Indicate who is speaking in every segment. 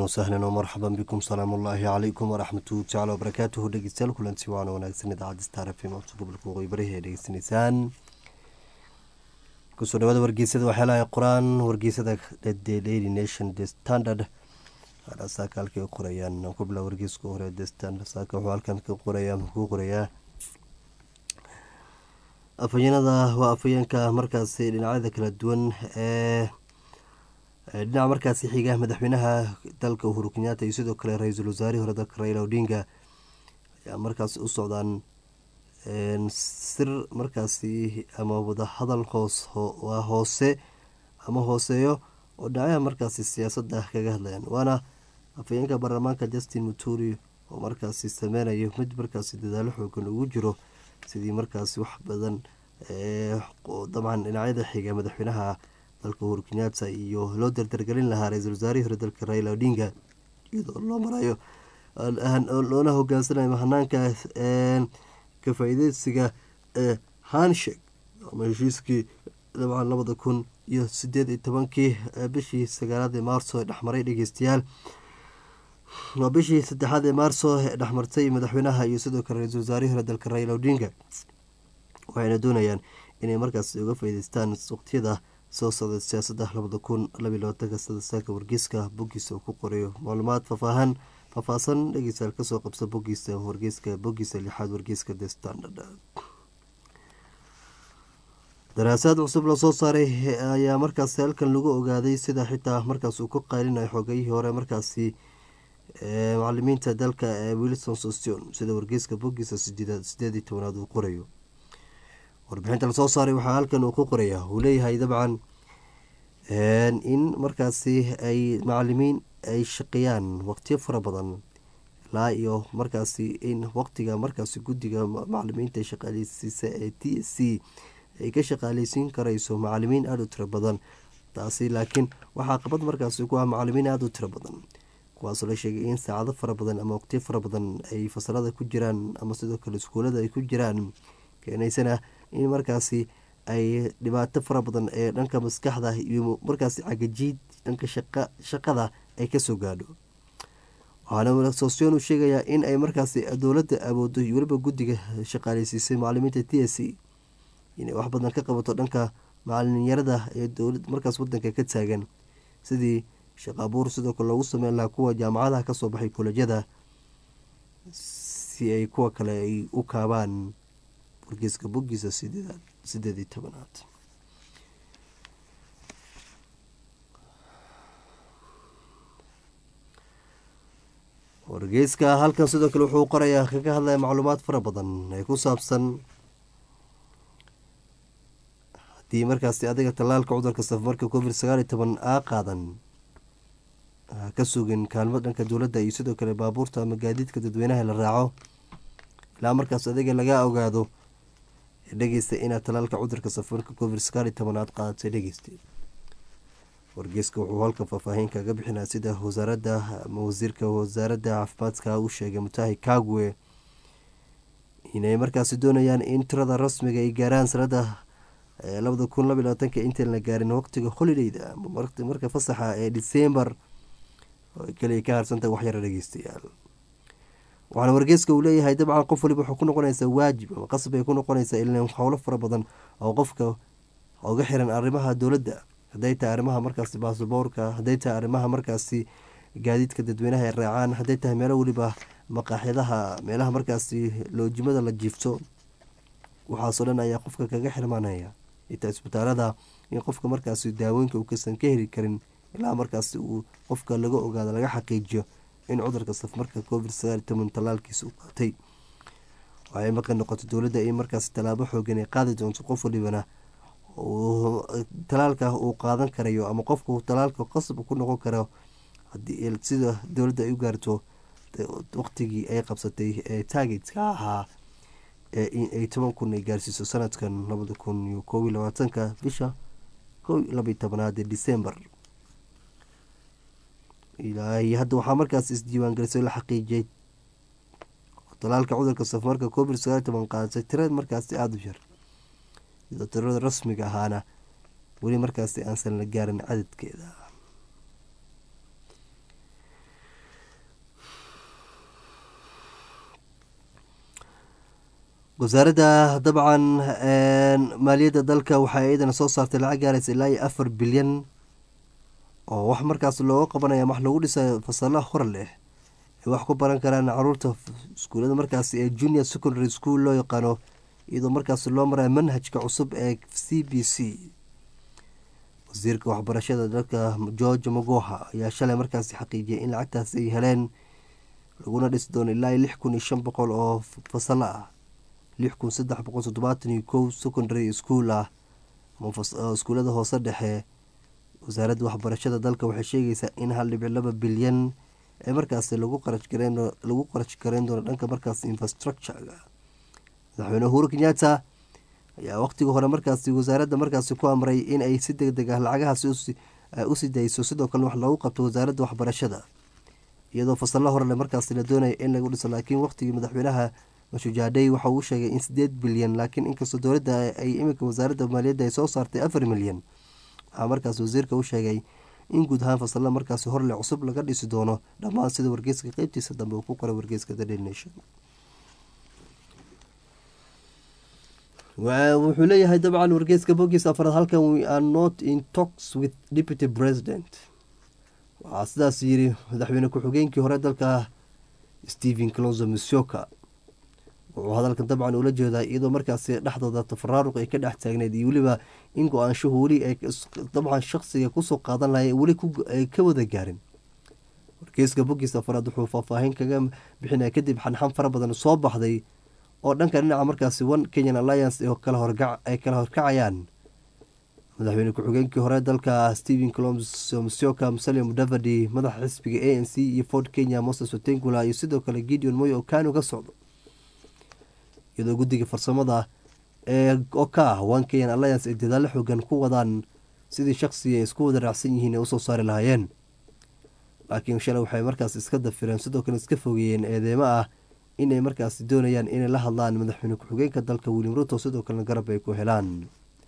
Speaker 1: wasahlan oo marxaban bikum salaamu ullaahi calaykum waraxmatuhu tacala wabarakaatuhu dhegeystayaal kulanti waana wanaagsan idaacadda star f m codka gobolka waqooyi barihi ee dhegeysanaysaan kusoo dhawaada wargeysada waxyaalaha qoraan wargeysada the daily nation the standard saaka halkay qorayaan ku bilaa wargeyska hore the standard saaka wuxuu halkan ka qoraya ku qorayaa afhayeenada waa afhayeenka markaasi dhinacyada kala duwan ee dhinaca markaasi xiga madaxweynaha dalka uhuru kenyaata iyo sidoo kale ra-iisul wasaarihii hore dalka raila odinga ayaa markaasi u socdaan sir markaasi ama wadahadal hoos hoose ama hooseeyo oo dhinacyaha markaasi siyaasadda kaga hadlayaan waana afhayeenka baarlamaanka justin muturi oo markaasi sameynayo mid markaasi dadaalo xoogan ugu jiro sidii markaasi wax badan dabcan dhinacyada xiga madaxweynaha dalka uhuru kenyaata iyo loo dardargelin lahaa ra-iisul wasaarihii hore dalka raila odinga iyadoo loo marayo loona hogaansanayo hanaanka ka faa-ideysiga ee hanshek ama heshiiskii dabcan labada kun iyo sideed iyo tobankii bishii sagaalaad ee maarso ee dhexmaray dhegeystayaal waa bishii saddexaad ee maarso ee dhexmartay madaxweynaha iyo sidoo kale ra-iisul wasaarihii hore dalka raila odinga waxayna doonayaan inay markaas uga faa-iideystaan waqtiyada soo socda siyaasadda labada kun labiy labaatanka sadasaaka wargeyska boggiisa uu ku qorayo macluumaad faafaahan faahfaahsan dhegeystayaal kasoo qabsa boggiisa wargeyska boggiisa lixaad wargeyska the standard daraasaad cusub lasoo saaray ayaa markaasi halkan lagu ogaaday sida xitaa markaas uu ku qaylinayo xogayihii hore markaasi macalimiinta dalka ee wilson sostion sida wargeyska boggiisa sideed iyo tobanaad uu qorayo warbixinta lasoo saaray waxaa halkan uu ku qoraya uu leeyahay dabcan in markaasi ay macalimiin ay shaqeeyaan waqtiyo fara badan ilaa iyo markaasi in waqtiga markaasi guddiga macalimiinta shaqaaleysiisa ee t s c ay ka shaqaaleysiin karayso macalimiin aada u tiro badan taasi laakiin waxaa qabad markaasi ku ah macalimiin aada u tiro badan kuwaasoo la sheegay in saacado fara badan ama waqtiyo fara badan ay fasalada ku jiraan ama sidoo kale iskuulada ay ku jiraan keenaysana in markaasi ay dhibaato fara badan ee dhanka maskaxda iyo markaasi cagajiid dhanka shaqada ay kasoo gaadho waxaana sosyon uu sheegayaa in ay markaasi dowladda awoodo iyo weliba guddiga shaqaaleysiisay macalimiinta t s c inay wax badan ka qabato dhanka macalinyarada ee dowlad markaas wadanka ka taagan sidii shaqaabuur sidoo kale loogu sameyn lahaa kuwa jaamacadaha kasoo baxay kolejyada si ay kuwa kale ay u kaabaan wargeyska boggiisa sideed iyo tobanaad wargeyska halkan sidoo kale wuxuu qorayaa kaga hadlaya macluumaad fara badan ee ku saabsan haddii markaasi adiga tallaalka cudurka safamarka covid sagaal iyo toban aa qaadan ka sugin kaalmo dhanka dowladda iyo sidoo kale baabuurta ama gaadiidka dadweynaha la raaco ilaa markaas adiga laga ogaado dhegeysta inaad talaalka cudurka safarka covid sagaal iyo toban aad qaadatay dhegeysta wargeyska wuxuu halkan faahfaahin kaga bixinaa sida wasaaradda ama wasiirka wasaaradda caafimaadka u sheegay mutahi kagwe inay markaasi doonayaan in tirada rasmiga ay gaaraan sanada labada kun labiy labaatanka intaan la gaarin waqtiga holidayda marka fasaxa ee december kaliya ka harsantahay waxyara dhegeystayaal waxaana wargeyska uu leeyahay dabcan qof waliba wuxuu ku noqonaysaa waajib ama qasab ay ku noqonaysaa ilan howlo fara badan oo qofka uga xiran arrimaha dowladda hadday tahay arrimaha markaasi baasboorka hadday tahay arrimaha markaasi gaadiidka dadweynaha ay raacaan hadday tahay meelo weliba maqaaxyadaha meelaha markaasi loojimada la jiifto waxaasoo dhan ayaa qofka kaga xirmaanaya itaa isbitaalada in qofka markaasi daawooyinka uu kasan ka heli karin ilaa markaasi uu qofka laga ogaado laga xaqiijiyo in cudurka safmarka covid sagaal toban tallaalkiisa u qaatay waxay maqan noqotay dowladda in markaasi tallaabo xoogan ay qaadi doonto qof walibana talaalka uu qaadan karayo ama qofku talaalka qasab ku noqon karo sida dowladda ay u gaarto waqtigii ay qabsatay ee taagetka ahaa ee in ay toban kun ay gaarsiiso sanadkan labada kun iyo koob iyo labaatanka bisha kow labiyo tobanaad ee december ilaahi hadda waxaa markaas isdiiwaangelisay la xaqiijiyay talaalka cudurka safarka covid sagaal toban qaadatay tirada markaasi aada u yar iyadoo tirada rasmiga ahaana weli markaasi aansan la gaarin cadadkeeda wasaaradda dabcan maaliyadda dalka waxay iyadana soo saartay lacag gaaraysa ilaa iyo afar bilyan oo wax markaas looga qabanaya wax lagu dhisayo fasalaha hor leh ay wax ku baran karaan caruurta iskuulada markaas ee junior secondary school loo yaqaano iyadoo markaas loo maraya manhajka cusub ee c b c wasiirka waxbarashada dalka george magoha ayaa shalay markaasi xaqiijiyay in lacagtaasi ay heleen laguna dhisi doono ilaa lix kun iyo shan boqol oo fasalo ah lix kun saddex boqol toddobaatan iyo kow secondary school ah ama iskuulada hoose dhexe wasaaradda waxbarashada dalka waxay sheegaysaa in hal dhibic laba bilyan ee markaasi lagu qarashgareen lagu qarash gareyn doono dhanka markaas infrastructurega madaxweyne uhuru kenyatta ayaa waqtigii hore markaasi wasaaradda markaasi ku amray in ay si deg deg ah lacagahaasi usii dayso sidoo kale wax loogu qabto wasaaradda waxbarashada iyadoo fasalla horele markaasi la doonaya in lagu dhiso laakiin waqtigii madaxweynaha mashujaadhey waxa uu sheegay in sideed bilyan laakiin inkastoo dowladda ay iminka wasaaradda maaliyadda ay soo saartay afar milyan waxaa markaas wasiirka u sheegay in guud ahaan fasalla markaasi horle cusub laga dhisi doono dhammaan sida wargeyska qeybtiisa dambe uu ku qoray wargeyska the daily nation wuxuu leeyahay dabcan wargeyska bogiisa afraad halkan we are not in talks with deputy president waxaa sidaas yiri madaxweyne ku-xigeenkii hore dalka stephen closo musyoka wuxuu hadalkan dabcan ula jeedaa iyadoo markaasi dhexdooda tafaraaruq ay ka dhex taagneyd iyo weliba in go-aanshuhu weli ay dabcan shaqsiga kusoo qaadan lahay weli ay ka wada gaarin wargeyska bogiis afraad wuxuu faahfaahin kaga bixinaya kadib xanxan fara badan soo baxday oo dhanka dhinaca markaasi one kenyan alliance ay kala horkacayaan madaxweyne ku-xigeenkii hore dalka stephen clomsoka musalia mudavadi madaxa xisbiga a n c iyo ford kenya moses otengula iyo sidoo kale gideon moy oo kanu ka socdo iyadoo guddiga farsamada ee oo ka ah one kenyan alliance ay dadaalo xoogan ku wadaan sidii shaqsiga ay isku wada raacsan yihiin ee usoo saari lahaayeen laakiin shalay waxay markaas iska dafireen sidoo kale iska fogeeyeen eedeemo ah inay markaasi doonayaan inay la hadlaan madaxweyne ku-xigeenka dalka william ruto sidoo kalena garab ay ku helaan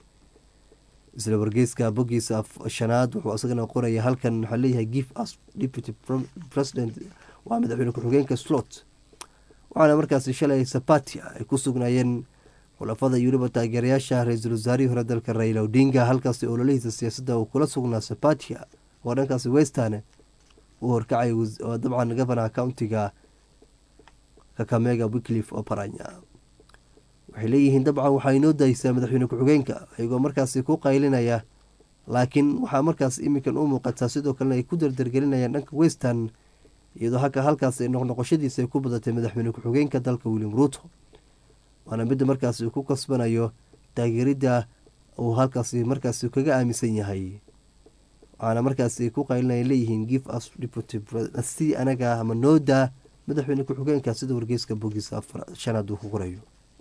Speaker 1: isla wargeyska bogiisa shanaad wuxuu isagana qoraya halkan waxaa leeyahay give us deputy president waa madaxweyne ku-xigeenka slot waxaana markaasi shalay sapatia ay ku sugnaayeen khulafada iyo weliba taageerayaasha ra-iisul wasaarihii hore dalka raila odinga halkaasi ololihiisa siyaasadda uu kula sugnaa sapatia oo dhankaasi western uu horkacay dabcan gavana countiga kakamega wiklif oparanya waxay leeyihiin dabcan waxaa inoo daysaa madaxweyne ku-xigeenka iyagoo markaasi ku qaylinaya laakiin waxaa markaas iminkan u muuqataa sidoo kalena ay ku dardargelinayaan dhanka western iyadoo haka halkaas noqnoqoshadiisa ay ku badatay madaxweyne ku-xigeenka dalka william ruto waana midda markaasi uu ku kasbanayo taageeridda uu halkaasi markaasi kaga aaminsan yahay waxaana markaasi ku qaylinaya leeyihiin give us si anaga ama nooda madaxweyne ku-xigeenka sida wargeyska bogiisa shanaad uu ku qorayo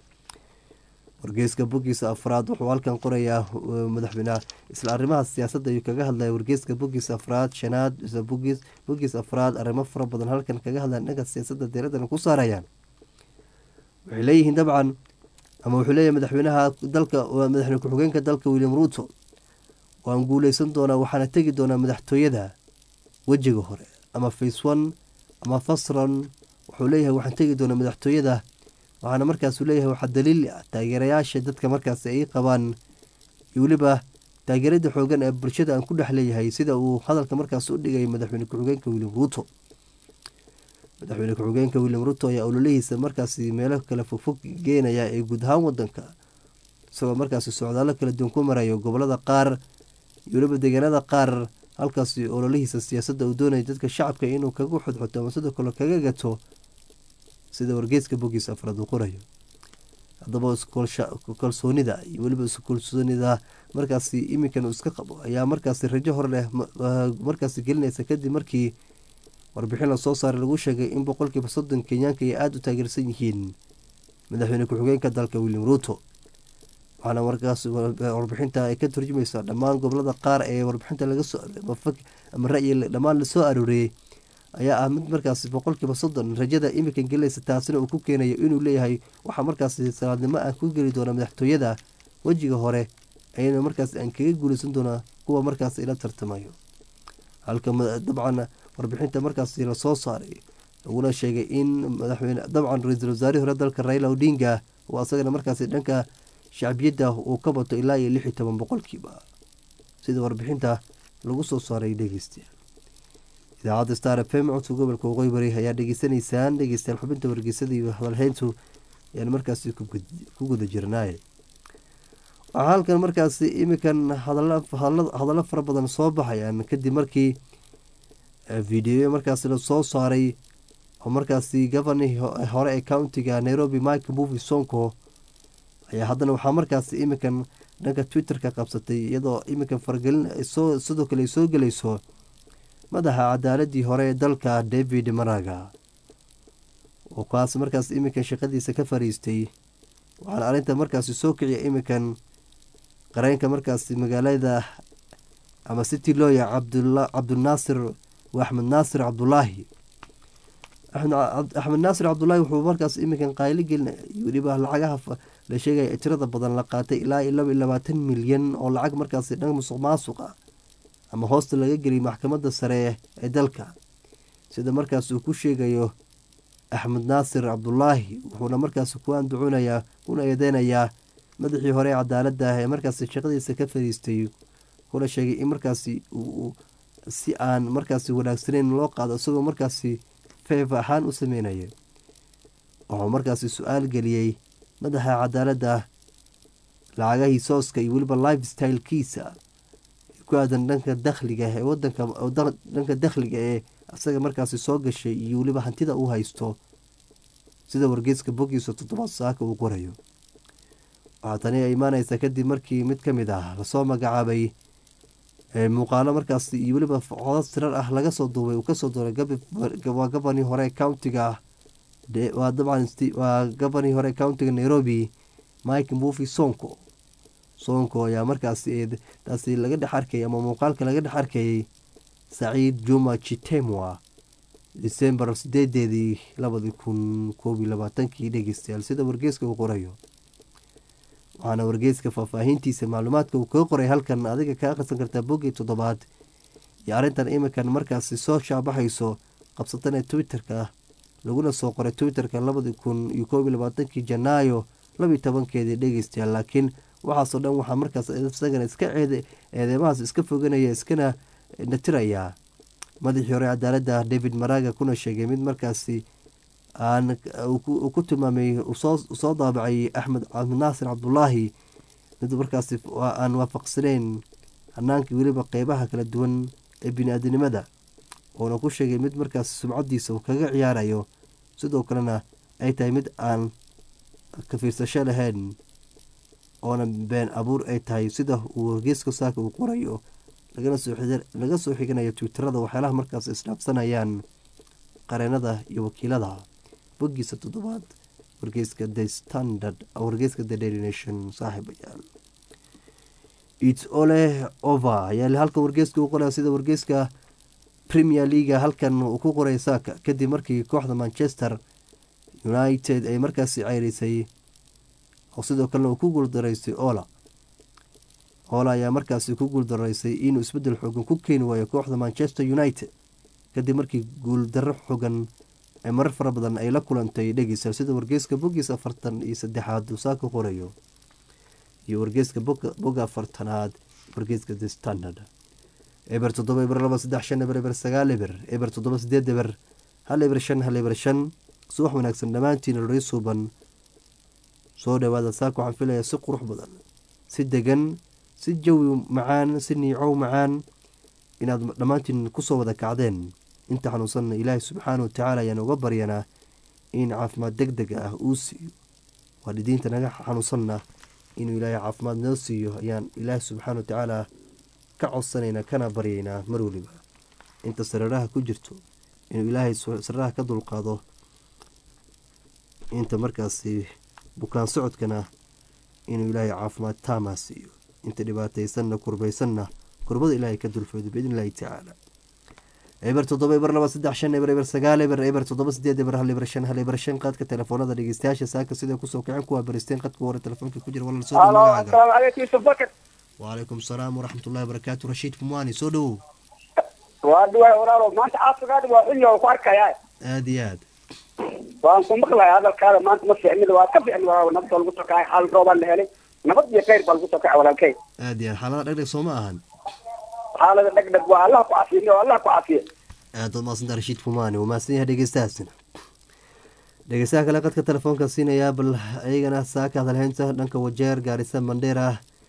Speaker 1: wargeyska bogiisa afraad wuxuu halkan qorayaa madaxweyne isla arrimaha siyaasadda ayuu kaga hadlaya wargeyska bogiisa afraad shanaad bogiis afraad arrimo fara badan halkan kaga hadlaya dhanka siyaasadda deeradana ku saarayaan waxay leeyihiin dabcan ama wuxuu leeyahay madaxweynaha dalka madaxweyne ku-xigeenka dalka william ruto waan guuleysan doonaa waxaana tegi doonaa madaxtooyada wejiga hore ama face one ama fasran wuxuu leeyahay waxaan tegi doonaa madaxtooyada waxaana markaasu leeyahay waxaa daliil ah taageerayaasha dadka markaas ay qabaan iyo weliba taageerada xoogan ee bulshada aan ku dhex leeyahay sida uu hadalka markaas u dhigay madaxweyne ku-xigeenka william ruto madaxweyne ku-xigeenka william ruto ayaa ololihiisa markaasi meelo kale fogfog geenaya ee guud ahaan wadanka isagoo markaasi socdaalo kala duwan ku marayo gobolada qaar iyo weliba deegaanada qaar halkaasi ololihiisa siyaasadda uu doonaya dadka shacabka inuu kaga xodxoto ama sidoo kale kaga gato sida wargeeska bogiisa afraad uu qorayo haddaba kalsoonida iyo weliba iskalsoonida markaasi iminkan uu iska qabo ayaa markaasi rajo hor leh markaasi gelinaysa kadib markii warbixin lasoo saaray lagu sheegay in boqolkiiba soddon kenyaanka ay aada u taageersan yihiin madaxweyne ku-xigeenka dalka william ruto waxaana markaas warbixinta ay ka turjumaysaa dhammaan gobolada qaar ee warbixinta laga soo ama ra-yi dhammaan lasoo arooriyey ayaa ah mid markaasi boqolkiiba soddon rajada iminkan gelinaysa taasina uu ku keenayo inuu leeyahay waxaa markaasi salaadnimo ah ku geli doona madaxtooyada wejiga hore ayana markaas aan kaga guuleysan doonaa kuwa markaas ila tartamayo halka dabcan warbixinta markaasi lasoo saaray laguna sheegay in madaxweyne dabcan ra-iisul wasaarihii hore dalka raila odinga oo asagana markaasi dhanka shacbiyadda uu ka bato ilaa iyo lix iyo toban boqolkiiba sida warbixinta lagu soo saaray dhegeystayaal idaacadda star f m codka gobolka waqooyi bari ayaa dhegeysanaysaan dhegeystayaal xubinta wargeysada iyo hadalheyntu ayaan markaasi ku guda jirnaaye waxaa halkan markaasi iminkan hadallo fara badan soo baxayaan kadib markii videoyo markaasi lasoo saaray oo markaasi governi hore ee countiga nairobi mike movi sonko ayaa haddana waxaa markaasi iminkan dhanka twitter-ka qabsatay iyadoo iminkan faragelin sidoo kale ay soo gelayso madaxa cadaaladii hore ee dalka david maraga oo kaas markaas iminkan shaqadiisa ka fariistay waxaana arrinta markaasi soo kiciya iminkan qareenka markaasi magaalada ama city looya cabdinaasir axmed naasir cabdulaahi axmed naasir cabdulaahi wuxuu markaas iminkan qaaylo gelin weliba lacagaha la sheegaya tirada badan la qaatay ilaa iyo laba iyo labaatan milyan oo lacag markaasi dhan musuq maasuqa ama hoosta laga geliyay maxkamadda sare ee dalka sida markaas uu ku sheegayo axmed naasir cabdulaahi wuxuuna markaasi ku anducunayaa kuna eedeynayaa madaxii hore ee cadaaladda ee markaasi shaqadiisa ka fariistay kuna sheegay in markaasi si aan markaasi wanaagsaneyn loo qaado isagoo markaasi feef ahaan u sameynaya wuxuu markaasi su-aal geliyey madaxa cadaaladda lacagahii sooska iyo weliba life stylekiisa ku aadan dhanka dakhliga ee wadanka dhanka dakhliga ee isaga markaasi soo gashay iyo weliba hantida uu haysto sida wargeyska bogiisa toddobaad saaka uu qorayo waxaa tani ay imaaneysaa kadib markii mid ka mid ah lasoo magacaabay muuqaalo markaas iyo weliba codad sirar ah laga soo duubay uu kasoo duuray waa gabanii hore countiga waa dabcan waa gabanii hore countiga nairobi mike mbufi sonko sonko ayaa markaasi taasi laga dhex arkayay ama muuqaalka laga dhex arkayay saciid juma chitemwa decembar sideedeedii labadi kun koob iyo labaatankii dhegeystayaal sida wargeeska uu qorayo waxaana wargeyska faahfaahintiisa macluumaadka uu kaga qoray halkan adiga ka akhrisan kartaa boggii toddobaad iyo arrintan iminkan markaasi soo shaabaxayso qabsatan ee twitter-ka laguna soo qoray twitter-ka labadi kun iyo koob iyo labaatankii janaayo labiyo tobankeedii dhegeystayaal laakiin waxaasoo dhan waxaa markaas isagana iska ceed eedeymahaas iska foganaya iskana natirayaa madaxii hore cadaaladda david maraga kuna sheegay mid markaasi aan uu ku tilmaamay soo daabacay axmed naasir cabdulaahi mid markaasi aan waafaqsaneyn hanaankii weliba qeybaha kala duwan ee bini-aadanimada uuna ku sheegay mid markaasi sumcadiisa uu kaga ciyaarayo sidoo kalena ay tahay mid aan ka fiirsasho lahayn oona been abuur ay tahay sida uu wargeyska saaka uu qorayo laga soo xiganayo twitterada waxyaalaha markaas isdhaafsanayaan qareenada iyo wakiilada bogiisa toddobaad wargeyska the standard wargeyska the daily nation saaxiibayaal its ole over ayaa halkan wargeyska u qoraya sida wargeyska premier leaga halkan uu ku qoray saaka kadib markii kooxda manchester united ay markaasi ceyrisay oo sidoo kalena uu ku guuldaraystay ola ola ayaa markaasi ku guuldaraysay inuu isbedel xoogan ku keeni waayo kooxda manchester united kadib markii guuldarro xogan ee marar fara badan ay la kulantay dhegeysa sida wargeyska bogiis afartan iyo saddexaad uu saaka qorayo iyo wargeyska boga afartanaad wargeyska the standard eber toddoba eber laba saddex shan eber eber sagaal eber eber toddoba sideed eber hal eber shan hal eber shan subax wanaagsan dhammaantiin rori suuban soo dhawaada saaka waxaan filayaa si qurux badan si degan si jawi macaan si niicow macaan inaad dhammaantiin kusoo wada kacdeen inta xanuunsanna ilaahay subxaana watacaala ayaan uga baryanaa in caafimaad deg deg ah uu siiyo waalidiinta naga xanuunsanna inuu ilaahay caafimaad noo siiyo ayaan ilaahay subxaana watacaala ka codsanaynaa kana baryaynaa mar weliba inta sariiraha ku jirto inuu ilaahay sariiraha ka dulqaado inta markaasi bukaan socodkana inuu ilaahay caafimaad taamaa siiyo inta dhibaataysanna kurbaysanna kurbada ilaahay ka dulfoodo biidn illaahi tacaala eber toddoba eber laba saddex shan eber eber sagaal eber eber toddoba sideed eber hal eber shan hal eber shan qaadka telefoonada dhegeystayaasha saaka sida kusoo kacen kuwaa baristeen qadka hore telefoonka ku jira walal soo dhow waalaykum salaam waraxmatullahi wabarakaatu rashiid kumwani soo dhowow
Speaker 2: waa dhuwaay walaalo maanta caafimaad waa xilli oo ku arkaya
Speaker 1: aada iyo aad
Speaker 2: waan ku maqlaya hadalkaada maanta ma fiicnida waa ka fiicni waa nabad baa lagu soo kacay xaal roobaa la helay nabad iyo khayr baa lagu soo kacay walaalkay
Speaker 1: aad iyo aad xaalada dhegdheg soo ma ahan
Speaker 2: xaalada dhegdheg waa allah ku cafiye waa allah ku cafiye
Speaker 1: aad baad mahadsanta rashiid fumaani wuu mahadsan yahay dhegeystahaasina dhegeystaha kale qadka telefoonka siinayaa bal iyagana saaka hadalheynta dhanka wajeer gaarisa mandheera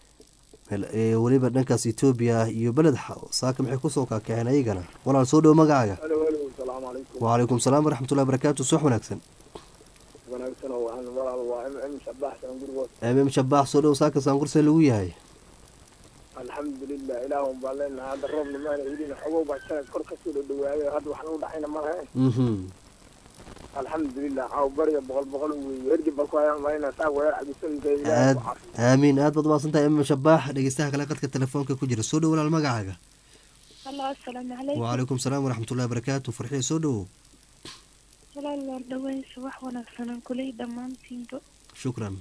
Speaker 1: ee weliba dhankaas etoobiya iyo beled xaw saaka maxay kusoo kaakaceen ayagana walaal soo dhow magacaaga
Speaker 3: asalaamu calaykum
Speaker 1: wacalaykum salaam waraxmatullahi barakaatu subax wanaagsan
Speaker 3: wanaagsan oo waxaan walaal waa m m shabax saangurgood
Speaker 1: mm shabaax soo dhow saaka saangursee lagu yahay
Speaker 3: alxamdulilah ilaahun baa leenahay hadda roobna maana helin xogow baa sanad kor kasoo dhadhawaaday hadda waxna u dhexayna ma lahayn
Speaker 1: mhm
Speaker 3: alxamdulilah caaw bariga boqol boqol weeye hergi bal ku hayaan malayna saa wadaar cabisooyinka ilaahay
Speaker 1: aad
Speaker 3: ku cafi
Speaker 1: aamiin aad baad mahadsantahay mm shabaax dhegeystaha kale qadka telefoonka ku jira soo dhow walaal magacaaga
Speaker 4: halo asalaamu calaykum
Speaker 1: wacalaykum salaam waraxmatullahi barakaatu farxiya soo dhowow
Speaker 4: walaal waar dhaweysa wax wanaagsanan kuley dhammaantiinba
Speaker 1: shukran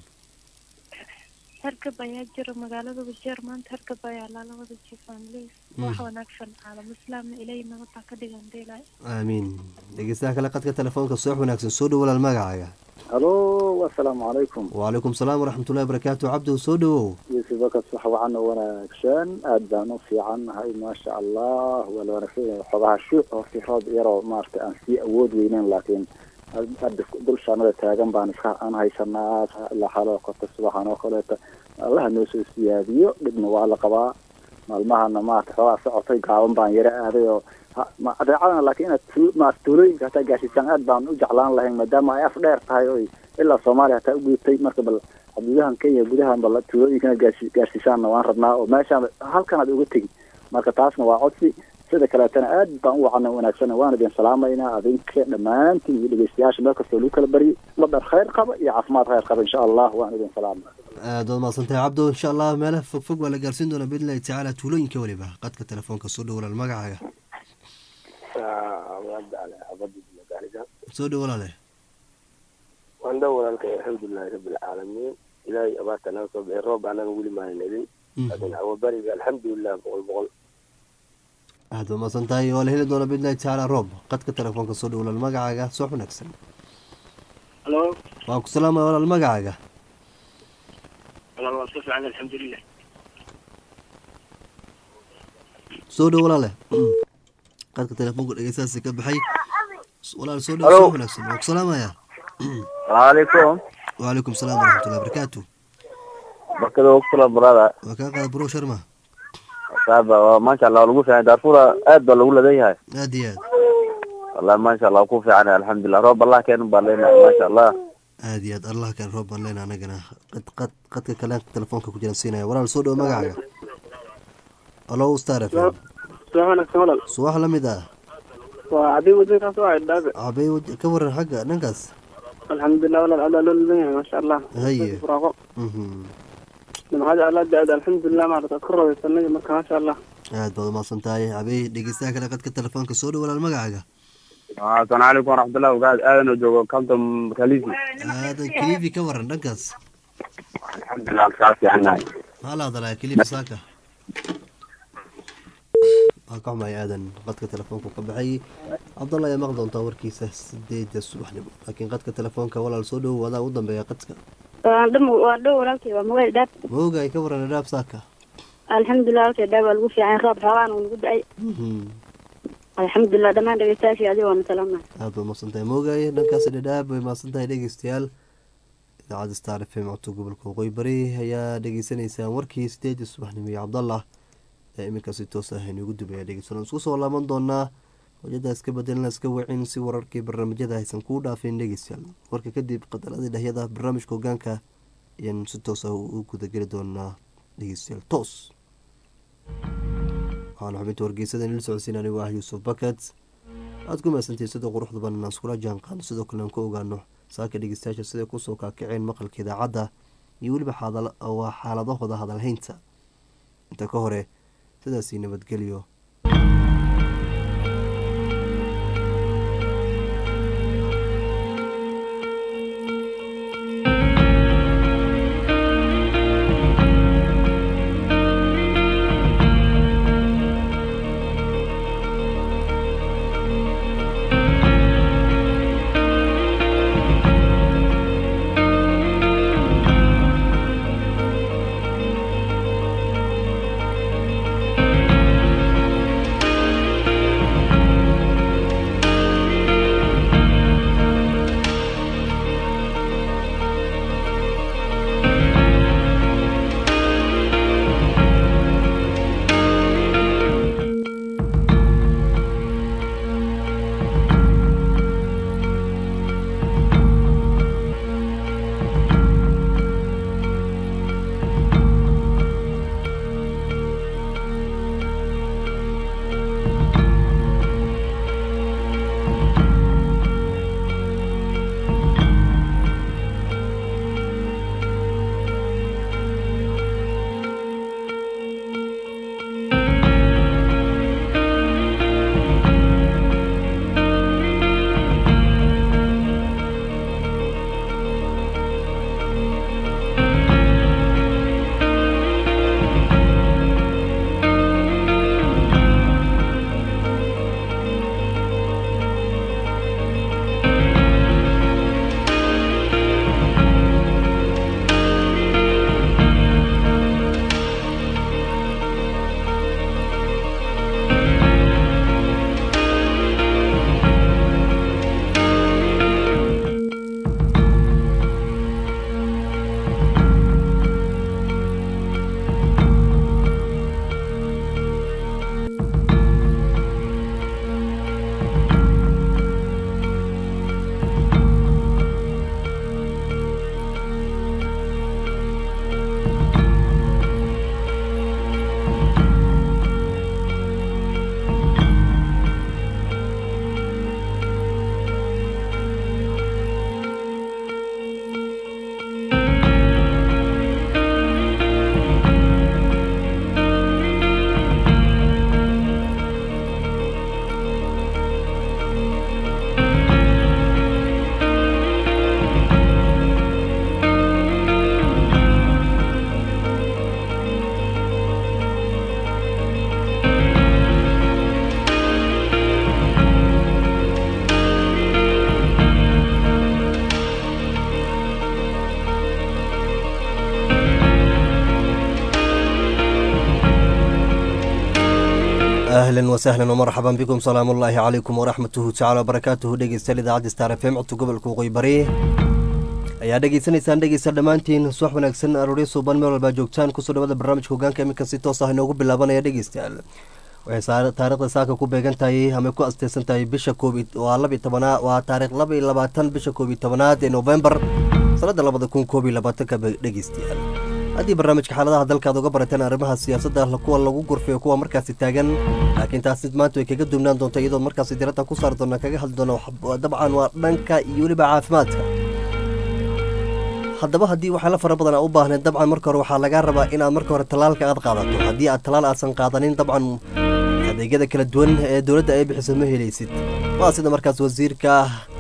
Speaker 4: hargab ayaa jira magaalada wajeer maanta hargab ayaa lala wada jiifaan leys wax wanaagsan caalam islaamna ilay nabada ka dhigan deelay
Speaker 1: aamiin dhegeystaha kale qadka telefoonka soox wanaagsan soo dhow walaal magacaaga
Speaker 5: halo asalaamu calaykum
Speaker 1: wacalaykum salaam waraxmatullahi barakaatu cabdow soo dhowow
Speaker 5: yuusuf bakas wax wacan oo wanaagsan aad baan u fiican nahay maasha allah waa la wanaagsan yahay xogaha shuuc horti roob yaroo maaragtay aan sii awood weyneyn laakiin hadda dul shaanada taagan baan iska aan haysanaa ilaa xaalada korta subaxan oo kaleeta allaha noo soo siyaadiyo dhibna waa la qabaa maalmahana maarata xoogaa socotay gaaban baan yara aaday oo ha- ma- adeecadana laakiin inaad tu- maarata tuulooyinka hataa gaashiisaan aad baan u jeclaan lahayn maadaama ay af dheer tahay oy ilaa soomaaliya hataa u gudubtay marka bal xuduudahan kenya gudahan bal tuulooyinkana gaarsi- gaarsiisaanna waan rabnaa oo meeshaan halkan aad uga tegi marka taasna waa codsi sida kaleetana aad baan u wacana wanaagsan waan idin salaamaynaa adinka dhammaantiin iyo dhegeystayaasha meel kastoo lagu kala baryo madar khayr qaba iyo caafimaad khayr qaba insha allah waan idin salaama
Speaker 1: aad baad mahadsantahay cabdow insha allah meelaha fogfog waa la gaarsiin doonaa biidnillahi tacaala tuulooyinka weliba qadka telefoonka soo dhow walaal magacaaga soo dhow walaale
Speaker 6: waan dhow walaalkay alxamdulilahi rabbilcaalamiin ilaahay abaarta naga soo bixi roob anaga weli maanan helin laakiin awabariga alxamdulilah boqol boqol
Speaker 1: aad baad mahadsantahay waa la heli doonaa biidnillahi tacaala roob qadka telefoonka soo dhow walaal magacaaga soo wanaagsan
Speaker 2: halo
Speaker 1: waan ku salaamaya walaal magacaaga
Speaker 2: walaal waa iska fiican alxamdulilah
Speaker 1: soo dhow walaale qadka telefoonka dhegeystahaasi ka baxay walaal soo dhow
Speaker 6: Hello.
Speaker 1: soo wanaagsan waan ku salaamayaa
Speaker 6: salaamucalaykum
Speaker 1: wacalaykum salaam waraxmatullahi barakaatu
Speaker 6: barkada ogtula barada
Speaker 1: waa kaa qaada bro sharma
Speaker 6: saaba waa maasha allah lagu fiican darfura aad baa lagu ladan yahay
Speaker 1: aad iyo aad
Speaker 6: wallahi maasha allah ku fiican alxamdulilah roob allah keenun baa leenahay maasha allah
Speaker 1: aad iyo aad allah keen roob baan leena anagana qad qad qadka kale telefoonka ku jiran siinaya walaal soo dhow magacaaga alo star f m
Speaker 3: soo wanaagsan walaal
Speaker 1: subax la mid ah
Speaker 3: waa cadii wadinkaas waa dhaabe
Speaker 1: cabay waj- ka waran xagga dhankaas
Speaker 3: alxamdulilah walaal adaa loo ladan yahay maasha allah
Speaker 1: haye
Speaker 3: furaaqo
Speaker 1: mhm
Speaker 3: nimcada alla da-da alxamdulilah maarata ad ku rabaysanay marka maasha allah
Speaker 1: aad baad umahadsan tahay cabay dhegeystaha kale qadka telefoonka soo dhow walaal magacaaga
Speaker 6: asalaamu calaykum waraxmatullahi wabarakaatu aadan oo joogo compton kalisi
Speaker 1: aadan kilifi ka waran dhankaas
Speaker 6: alxamdulilah kaa fiicannahay
Speaker 1: maxaa la hadalaya kilifi saaka waan ka xumay aadan qadka telefoonka ka baxay cabdalla ayaa maqli doontaa warkiisa sideeda subaxnimo laakiin qadka telefoonka walaal soo dhow wadaa u dambeeya qadka
Speaker 4: waan dhow walaalkay waa magaal dhaab
Speaker 1: ma ogaay ka waran adhaab saaka
Speaker 4: alxamdulilah walkay dhaab waa lagu fiican roob xoogaan uu nagu da-ay
Speaker 1: Mhm.
Speaker 4: alxamdulilah dhammaan dhegeystayaashii adiga waana salaamna
Speaker 1: aad baad mahadsantahay moogaye dhankaas dhadhaab bay mahadsantahay dhegeystayaal idaacadda star f m codka gobolka waqooyi bari ayaa dhegeysaneysaan warkii sideedii subaxnimo iyo cabdallah ee iminka si toos ah inugu dubaya dhegeysan isku soo laaban doonaa hojada iska bedelna iska wacin si wararkii barnaamijyada aysan kuu dhaafin dhegeystayaal warka kadib qadaladii dhahyada barnaamijka hogaanka ayaan si toos ah u gudageli doonaa dhegeystayaal toos waxaan xubinta wargeysada nila socodsiin anigu ah yuusuf bakat aad ku mahadsantihiin sida quruxda badan aan iskula jaan qaadno sidoo kale aan ku ogaano saaka dhegeystayaasha siday kusoo kaakaceen maqalka idaacadda iyo weliba xaadal- waa xaaladahooda hadalhaynta inta ka hore sidaasii nabadgelyo ahlan wasahlan wmarxaban bikum salaamu ullaahi calaykum waraxmatuhu tacala wabarakaatuhu dhegeystayaal idaacadda star f m codka gobolka waqooyi bari ayaa dhegeysanaysaan dhegeysta dhammaantiin subax wanaagsan arooryo suuban meel walbaa joogtaan kusoo dhawada barnaamijka hogaanka iminkan si toos ah inoogu bilaabanaya dhegeystayaal waxay taarikhda saaka ku beegan tahay ama ku asteysan tahay bisha koobi waa laba iyo tobanaa waa taarikh laba iyo labaatan bisha koob iyo tobanaad ee novembar sanada labada kun koob iyo labaatanka dhegeystayaal haddii barnaamijka xaaladaha dalkaad uga barateen arrimaha siyaasadda kuwa lagu gurfayo kuwa markaasi taagan laakiin taasi maanta way kaga duwnaan doonta iyadoo markaasi diradda ku saari doona kaga hadli doona dabcan waa dhanka iyo weliba caafimaadka haddaba haddii waxyaala fara badan aa u baahneed dabcan marka hore waxaa lagaa rabaa inaad marka hore tallaalka aad qaadato haddii aad tallaal aasan qaadanin dabcan adeegyada kala duwan ee dowladda ay bixiso ma helaysid waa sida markaas wasiirka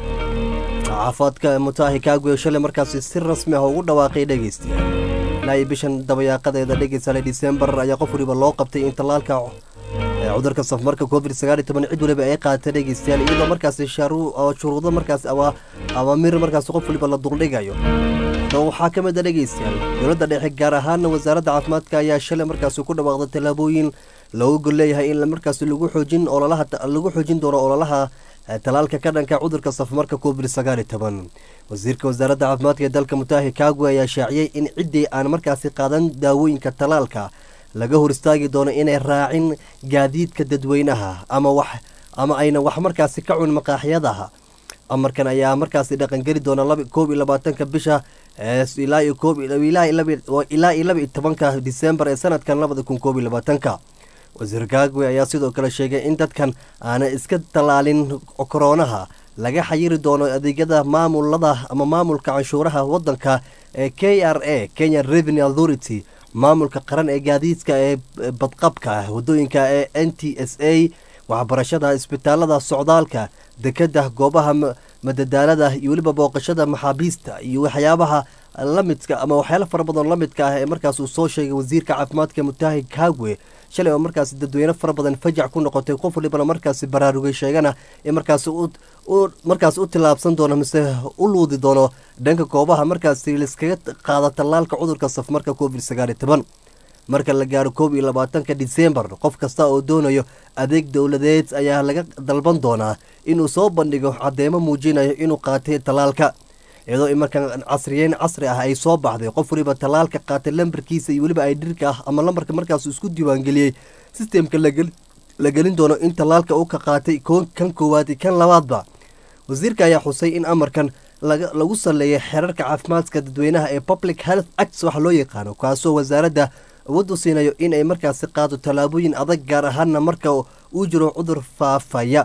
Speaker 1: caafimaadka mutaahi kaagwe shalay markaasi si rasmi ah ugu dhawaaqay dhegeystayaal ilaa iyo bishan dabayaaqadeeda dhegeysale disembar ayaa qof waliba loo qabtay in tallaalka cudurka safmarka covid sagaal iyo toban cid waliba ay qaatay dhegeystayaal iyadoo markaasi shuruudo markaas awaamir markaas qof waliba la duldhigayo waxaa ka mid a dhegeystayaal dowladda dhexe gaar ahaana wasaaradda caafimaadka ayaa shalay markaasi ku dhawaaqday tallaabooyin loogu gol leeyahay in markaasi lagu xoojin ololaha lagu xoojin doono ololaha talaalka ka dhanka cudurka safmarka covid sagaal iyo toban wasiirka wasaaradda caafimaadka ee dalka mutaahi kaagwe ayaa shaaciyey in ciddii aan markaasi qaadan daawooyinka talaalka laga hor istaagi doono inay raacin gaadiidka dadweynaha ama wax ama ayna wax markaasi ka cun maqaaxyadaha amarkan ayaa markaasi dhaqangeli doona koob iyo labaatanka bisha ilaa iyo koob ilaa iyo laba iyo tobanka disembar ee sanadkan labada kun koob iyo labaatanka wasiir gaagwe ayaa sidoo kale sheegay in dadkan aanay iska tallaalin koroonaha laga xayiri doono adeegyada maamulada ama maamulka canshuuraha wadanka ee k r a kenya revenue authority maamulka qaran ee gaadiidka ee badqabka wadooyinka ee n t s a waxbarashada isbitaalada socdaalka dekeda goobaha madadaalada iyo weliba booqashada maxaabiista iyo waxyaabaha lamidka ama waxyaala fara badan lamidka ah ee markaas uu soo sheegay wasiirka caafimaadka mutaahi kaagwe shalay oo markaasi dadweyne fara badan fajac ku noqotay qof walibana markaasi baraarugay sheegana in markaasi markaas u tillaabsan doono mise u luudi doono dhanka goobaha markaasi laiskaga qaada tallaalka cudurka safmarka covid sagaal iyo toban marka la gaaro koob iyo labaatanka disembar qof kasta oo doonayo adeeg dowladeed ayaa laga dalban doonaa inuu soo bandhigo cadeymo muujinayo inuu qaatay tallaalka iyadoo imarkan casriyeyn casri ah ay soo baxday qof waliba tallaalka qaatay lambarkiisa iyo weliba ay dhirka ah ama lambarka markaas isku diiwaangeliyey sistemka la gelin doono in tallaalka uu ka qaatay kan koowaad iyo kan labaadba wasiirka ayaa xusay in amarkan lagu saleeyay xeerarka caafimaadka dadweynaha ee public health acts waxa loo yaqaano kaasoo wasaaradda awood u siinayo in ay markaasi qaado tallaabooyin adag gaar ahaana marka uu jiro cudur faafaya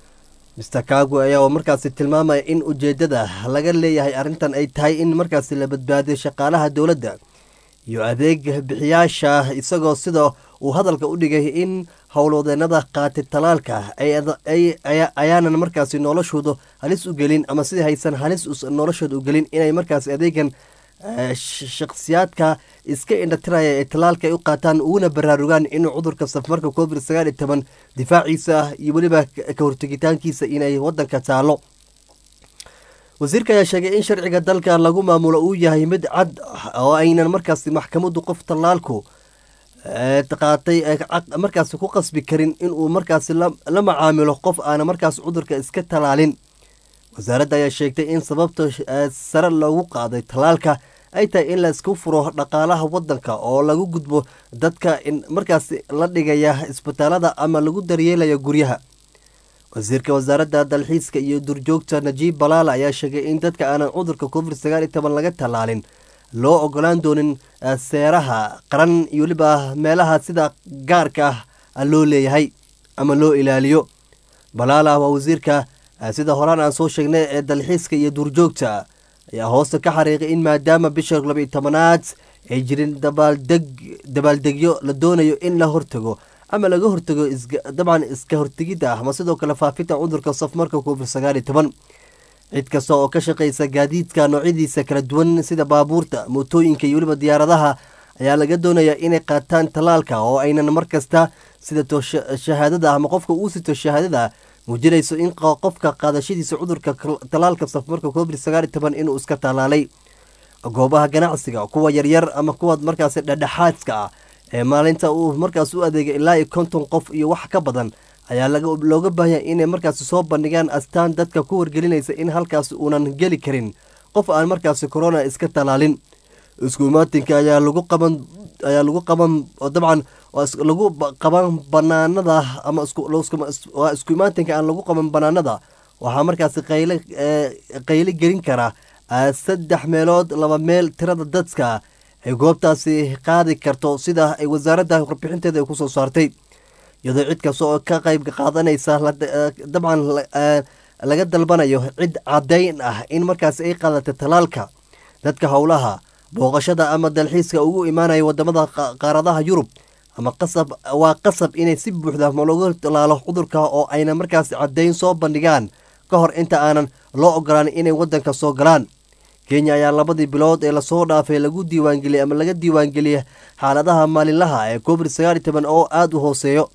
Speaker 1: mister kaagwe ayaa markaasi tilmaamaya in ujeedada laga leeyahay arrintan ay tahay in markaasi la badbaadiyo shaqaalaha dowladda iyo adeeg bixiyaasha isagoo sida uu hadalka u dhigay in howlwadeenada qaatay talaalka ayaanan markaasi noloshooda halis u gelin ama sidii haysan halis noloshooda u gelin inay markaasi adeegan shakhsiyaadka iska indhatiraya ee talaalka ay u qaataan uguna baraarugaan inuu cudurka safmarka covid sagaal iyo toban difaaciisa ah iyo weliba ka hortegitaankiisa inay wadanka taalo wasiirka ayaa sheegay in sharciga dalka lagu maamulo uu yahay mid cad oo aynan markaasi maxkamaddu qof tallaalku qaatay markaasi ku qasbi karin inuu markaasi la macaamilo qof aana markaas cudurka iska talaalin wasaaradda ayaa sheegtay in sababta sare loogu qaaday tallaalka ay tahay in la isku furo dhaqaalaha wadanka oo lagu gudbo dadka markaas la dhigaya isbitaalada ama lagu daryeelaya guryaha wasiirka wasaaradda dalxiiska iyo durjoogta najiib balaala ayaa sheegay in dadka aanan cudurka covid sagaal iyo toban laga tallaalin loo ogolaan doonin seeraha qaran iyo weliba meelaha sida gaarka ah loo leeyahay ama loo ilaaliyo balaala waa wasiirka sida horaan aan soo sheegnay ee dalxiiska iyo duurjoogta ayaa hoosta ka xariiqay in maadaama bisha labaiyo tobanaad ay jirin dabaaldeg dabaaldegyo la doonayo in la hortago ama laga hortago dabcan iska hortegidda ah ama sidoo kale faafinta cudurka safmarka covid sagaal iyo toban cid kasta oo ka shaqaysa gaadiidka noocyadiisa kala duwan sida baabuurta mootooyinka iyo weliba diyaaradaha ayaa laga doonayaa inay qaataan tallaalka oo aynan mar kasta sidato shahaadada ama qofka uu sito shahaadada muujinayso in qofka qaadashadiisa cudurka tallaalka safmarka covid sagaal iyo toban inuu iska tallaalay goobaha ganacsiga kuwa yaryar ama kuwa markaasi dhedhexaadka ah ee maalinta uu markaas u adeegay ilaa iyo konton qof iyo wax ka badan ayaa looga baahanya inay markaasi soo bandhigaan astaan dadka ku wargelinaysa in halkaasi uunan geli karin qof aan markaasi corona iska talaalin isku imaatinka ayaa lagu qaban ayaa lagu qaban dabcan lagu qaban banaanada ama waa isku imaatinka aan lagu qaban banaanada waxaa markaasi qayle qayle gelin kara saddex meelood laba meel tirada dadka ay goobtaasi qaadi karto sida ay wasaaradda warbixinteeda ay kusoo saartay iyadoo cid kasta oo ka qayb qaadanaysa dabcan laga dalbanayo cid caddayn ah in markaasi ay qaadatay talaalka dadka howlaha booqashada ama dalxiiska ugu imaanaya wadamada qaaradaha yurub ama qasab waa qasab inay si buuxda ma looga talaalo cudurka oo ayna markaasi caddayn soo bandhigaan ka hor inta aanan loo ogolaan inay wadanka soo galaan kenya ayaa labadii bilood ee lasoo dhaafay lagu diiwaangeliyay ama laga diiwaangeliyay xaaladaha maalinlaha ee covid sagaal iyo toban oo aada u hooseeyo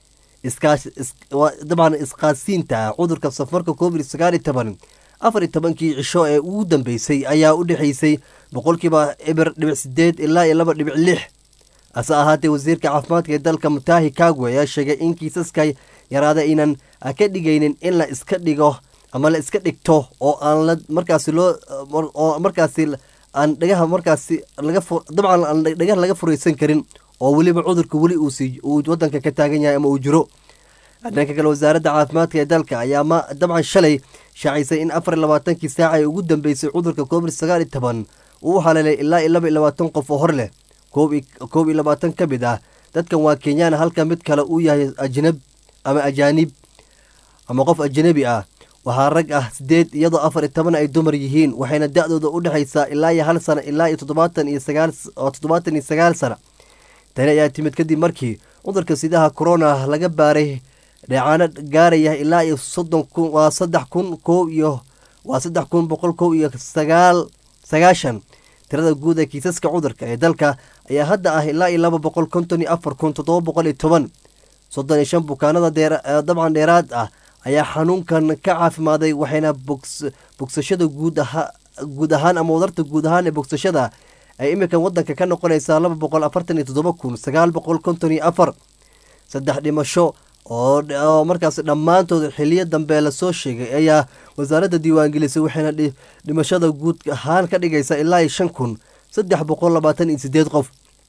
Speaker 1: dabcan isqaadsiinta cudurka safarka covid sagaal iyo toban afar iyo tobankii cisho ee ugu dambeysay ayaa u dhexeysay boqolkiiba eber dhibic sideed ilaa iyo laba dhibic lix hase ahaatee wasiirka caafimaadka ee dalka mutahi kagwe ayaa sheegay in kiisaska yaraada aynan ka dhigaynin in la iska dhigo ama la iska dhigto oo aan la markaasi loo oo markaasi aan dhagaha markaasi laga dabcan aan dhagaha laga furaysan karin oo weliba cudurka weli uusi uu wadanka ka taagan yahay ama uu jiro dhanka kale wasaaradda caafimaadka ee dalka ayaa ma dabcan shalay shaacisay in afar iyo labaatankii saaca ee ugu dambeysay cudurka covid sagaal iyo toban uu u haleelay ilaa iyo laba iyo labaatan qof oo hor leh koob iyo labaatan ka mid ah dadkan waa kenyaan halka mid kale uu yahay ajnab ama ajaanib ama qof ajnabi ah waxaa rag ah sideed iyadoo afar iyo toban ay dumar yihiin waxayna da-dooda u dhexaysaa ilaa iyo hal sana ilaa iyo toddobaatan iyo sagaal oo toddobaatan iyo sagaal sana tani ayaa timid kadib markii cudurka sidaha corona laga baaray dheecaano gaaraya ilaa iyo soddon kun waa saddex kun kow iyo waa saddex kun boqol kow iyo sagaal sagaashan tirada guud ee kiisaska cudurka ee dalka ayaa hadda ah ilaa iyo laba boqol konton iyo afar kun toddoba boqol iyo toban soddon iyo shan bukaanada dee dabcan dheeraad ah ayaa xanuunkan ka caafimaaday waxayna bogsashada guud aha guud ahaan ama wadarta guud ahaan ee bogsashada ay iminka wadanka ka noqonaysaa laba boqol afartan iyo toddoba kun sagaal boqol konton iyo afar saddex dhimasho oo markaas dhammaantood xiliyo dambe lasoo sheegay ayaa wasaaradda diiwaangelisay waxayna dhimashada guud ahaan ka dhigaysaa ilaa iyo shan kun saddex boqol labaatan iyo sideed qof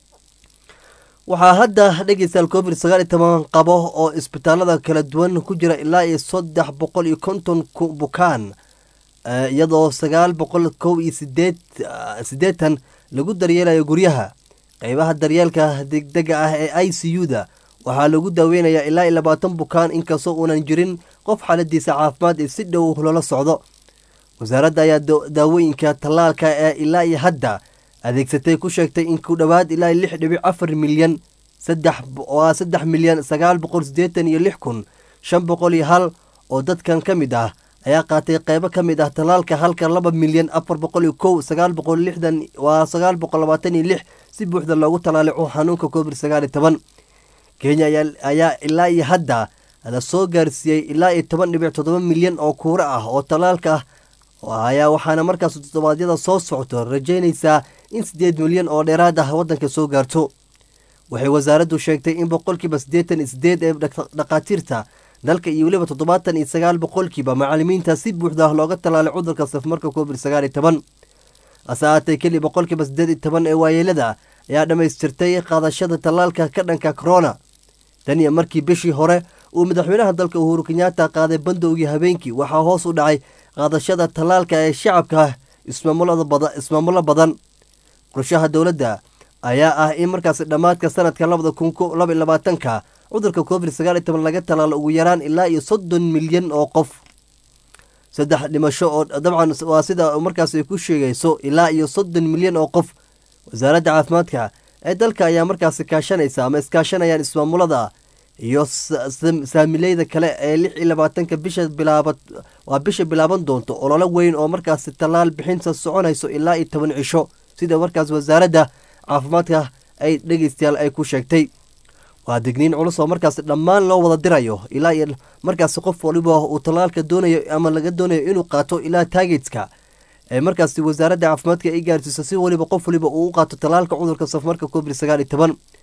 Speaker 1: waxaa hadda dhegeystayaal covid sagaal iyo toban qabo oo isbitaalada kala duwan ku jira ilaa iyo saddex boqol iyo konton bukaan iyadoo sagaal boqol kow iyo sideed siddeetan lagu daryeelayo guryaha qeybaha daryeelka degdega ah ee i c u da waxaa lagu daaweynayaa ilaa iyo labaatan bukaan inkastoo uunan jirin qof xaaladiisa caafimaad ee si dhow loola socdo wasaaradda ayaa daawooyinka tallaalka ee ilaa iyo hadda adeegsatay ku sheegtay in ku dhowaad ilaa lix dhibic afar milyan saddex waa saddex milyan sagaal boqol siddeetan iyo lix kun shan boqol iyo hal oo dadkan ka mid ah ayaa qaatay qeybo ka mid ah tallaalka halka laba milyan afar boqol iyo kow sagaal boqol lixdan waa sagaal boqol labaatan iyo lix si buuxda loogu tallaalay xanuunka covid sagaal iyo toban kenya ayaa ilaa iyo hadda la soo gaarsiiyey ilaa iyo toban dhibic toddoba milyan oo kuuro ah oo tallaalka ah ayaa waxaana markaas toddobaadyada soo socto rajaynaysaa in siddeed milyan oo dheeraad ah waddanka soo gaarto waxay wasaaraddu sheegtay in boqolkiiba siddeetan iyo siddeed ee dhakhaatiirta dalka iyo weliba toddobaatan iyo sagaal boqolkiiba macalimiinta si buuxda looga tallaalay cudurka safmarka covid sagaal iyo toban hase ahaatee keli boqolkiiba siddeed iyo toban ee waayeelada ayaa dhammaystirtay qaadashada tallaalka ka dhanka corona tan iyo markii bishii hore uu madaxweynaha dalka uhuru kenyaata qaaday bandowgii habeenkii waxaa hoos u dhacay qaadashada tallaalka ee shacabka ismaamulo badan qorshaha dowladda ayaa ah in markaasi dhammaadka sanadka labada kun laba iyo labaatanka cudurka covid sagaal iyo toban laga tallaalo ugu yaraan ilaa iyo soddon milyan oo qof saddex dhimasho oo dabcan waa sida markaas ay ku sheegayso ilaa iyo soddon milyan oo qof wasaaradda caafimaadka ee dalka ayaa markaasi kaashanaysa ama iskaashanayaan ismaamulada iyo saamileyda kale ee lix iyo labaatanka bisha bilaaba waa bisha bilaaban doonto ololo weyn oo markaasi tallaal bixinta soconayso ilaa iyo toban cisho sida markaas wasaaradda caafimaadka ay dhegeystayaal ay ku sheegtay waa digniin culus oo markaasi dhammaan loo wada dirayo ilaa iyo markaasi qof waliba uu tallaalka doonayo ama laga doonayo inuu qaato ilaa taageedka ee markaasi wasaaradda caafimaadka ay gaarsiiso si waliba qof waliba uu u qaato tallaalka cudurka safmarka covid sagaal iyo toban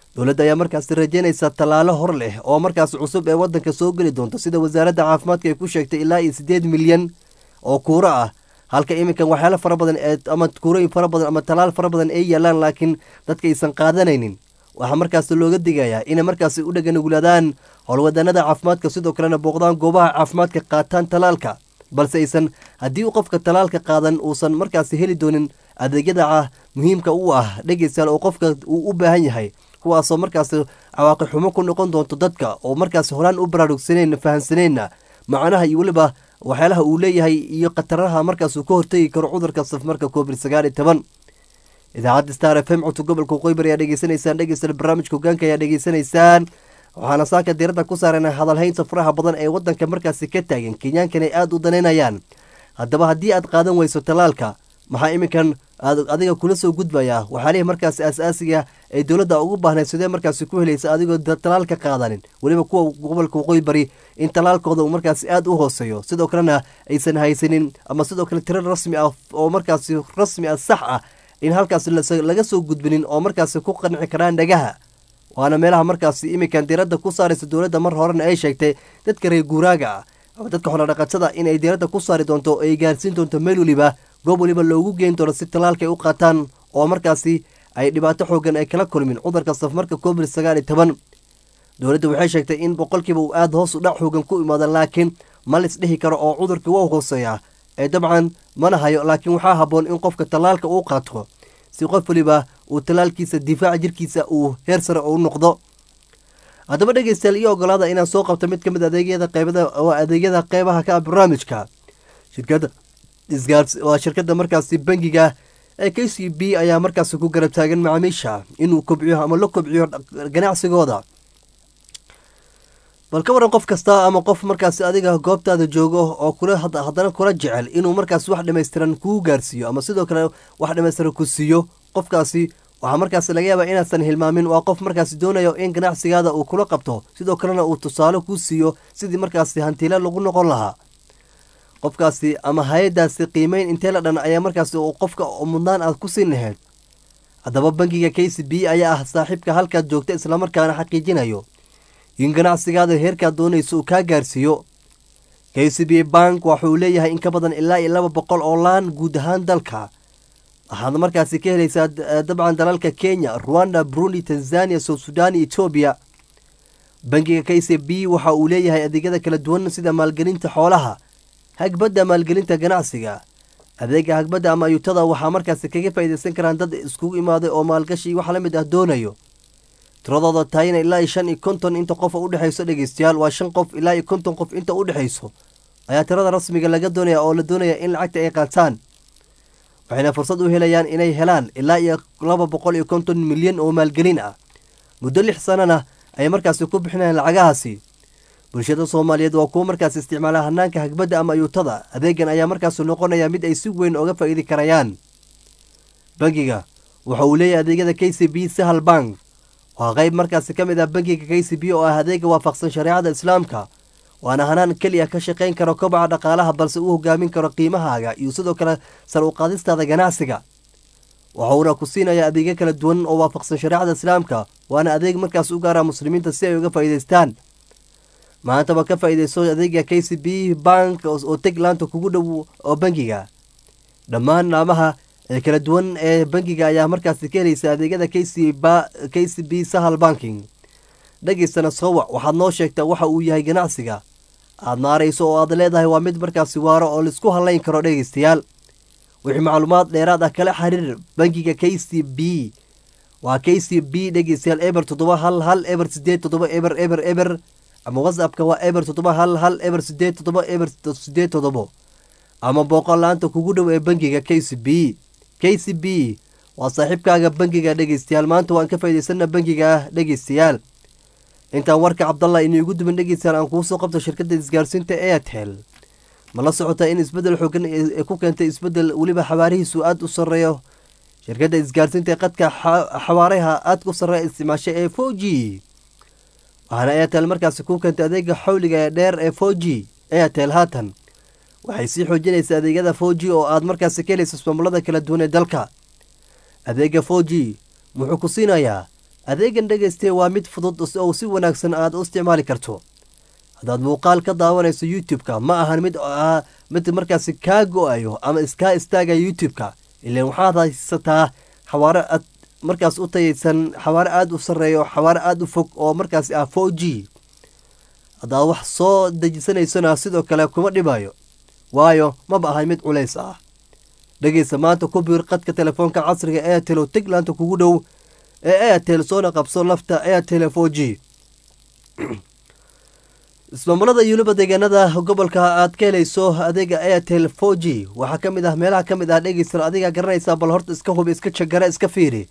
Speaker 1: dowladda ayaa markaasi rajeynaysa tallaalo hor leh oo markaasi cusub ee wadanka soo geli doonto sida wasaaradda caafimaadka ay ku sheegtay ilaa iyo siddeed milyan oo kuuro ah halka iminkan waxyaalo fara badan ee ama kuurooyin fara badan ama tallaal fara badan ay yaalaan laakiin dadka aysan qaadanaynin waxaa markaasi looga digayaa inay markaasi u dhaganugulaadaan howlwadanada caafimaadka sidoo kalena booqdaan goobaha caafimaadka qaataan tallaalka balse aysan haddii uu qofka tallaalka qaadan uusan markaasi heli doonin adeegyada muhiimka u ah dhegeystayaal oo qofka uu u baahan yahay kuwaasoo markaasi cawaaqi xumo ku noqon doonto dadka oo markaasi horaan u baraarugsaneyn fahamsaneenna macnaha iyo weliba waxyaalaha uu leeyahay iyo khataraha markaas uu ka hortegi karo cudurka safmarka covid sagaal iyo toban idaacadda star f m codka gobolka qoybar ayaa dhegeysanaysaan dhegeysta barnaamijka hogaanka ayaa dhegeysanaysaan waxaana saaka diiradda ku saarana hadalhaynta faraha badan ee wadanka markaasi ka taagan kenyaankan ay aada u danaynayaan haddaba haddii aad qaadan weyso tallaalka maxaa iminkan aad adiga kula soo gudbayaa waxyaalihii markaasi aas-aasiga ay dowladda ugu baahnayd sidee markaasi ku helaysa adigoo tallaalka qaadanin weliba kuwa gobolka waqooyi bari in tallaalkooda uu markaasi aada u hooseeyo sidoo kalena aysan haysanin ama sidoo kale tiro rasmi ah oo markaasi rasmi ah sax ah in halkaasi laga soo gudbinin oo markaasi ku qanci karaan dhagaha waana meelaha markaasi iminkan diiradda ku saaraysa dowladda mar horena ay sheegtay dadka reer guuraaga ah ama dadka xoolodhaqatada inay diiradda ku saari doonto oo ay gaarsiin doonto meel weliba goob weliba loogu geyn doono si tallaalka ay u qaataan oo markaasi ay dhibaato xoogan ay kala kulmin cudurka safmarka covid sagaal iyo toban dowladda waxay sheegtay in boqolkiiba uu aada hoos u dhac xoogan ku imaada laakiin ma lis dhihi karo oo cudurkii waa hooseeyaa ee dabcan mana hayo laakiin waxaa habboon in qofka tallaalka uu qaato si qof weliba uu tallaalkiisa difaaca jirkiisa uu heer sare u noqdo haddaba dhegeystayaal iyo ogolaada inaan soo qabto mid ka mid adeegyada qeybada oo adeegyada qeybaha ka ah barnaamijka shirkadda isgaars waa shirkadda markaasi bangiga ee k c b ayaa markaasi ku garab taagan macaamiisha inuu kobciyo ama la kobciyo ganacsigooda bal ka waran qof kasta ama qof markaasi adiga goobtaada joogo oo kula haddana kula jecel inuu markaasi wax dhammaystiran kuu gaarsiiyo ama sidoo kale wax dhammaystiran ku siiyo qofkaasi waxaa markaasi laga yaabaa inaasan hilmaamin waa qof markaasi doonayo in ganacsigaada uu kula qabto sidoo kalena uu tusaale kuu siiyo sidii markaasi hantiile lagu noqon lahaa qofkaasi ama hay-adaasi qiimeyn intee la dhan ayaa markaasi qofka mudnaan aad ku siin lahayd haddaba bangiga k c b ayaa ah saaxiibka halkaad joogta islamarkaana xaqiijinayo in ganacsigaada heerkaad doonayso uu kaa gaarsiiyo k c b bank waxauu leeyahay in ka badan ilaa iyo laba boqol oo laan guud ahaan dalka waxaad markaasi ka helaysaa dabcan dalalka kenya ruanda burundi tanzania south sudan iyo etoobiya bangiga k c b waxa uu leeyahay adeegyada kala duwan sida maalgelinta xoolaha hagbadda maalgelinta ganacsiga adeega hagbadda ama ayuutada waxaa markaasi kaga faa'iidaysan karaan dad iskugu imaaday oo maalgashi wax la mid ah doonayo tiradooda tahayna ilaa iyo shan iyo konton inta qof u dhexayso dhegeystayaal waa shan qof ilaa iyo konton qof inta u dhexayso ayaa tirada rasmiga laga doonaya oo la doonaya in lacagta ay qaataan waxayna fursad u helayaan inay helaan ilaa iyo laba boqol iyo konton milyan oo maalgelin ah muddo lix sanana ayay markaasi ku bixinayaan lacagahaasi bulshada soomaaliyeed waa kuwo markaas isticmaala hanaanka hagbadda ama ayuutada adeegan ayaa markaasi noqonaya mid ay si weyn oga faa'iidi karayaan bangiga waxa uu leeyahay adeegyada k c b sahal bank waa qeyb markaasi ka mid ah bangiga k c b oo ah adeega waafaqsan shareecada islaamka waana hanaan keliya ka shaqayn karo kobaca dhaqaalaha balse uu hogaamin karo qiimahaaga iyo sidoo kale sar u qaadistaada ganacsiga waxauna ku siinaya adeegyo kala duwan oo waafaqsan shareecada islaamka waana adeeg markaas u gaara muslimiinta si ay uga faa'iidaystaan maantaba ka faa'iidayso adeega k c b bank oo teg laanta kugu dhow oo bangiga dhammaan laamaha ee kala duwan ee bangiga ayaa markaasi ka helaysa adeegyada k c k c b sahal banking dhageystana sowac waxaad noo sheegtaa waxa uu yahay ganacsiga aad maarayso oo aad leedahay waa mid markaasi waaro oo laisku hadlayn karo dhegeystayaal wixii macluumaad dheeraad ah kala xiriir bangiga k c b waa k c b dhegeystayaal eber toddoba hal hal eber sideed toddoba eber eber eber ama whatsappka waa eber toddoba hal hal eber sideed toddoba eber sideed toddobo ama booqol la-aanta kugu dhow ee bangiga k c b k c b waa saaxiibkaaga bangiga dhegeystayaal maanta waan ka faa'idaysana bangiga ah dhegeystayaal intaan warka cabdallah iniigu duban dhegeystayaal aan kuu soo qabto shirkadda isgaarsiinta airtel ma la socotaa in isbeddel xoogan ee ku keentay isbeddel weliba xawaarihiisu aada u sarreeyo shirkadda isgaarsiinta ee qadka xawaaraha aadka u sarreeya isticmaashay ee four g waxaana airtel markaasi ku keentay adeega xawliga ee dheer ee four g airtel haatan waxay sii xoojinaysaa adeegyada four g oo aad markaasi ka helaysa ismaamulada kala duwan ee dalka adeega four g wuxuu ku siinayaa adeegan dhegeyste waa mid fudud oo si wanaagsan aad u isticmaali karto haddaad muuqaal ka daawanayso youtube-ka ma ahan mid mid markaasi kaa go-ayo ama iskaa istaagaya youtube-ka ilan waxaad haysataa xawaaro aad markaas u tayaysan xawaaro aada u sarreeyo xawaaro aada u fog oo markaasi ah four g haddaad wax soo dejisanaysona sidoo kale kuma dhibayo waayo maba ahay mid culays ah dhegeysa maanta ku biir qadka telefoonka casriga airtel oo tiglaanta kugu dhow ee airtel soona qabso lafta airtel four g ismaamulada iyo weliba deegaanada gobolka aad ka helayso adeega airtel four g waxaa ka mid ah meelaha ka mid ah dhegeysan adigaa garanaysaa bal horta iska hubi iska jagara iska fiiri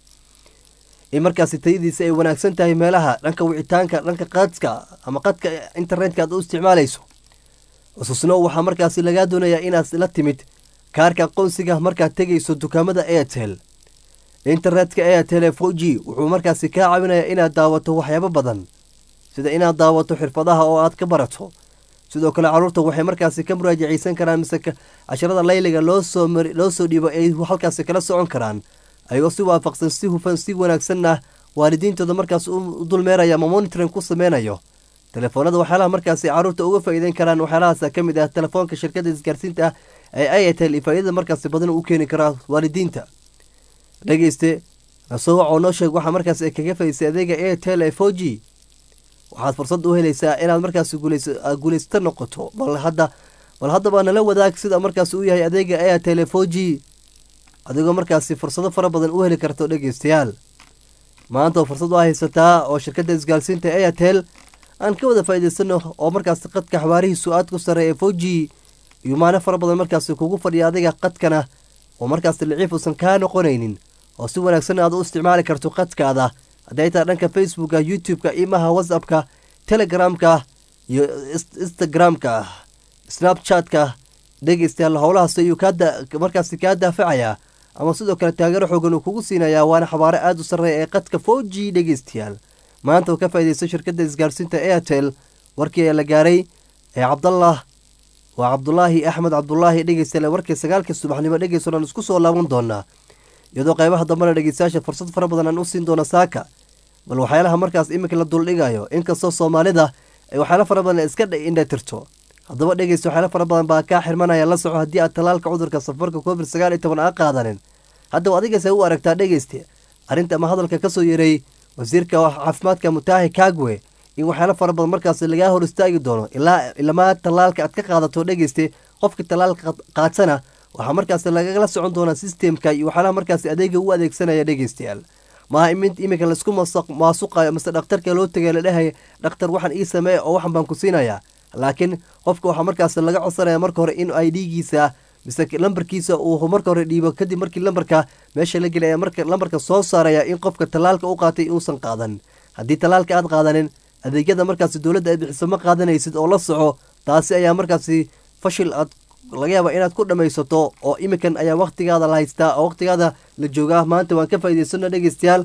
Speaker 1: in markaasi tayadiisa ay wanaagsan tahay meelaha dhanka wicitaanka dhanka qadka ama qadka internetka aad u isticmaalayso xusuusno waxaa markaasi lagaa doonayaa inaad la timid kaarka aqoonsiga markaad tegayso dukaamada airtel internetka airtel four g wuxuu markaasi kaa caawinayaa inaad daawato waxyaabo badan sida inaad daawato xirfadaha oo aad ka barato sidoo kale caruurta waxay markaasi ka muraajaceysan karaan mise casharada layliga loosoo loo soo dhiibo ay halkaasi kala socon karaan ayagoo si waafaqsan si hufan si wanaagsanna waalidiintooda markaas u dulmeeraya ama monitoring ku sameynayo telefoonada waxyaalaha markaasi caruurta uga faa'iideyn karaan waxyaalahaas ka mid ah telefoonka shirkadda isgaarsiinta ah ee ayatel iyo faa'iidada markaasi badan u keeni karaa waalidiinta dhegeyste nasoo wacoo noo sheeg waxaa markaas ay kaga faa'iidsay adeega airtel ee four g waxaad fursad u helaysaa inaad markaasi guulaysta noqoto bal hadda bal haddaba nala wadaag sida markaasi u yahay adeega airtel four g adigoo markaasi fursado fara badan u heli karto dhegeystayaal maanta oo fursad u haysataa oo shirkadda isgaarsiinta airtel aan ka wada faa'iidaysano oo markaasi qadka xawaarihiisu aad ku sarreeya four g iyo maano fara badan markaasi kugu fadhiya adiga qadkana oo markaasi liciif uusan kaa noqonaynin oo si wanaagsan aad u isticmaali karto qadkaada hadday tahay dhanka facebooka youtube-ka imaha whatsappka telegramka iyo instagramka snapchat-ka dhegeystayaal howlahaas ayuu markaasi kaa daafacayaa ama sidoo kale taageero xoogan uu kugu siinayaa waana xabaaro aada u sarreeya ee qadka four g dhegeystayaal maanta uu ka faa'iidaysta shirkadda isgaarsiinta airtel warkii ayaa la gaaray ee cabdallah waa cabdulaahi axmed cabdulaahi dhegeystayaal warkii sagaalka subaxnimo dhegeysanaan isku soo laaban doonaa iyadoo qaybaha dambena dhegeystayaasha fursad fara badan aan u siin doono saaka bal waxyaalaha markaas iminka la duldhigayo inkastoo soomaalida ay waxyaala fara badan iska indhatirto haddaba dhegeysta waxyaala fara badan baa kaa xirmanaya la soco haddii aad talaalka cudurka safarka covid sagaal iyo toban aa qaadanin haddaba adigase u aragtaa dhegeyste arrinta ama hadalka kasoo yeeray wasiirka caafimaadka mutaahi kagwe in waxyaala fara badan markaas lagaa hor istaagi doono ilaa ilamaa talaalka aad ka qaadato dhegeyste qofka talaalka qaadsana waxaa markaas lagala socon doonaa sistemka iyo waxyaalaha markaas adeega u adeegsanaya dhegeystayaal maaha iminka laisku maasuqayo mase dhakhtarka loo tegay la dhehaya dhakhtar waxaan ii sameeya oo waxan baan ku siinayaa laakiin qofka waxaa markaas laga codsanaya marka hore in ay dhiigiisa mise lambarkiisa uu marka hore dhiibo kadib markii lambarka meesha la gelaya marka lambarka soo saaraya in qofka talaalka u qaatay uusan qaadan haddii talaalka aad qaadanin adeegyada markaasi dowladda ay bixiso ma qaadanaysid oo la soco taasi ayaa markaasi fashil aad laga yaaba inaad ku dhammaysato oo iminkan ayaa wakhtigaada la haystaa oo wakhtigaada la joogaa maanta waan ka faa'iidaysano dhegeystayaal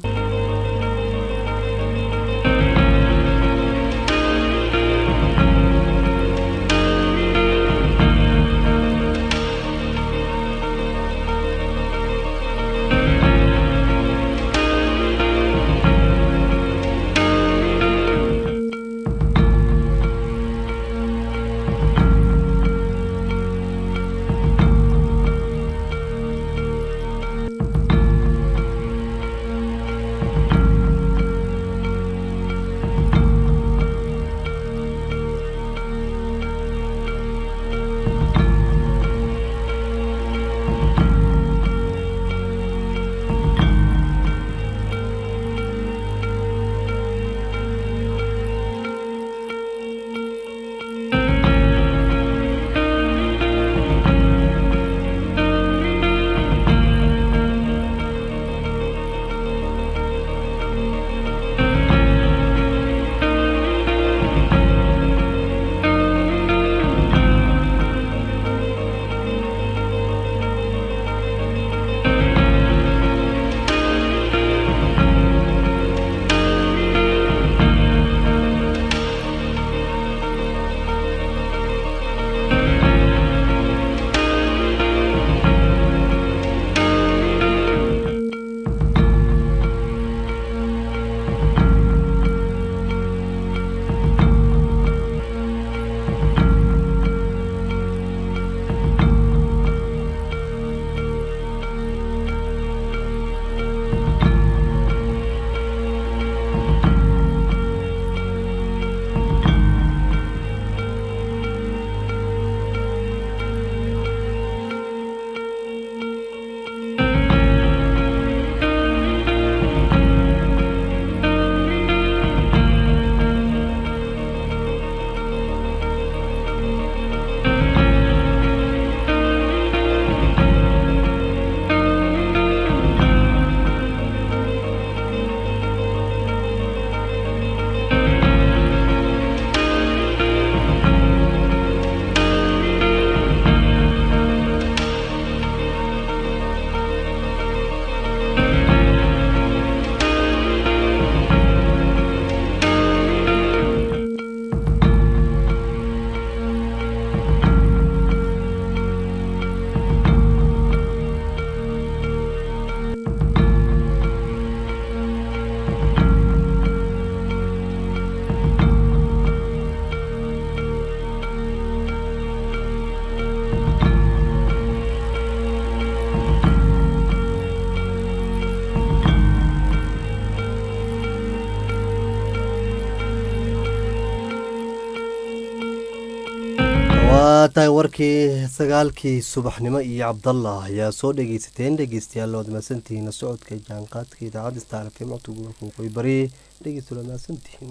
Speaker 1: waa tahay warkii sagaalkii subaxnimo iyo cabdallah ayaa soo dhegeysateen dhegeystayaal waad mahadsantihiin la socodka jaanqaadka idaacadda star fm codka gobolka waqooyi bari dhegeysta waad mahadsantihiin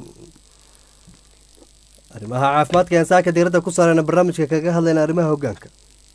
Speaker 1: arrimaha caafimaadka ayaan saaka diiradda ku saarayna barnaamijka kaga hadlayna arrimaha hoggaanka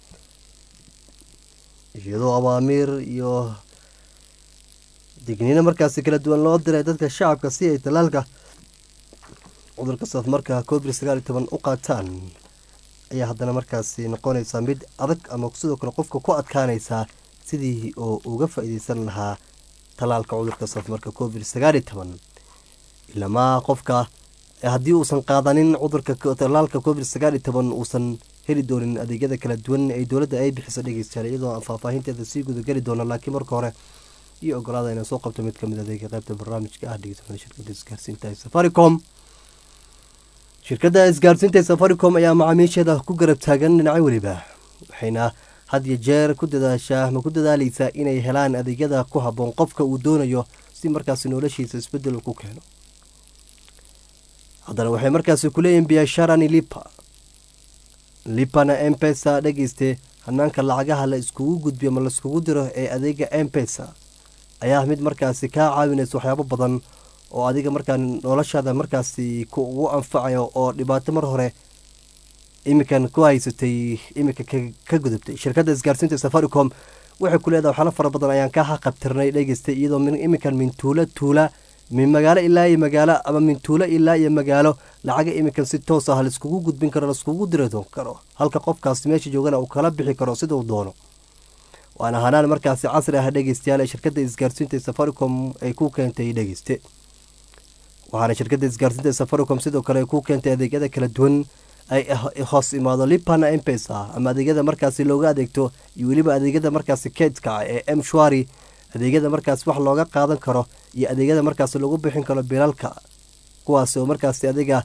Speaker 1: iyadoo awaamiir iyo digniino markaasi kala duwan loo diray dadka shacabka si ay talaalka cudurka safmarka covid sagaal iyo toban u qaataan ayaa haddana markaasi noqonaysaa mid adag ama sidoo kale qofka ku adkaanaysaa sidii oo uga faa-iideysan lahaa talaalka cudurka safmarka covid sagaal iyo toban ilamaa qofka haddii uusan qaadanin cudurka talaalka covid sagaal iyo toban uusan heli doonin adeegyada kala duwan ee dowladda ay bixiso dhegeystayaal iyadoo aan faahfaahinteeda sii gudageli doona laakiin marka hore iyo ogolaada inaan soo qabto mid kamid adeega qaybta barnaamijka ah dhegeysanada shirkada isgaarsiinta ee safaricom shirkadda isgaarsiinta ee safaricom ayaa macaamiisheeda ku garab taagan dhinaco weliba waxayna had iyo jeer ku dadaashaa ama ku dadaaleysaa inay helaan adeegyada ku habboon qofka uu doonayo si markaasi noloshiisa isbedel ku keeno haddana waxay markaasi kuleeyihin biasharani lipa lipana empesa dhegeyste hanaanka lacagaha la iskugu gudbiyo ma laiskugu diro ee adeega empesa ayaa mid markaasi kaa caawinaysa waxyaabo badan oo adiga markaa noloshaada markaasi kugu anfacayo oo dhibaato mar hore iminkan ku haysatay iminka ka gudubtay shirkadda isgaarsiinta safaricom waxay ku leedahay waxyaalo fara badan ayaan ka haqabtirnay dhegeystay iyadoo iminkan min tuula tuula min magaalo ilaa iyo magaalo ama min tuulo ilaa iyo magaalo lacaga iminkan si toos ah laiskugu gudbin karo laiskugu diri karo halka qofkaasi meesha joogana uu kala bixi karo siduu doono waana hanaan markaasi casri ah dhegeystayaal ee shirkadda isgaarsiinta safaricom ay ku keentay dhegeyste waxaana shirkadda isgaarsiinta safaricom sidoo kale ay ku keentay adeegyada kala duwan ay hoos imaado lipana empesa ama adeegyada markaasi looga adeegto iyo weliba adeegyada markaasi keydka ee m shwari adeegyada markaas wax looga qaadan karo iyo adeegyada markaas lagu bixin karo bilalka kuwaas oo markaasi adiga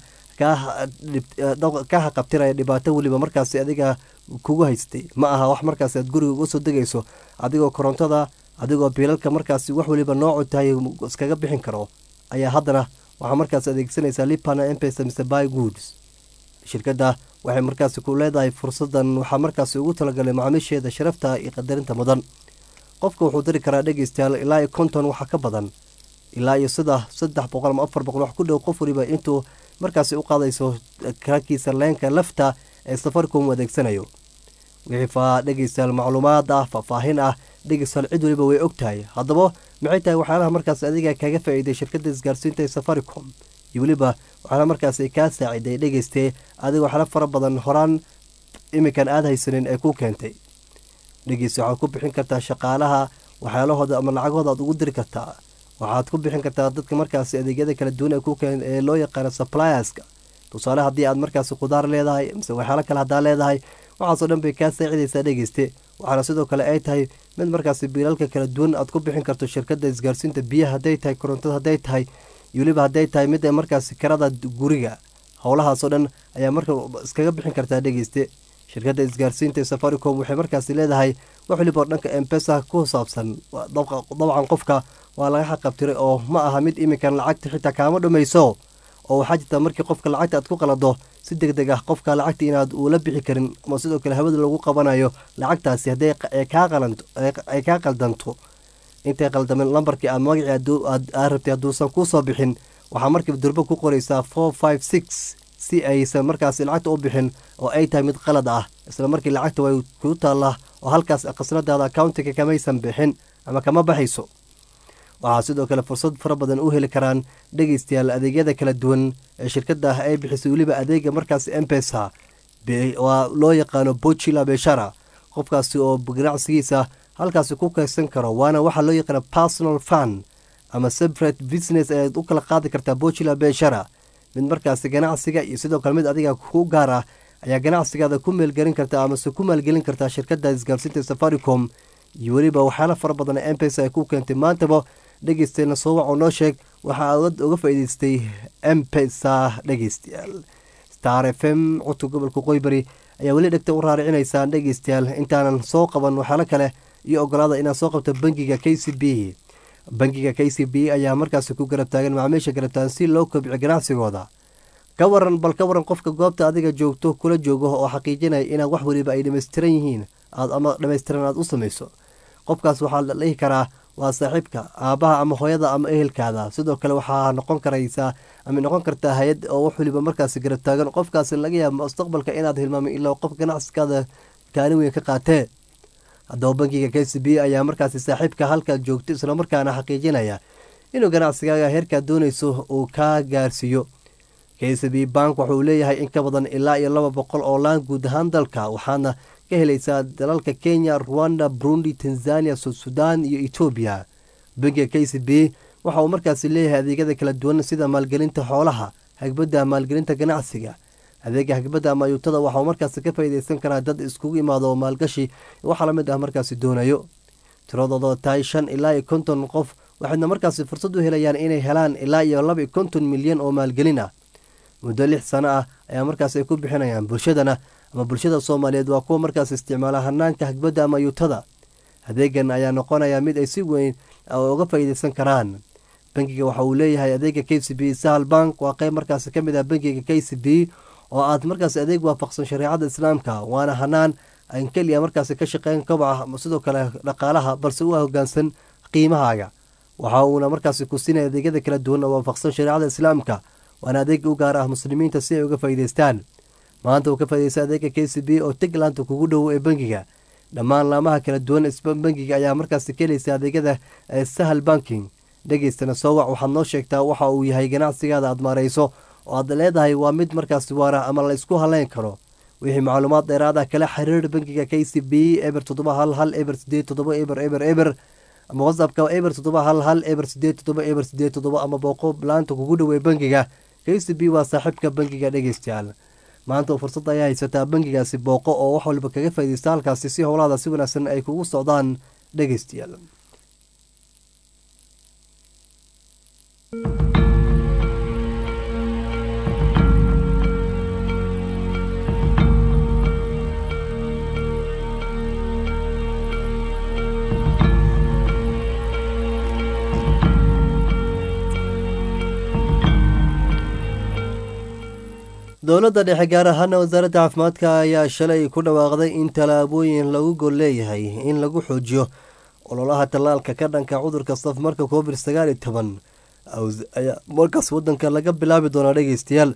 Speaker 1: ka haqabtiraya dhibaato weliba markaasi adiga kugu haystay ma aha wax markaas aad guriga uga soo degayso adigoo korontada adigoo bilalka markaasi wax weliba noocu tahay iskaga bixin karo ayaa haddana waxaa markaas adeegsanaysaa lipana empesa mise by goods shirkadda waxay markaasi ku leedahay fursadan waxaa markaasi ugu talagalay macaamiisheeda sharafta iyo qadarinta mudan qofka wuxuu diri karaa dhegeystayaal ilaa iyo konton waxa ka badan ilaa iyo sida saddex boqol ama afar boqol wax ku dhow qof waliba intuu markaasi u qaadayso karakiisa leenka lafta ee safaricom u adeegsanayo wixii faa dhegeystayaal macluumaad ah faahfaahin ah dhegeystayaal cid waliba way og tahay haddaba maxay tahay waxyaalaha markaas adiga kaga faa-iiday shirkadda isgaarsiinta ee safaricom iyo weliba waxyaala markaasi kaa saaciday dhegeystee adiga waxyaala fara badan horaan iminkan aada haysanin ee ku keentay dhegeysta waxaad ku bixin kartaa shaqaalaha waxyaalahooda ama lacagahooda aad ugu diri kartaa waxaad ku bixin kartaa dadka markaasi adeegyada kala duwan ee loo yaqaano supplierska tusaale haddii aad markaasi khudaar leedahay mise waxyaalo kale haddaa leedahay waxaasoo dhan bay kaa saacidaysaa dhegeyste waxaana sidoo kale ay tahay mid markaasi biilalka kala duwan aad ku bixin karto shirkadda isgaarsiinta biyaha hadday tahay korontada hadday tahay iyo weliba hadday tahay mid markaasi karada guriga howlahaasoo dhan ayaa marka iskaga bixin kartaa dhegeyste shirkadda isgaarsiinta ee safaricom waxay markaasi leedahay wax waliba dhanka embesa ku saabsan dabcan qofka waa laga xaqabtiray oo ma aha mid iminkan lacagta xitaa kaama dhamayso oo waxaa jirta markii qofka lacagta aad ku qalado si deg deg ah qofka lacagta inaad uula bixi karin ama sidoo kale hawada lagu qabanayo lacagtaasi hadday ay kaa qaldanto intay qaldamen lambarkii aad magacii aad rabtay hadduusan kuusoo bixin waxaa markiiba durbo ku qoraysaa four five six si aysan markaasi lacagta u bixin oo ay tahay mid qalad ah isla markii lacagta way kuu taallaa oo halkaas khasnadaada accountiga kamaysan bixin ama kama baxayso waxaa sidoo kale fursad fara badan u heli karaan dhegeystayaal adeegyada kala duwan ee shirkadda ah ay bixisay weliba adeega markaas embesa waa loo yaqaano bochila beshara qofkaasi oo ganacsigiisa halkaasi ku kaydsan karo waana waxaa loo yaqaana personal fund ama separate business ayaad u kala qaadi kartaa bochila beshara mid markaasi ganacsiga iyo sidoo kale mid adiga ku gaar ah ayaa ganacsigaada ku meelgelin kartaa amase ku maalgelin kartaa shirkadda isgaarsiinta safaricom iyo weliba waxyaala fara badan ee mpesa ay ku keentay maantaba dhegeysteena soo wac oo noo sheeg waxaa uga faa'iideystay mpesa dhegeystayaal star f m codka gobolka qoybari ayaa weli dhegta u raaricinaysaan dhegeystayaal intaanan soo qaban waxyaalo kale iyo ogolaada inaad soo qabto bangiga k c b bangiga k c b ayaa markaasi ku garab taagan macaamiisha garab taagan si loo kobciyo ganacsigooda ka waran bal ka waran qofka goobta adiga joogto kula joogo oo xaqiijinaya inaad wax weliba ay dhammaystiran yihiin aad ama dhammaystiran aad u samayso qofkaas waxaa la dhihi karaa waa saaxiibka aabbaha ama hooyada ama ehelkaada sidoo kale waxaa noqon karaysaa ama noqon kartaa hay-ad oo wax weliba markaasi garab taagan qofkaasi laga yaaba mustaqbalka inaad hilmaamay ilaa qof ganacsigaada kaalin weyn ka qaatee haddaba bankiga k c b ayaa markaasi saaxiibka halkaad joogto islamarkaana xaqiijinaya inuu ganacsigaaga heerkaad doonayso uu kaa gaarsiiyo k c b bank wuxuu leeyahay in ka badan ilaa iyo laba boqol oo laan guud ahaan dalka waxaadna ka helaysaa dalalka kenya rwanda burundi tanzania sud sudan iyo etoobiya bankiga k c b waxa uu markaasi leeyahay adeegyada kala duwan sida maalgelinta xoolaha hagbadda maalgelinta ganacsiga adeega hagbadda ama ayuutada waxauu markaasi ka faa'iideysan karaa dad iskugu imaado oo maalgashi waxaa lamid ah markaasi doonayo tiradooda tahay shan ilaa iyo konton qof waxayna markaasi fursad u helayaan inay helaan ilaa iyo laba iyo konton milyan oo maalgelin ah muddo lix sano ah ayaa markaas ay ku bixinayaan bulshadana ama bulshada soomaaliyeed waa kuwa markaas isticmaala hanaanka hagbadda ama ayuutada adeegan ayaa noqonaya mid ay si weyn uga faa'iideysan karaan bankiga waxa uu leeyahay adeega k c b sahal bank waa qeyb markaasi ka mid ah bankiga k c b oo aad markaasi adeeg waafaqsan shareecada islaamka waana hanaan aan keliya markaasi ka shaqeyn kobaca sidoo kale dhaqaalaha balse u hogaansan qiimahaaga waxa uuna markaasi ku siinaya adeegyada kala duwan oo waafaqsan shareecada islaamka waana adeeg u gaar ah muslimiinta si ay uga faa'iideystaan maanta uu ka faa'iideysta adeega k c b oo tigland kugu dhow ee bankiga dhammaan laamaha kala duwan bankiga ayaa markaasi ka helaysa adeegyada sahal banking dhegeystana soo wac waxaad noo sheegtaa waxa uu yahay ganacsigaada aad maarayso oo aad leedahay waa mid markaasi waara ama la isku haleyn karo wixii macluumaad dheeraad ah kala xiriir bankiga k c b eber toddoba hal hal eber sideed toddoba eber eber eber ama whatsappka eber toddoba hal hal eber sideed toddoba eber sideed toddoba ama booqo laanta kugu dhowey bankiga k c b waa saaxiibka bankiga dhegeystayaal maanta fursad ayaa haysataa bankigaasi booqo oo wax waliba kaga faaideysta halkaasi si howlaada si wanaagsan ay kugu socdaan dhegeystayaal dowladda dhexe gaar ahaana wasaaradda caafimaadka ayaa shalay ku dhawaaqday in tallaabooyin lagu gol leeyahay in lagu xoojiyo ololaha tallaalka ka dhanka cudurka safmarka covid sagaal iyo toban ayaa markaas wadanka laga bilaabi doonaa dhegeystayaal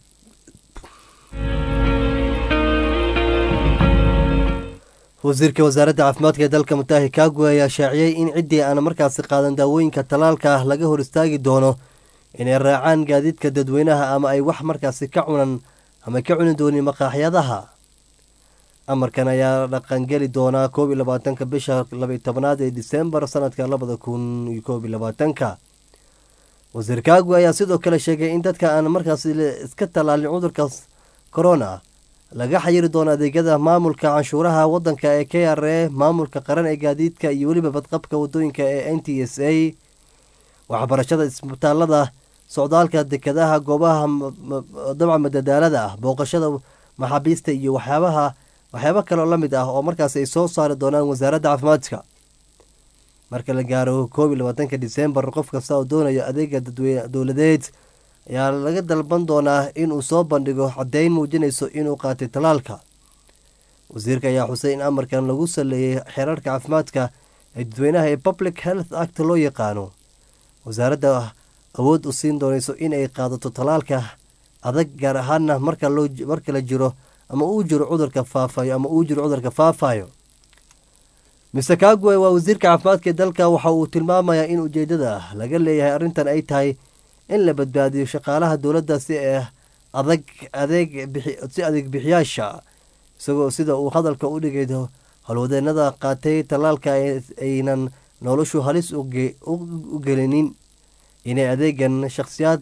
Speaker 1: wasiirka wasaaradda caafimaadka ee dalka mutaahi kaagu ayaa shaaciyey in ciddii aan markaasi qaadan daawooyinka tallaalka laga hor istaagi doono inay raacaan gaadiidka dadweynaha ama ay wax markaasi ka cunan ama ka cuni doonin maqaaxyadaha amarkan ayaa dhaqangeli doonaa koob iyo labaatanka bisha labaiy tobnaad ee disembar sanadka labada kun iyo koob iyo labaatanka wasiir kaagu ayaa sidoo kale sheegay in dadka aan markaasi iska tallaalin cudurka corona laga xayiri doono adeegyada maamulka canshuuraha wadanka ee k r a maamulka qaran ee gaadiidka iyo weliba badqabka wadooyinka ee n t s a waxbarashada isbitaalada socdaalka dekadaha goobaha dabca madadaalada ah booqashada maxaabiista iyo waxyaabaha waxyaabo kaleo la mid ah oo markaas ay soo saari doonaan wasaaradda caafimaadka marka la gaaro koob iyo labaatanka disembar qof kasta oo doonaya adeega dadweyne dowladeed ayaa laga dalban doonaa inuu soo bandhigo caddeyn muujinayso inuu qaatay tallaalka wasiirka ayaa xusay in amarkan lagu saleeyey xeerarka caafimaadka ee dadweynaha ee public health act loo yaqaano wasaaradda awood u siin doonayso inay qaadato tallaalka adag gaar ahaana marka loo marka la jiro ama uu jiro cudurka faafayo ama uu jiro cudurka faafayo mister kagwe waa wasiirka caafimaadka ee dalka waxa uu tilmaamayaa in ujeedada laga leeyahay arrintan ay tahay in la badbaadiyo shaqaalaha dowladda si adag adeeg si adeeg bixiyaasha isagoo sida uu hadalka u dhigay howlwadeenada qaatay tallaalka aynan noloshu halis u gelinin inay adeegan shakhsiyaad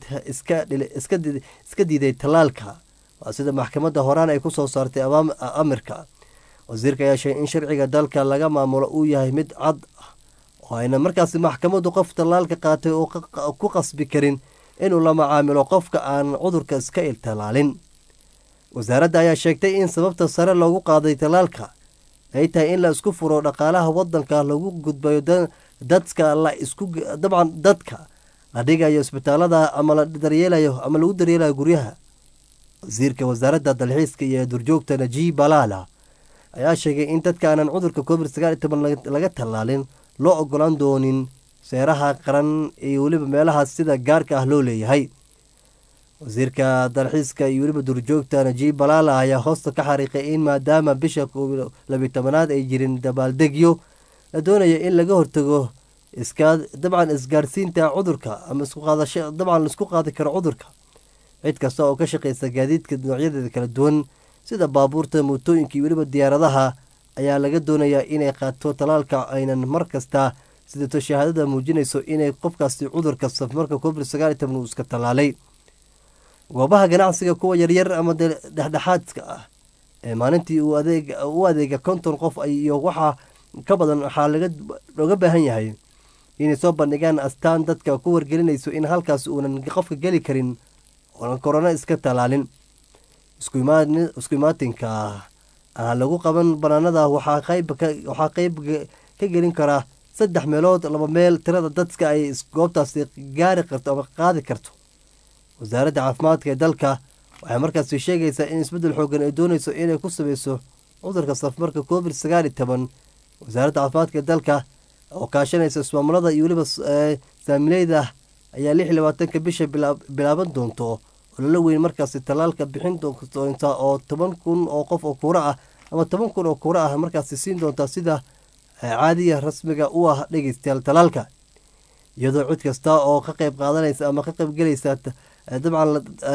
Speaker 1: iska diiday tallaalka waa sida maxkamadda horaan ay kusoo saartay amirka wasiirka ayaa sheegay in sharciga dalka laga maamulo uu yahay mid cad oo ayna markaasi maxkamaddu qof tallaalka qaatay oo ku qasbi karin inuu la macaamilo qofka aan cudurka iska iltallaalin wasaaradda ayaa sheegtay in sababta sare loogu qaaday tallaalka ay tahay in la isku furo dhaqaalaha wadanka lagu gudbayo dadka la isku dabcan dadka la dhigayo isbitaalada ama la daryeelayo ama lagu daryeelayo guryaha wasiirka wasaaradda dalxiiska iyo durjoogta najiib balaala ayaa sheegay in dadka aanan cudurka covid sagaal iyo toban laga tallaalin loo ogolaan doonin seeraha qaran iyo weliba meelahaas sida gaarka ah loo leeyahay wasiirka dalxiiska iyo weliba durjoogta najiib balaala ayaa hoosta ka xariiqay in maadaama bisha labiyi tobanaad ay jirin dabaaldegyo la doonaya in laga hortago iska dabcan isgaarsiinta cudurka ama iskuqaadasho dabcan laisku qaadi karo cudurka cid kasta oo ka shaqeysa gaadiidka noocyadeeda kala duwan sida baabuurta mootooyinka iyo weliba diyaaradaha ayaa laga doonayaa inay qaato talaalka aynan mar kasta sidato shahaadada muujinayso inay qofkaasi cudurka safmarka covid sagaal iyo toban uu iska tallaalay goobaha ganacsiga kuwa yaryar ama dhexdhexaadka ah ee maalintii uu adeeg u adeega konton qof iyo waxaa ka badan waxaa looga baahan yahay inay soo bandhigaan astaan dadka ku wargelinayso in halkaas uunan qofka geli karin oonan korona iska tallaalin isku imaatinka aan lagu qaban banaanada waxaa qeyb ka gelin karaa saddex meelood laba meel tirada dadka ay goobtaasi gaari karto ama qaadi karto wasaaradda caafimaadka ee dalka waxay markaasi sheegaysaa in isbeddel xoogan ay doonayso inay ku sameyso cudurka safmarka covid sagaal iyo toban wasaaradda caafimaadka ee dalka oo kaashanaysa ismaamulada iyo weliba saamileyda ayaa lix iyo labaatanka bisha bilaaban doonto ololo weyn markaasi tallaalka bixin doonta oo toban kun oo qof oo kuura ah ama toban kun oo kuura ah markaasi siin doonta sida caadiya rasmiga u ah dhegeystayaal tallaalka iyadoo cid kasta oo ka qeyb qaadanaysa ama ka qeyb gelaysa dabcan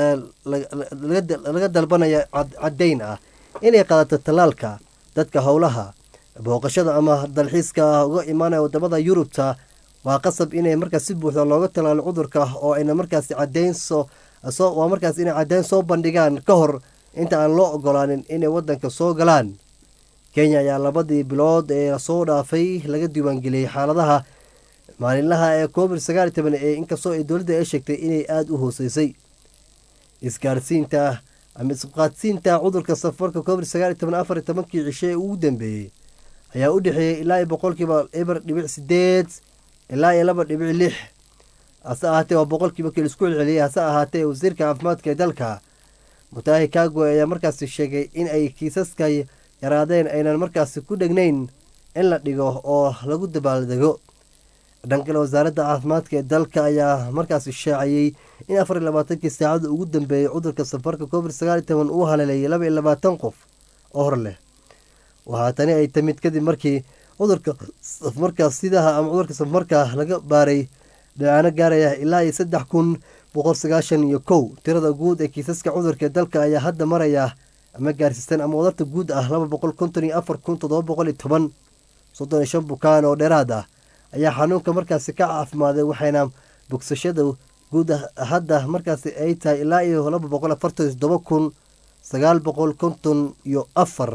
Speaker 1: laga dalbanaya caddayn ah inay qaadato tallaalka dadka howlaha booqashada ama dalxiiska uga imaanaya wadamada yurubta waa qasab inay markaas si buuxda looga tallaalo cudurka oo ayna markaasi cadeyn soo waa markaas inay caddeyn soo bandhigaan ka hor inta aan loo ogolaanin inay wadanka soo galaan kenya ayaa labadii bilood ee lasoo dhaafay laga diiwaangeliyey xaaladaha maalinlaha ee covid sagaal iyo toban ee inkastoo ay dowladda ay sheegtay inay aada u hooseysay isgaarsiinta ama isqaadsiinta cudurka safarka covid sagaal iyo toban afar iyo tobankii cishe ee ugu dambeeyey ayaa u dhexeeyey ilaa iyo boqolkiiba eber dhibic sideed ilaa iyo laba dhibic lix hase ahaatee waa boqolkiiba kii laisku celceliyey hase ahaatee wasiirka caafimaadka ee dalka mutaahi kagwe ayaa markaasi sheegay in ay kiisaska yaraadeen aynan markaasi ku dhegnayn in la dhigo oo lagu dabaaldego dhankale wasaaradda caafimaadka ee dalka ayaa markaasi shaaciyey in afar iyo labaatankii saacada ugu dambeeyey cudurka safarka covid sagaal iyo toban uu haleelayay laba iyo labaatan qof oo hor leh waxaa tani ay timid kadib markii cudurka safmarka sidaha ama cudurka safmarka laga baaray dhacaano gaaraya ilaa iyo saddex kun boqol sagaashan iyo kow tirada guud ee kiisaska cudurka ee dalka ayaa hadda maraya ama gaarsiisan ama wadarta guud ah laba boqol konton iyo afar kun toddoba boqol iyo toban soddon iyo shan bukaan oo dheeraad ah ayaa xanuunka markaasi ka caafimaaday waxayna bogsashada guud hadda markaasi ay tahay ilaa iyo laba boqol afartan iyo toddoba kun sagaal boqol konton iyo afar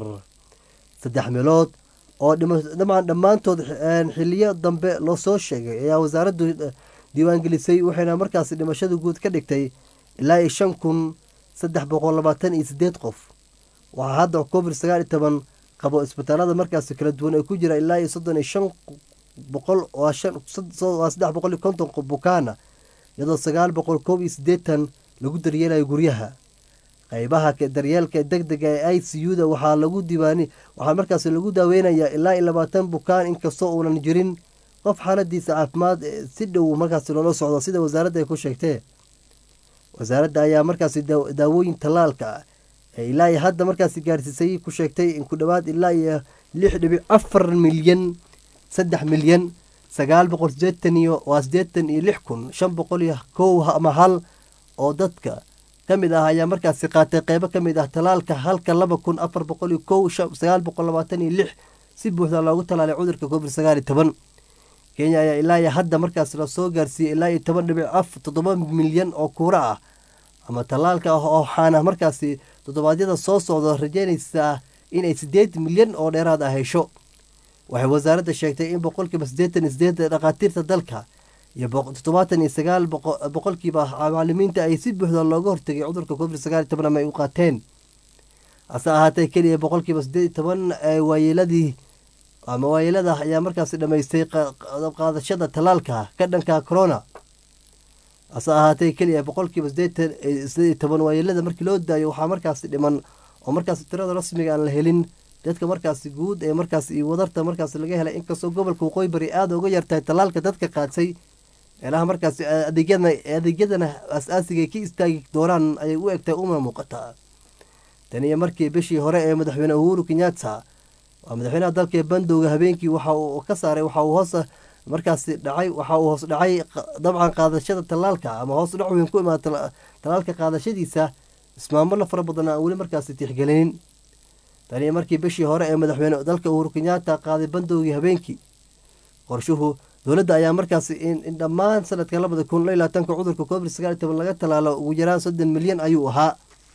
Speaker 1: saddex meelood oo dhamaan dhammaantood xiliyo dambe loo soo sheegay ayaa wasaaraddu diiwaangelisay waxayna markaasi dhimashada guud ka dhigtay ilaa iyo shan kun saddex boqol labaatan iyo sideed qof waxaa hadda covid sagaal iyo toban qabo isbitaalada markaasi kala duwan ay ku jira ilaa iyo soddon iyo shan boqol waa saddex boqol iyo konton bukaana iyadoo sagaal boqol koob iyo siddeetan lagu daryeelayo guryaha qeybaha daryeelka deg dega ee i c u da waxaa lagu diiwaani waxaa markaasi lagu daaweynayaa ilaa iyo labaatan bukaan inkastoo uunan jirin qof xaaladiisa caafimaad si dhow markaasi loola socdo sida wasaaradda ay ku sheegtee wasaaradda ayaa markaasi daawooyin tallaalka ee ilaa iyo hadda markaasi gaarsiisay ku sheegtay in ku dhowaad ilaa iyo lix dhibic afar milyan saddex milyan sagaal boqol sideetan iyo waa sideetan iyo lix kun shan boqol iyo kow ama hal oo dadka ka mid ah ayaa markaasi qaatay qeybo ka mid ah tallaalka halka laba kun afar boqol iyo kow sagaal boqol labaatan iyo lix si buuxda loogu tallaalay cudurka covid sagaal iyo toban kenya ayaa ilaa iyo hadda markaasi lasoo gaarsiiyey ilaa iyo toban dhibic af toddoba milyan oo kuura ah ama tallaalka ah oo waxaana markaasi toddobaadyada soo socda rajeynaysaa inay sideed milyan oo dheeraad ah hesho waxay wasaaradda sheegtay in boqolkiiba siddeetan iyo sideed dhakhaatiirta dalka iyo toddobaatan iyo sagaal boqolkiiba macalimiinta ay si buuxda looga hortegay cudurka covid sagaal iyo toban ama ay u qaateen hase ahaatee keliya boqolkiiba siddeed iyo toban waayeeladii ama waayeelada ayaa markaasi dhammaystay qaadashada tallaalka ka dhanka corona hase ahaatee keliya boqolkiiba sideetan sideed iyo toban waayeelada markii loo daayo waxaa markaasi dhiman oo markaasi tirada rasmiga aan la helin dadka markaasi guud ee markaas iyo wadarta markaas laga helay inkastoo gobolka waqooyi bari aada uga yartahay tallaalka dadka qaadsay meelaha markaasi adeegyadana adeegyadana as-aasiga ay ka istaagi doonaan ayay u egtahay uma muuqataa tan iyo markii bishii hore ee madaxweyne uhuru kenyatta waa madaxweynaha dalka ee bandowga habeenkii waxa uu ka saaray waxa uu hoos markaasi dhacay waxa uu hoos dhacay dabcan qaadashada tallaalka ama hoos dhac weyn ku imaada tallaalka qaadashadiisa ismaamulo fara badan aan weli markaasi tixgelinin tan iyo markii bishii hore ee madaxweyne dalka uhuru kenyatta qaaday bandowgii habeenkii qorshuhu dowladda ayaa markaasi in dhammaan sanadka labada kun iyo labaatanka cudurka covid sagaal iyo toban laga tallaalo ugu yaraan soddon milyan ayuu ahaa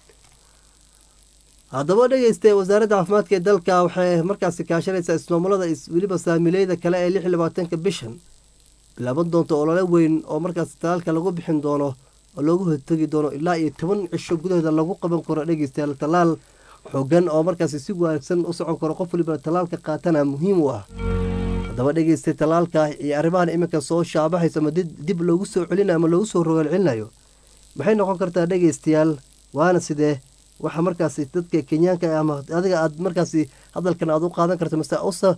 Speaker 1: haddaba dhegeysta wasaaradda caafimaadka ee dalka waxay markaasi kaashanaysaa ismaamulada weliba saamileyda kale ee lix iyo labaatanka bishan bilaaban doonto olole weyn oo markaasi tallaalka lagu bixin doono oo loogu hortegi doono ilaa iyo toban cisho gudahooda lagu qaban karo dhegeystayaal tallaal xoogan oo markaasi si wanaagsan u socon karo qof waliba tallaalka qaatana muhiim u ah haddaba dhegeystay tallaalka iyo arrimahan iminka soo shaabaxaysa ama dib loogu soo celinayo ama loogu soo rogaal celinayo maxay noqon kartaa dhegeystayaal waana sidee waxa markaasi dadka kenyaanka ama adiga aad markaasi hadalkan aad u qaadan karto mase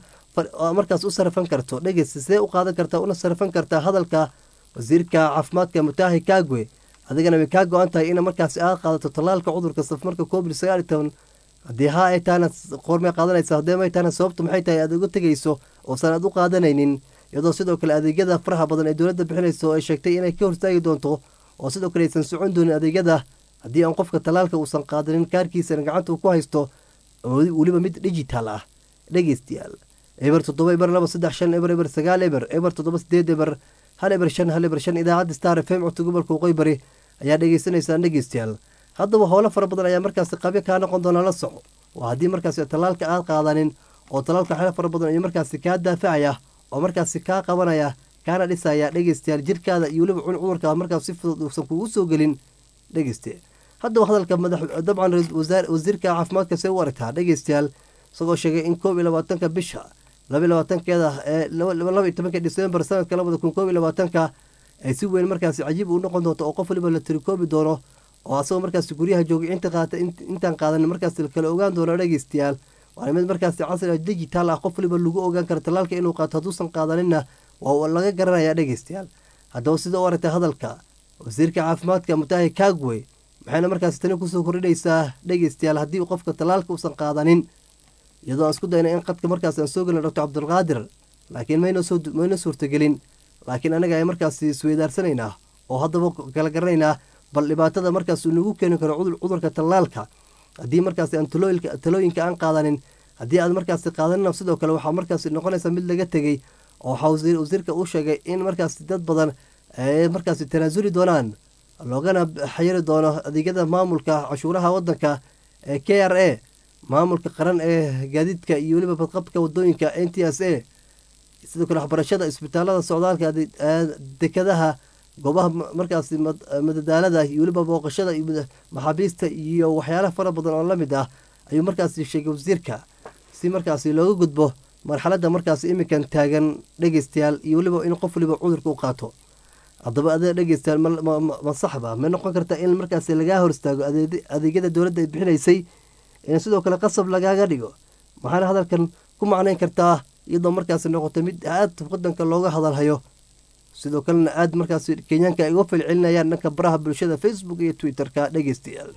Speaker 1: markaas u sarafan karto dhegeysta sidee u qaadan kartaa una sarafan kartaa hadalka wasiirka caafimaadka mutahi kagwe adigana way kaa go-an tahay ina markaasi aad qaadato tallaalka cudurka safmarka covid sagaal iyo toban haddii haa ay tahana qoormay qaadanaysa haddii may tahana sababtu maxay tahay aad uga tegeyso oosan aad u qaadanaynin iyadoo sidoo kale adeegyada faraha badan ee dowladda bixinayso ay sheegtay inay ka hortaagi doonto oo sidoo kale aysan socon doonin adeegyada haddii aan qofka tallaalka uusan qaadanin kaarkiisana gacanta uu ku haysto weliba mid digital ah dhegeystayaal eber toddoba eber laba saddex shan eber eber sagaal eber eber toddoba sideed eber hal eber shan hal eber shan idaacadda star f m codka gobolka waqooyi bari ayaa dhegeysanaysaan dhegeystayaal haddaba howlo fara badan ayaa markaasi qabyo kaa noqon doona la soco waa haddii markaasi tallaalka aad qaadanin oo tallaalka xelo fara badan ayuu markaasi kaa daafacaya oo markaasi kaa qabanaya kaana dhisaya dhegeystayaal jirkaada iyo weliba cudurka markaas si fudud uusan kugu soo gelin dhegeyste haddaba hadalka madax dabcan wasiirka caafimaadka see u aragtaa dhegeystayaal isagoo sheegay in koob iyo labaatanka bisha laba iyo labaatankeeda ee laba iyo tobanka disembar sanadka labada kun koob iyo labaatanka ay si weyn markaasi cajiib u noqon doonto oo qof waliba la tirikoobi doono oo asagoo markaasi guryaha joogay inta qaata intaan qaadan markaasi kala ogaan doono dhegeystayaal waana mid markaasi casri digital ah qof waliba lagu ogaan karo tallaalka inuu qaato hadduusan qaadaninna waa laga garanaya dhegeystayaal haddaba sida u aragtay hadalka wasiirka caafimaadka mutahi kagwe maxayna markaasi tani kusoo kordhinaysaa dhegeystayaal haddii qofka tallaalka uusan qaadanin iyadoo aan isku dayna in qadka markaas aan soo gelin doctor cabdulqaadir laakiin mayna suurtagelin laakiin anaga ay markaasi isweydaarsanaynaa oo haddaba kala garanaynaa bal dhibaatada markaas uu nagu keeni karo cudurka tallaalka haddii markaasi aan talooyinka aan qaadanin haddii aad markaasi qaadanina sidoo kale waxaa markaasi noqonaysa mid laga tegey oo waxaa wasiirka uu sheegay in markaasi dad badan ay markaasi tanaasuli doonaan loogana xayiri doono adeegyada maamulka cashuuraha wadanka ee k r a maamulka qaran ee gaadiidka iyo weliba badqabka wadooyinka n t s a sidoo kale waxbarashada isbitaalada socdaalka dekadaha goobaha markaasi madadaalada iyo weliba booqashada maxaabiista iyo waxyaalaha fara badan oo lamid ah ayuu markaasi sheegay wasiirka si markaasi looga gudbo marxalada markaasi iminkan taagan dhegeystayaal iyo weliba in qof waliba cudurka u qaato haddaba adee dhegeystayaal ma saxba ma noqon karta in markaasi lagaa hor istaago adeegyada dowladda ay bixinaysay in sidoo kale qasab lagaaga dhigo maxaana hadalkan ku macnayn kartaa iyadoo markaasi noqotay mid aad wadanka looga hadalhayo sidoo kalena aad markaasi kenyaanka ay uga falcelinayaan dhanka baraha bulshada facebook iyo twitter-ka dhegeystayaal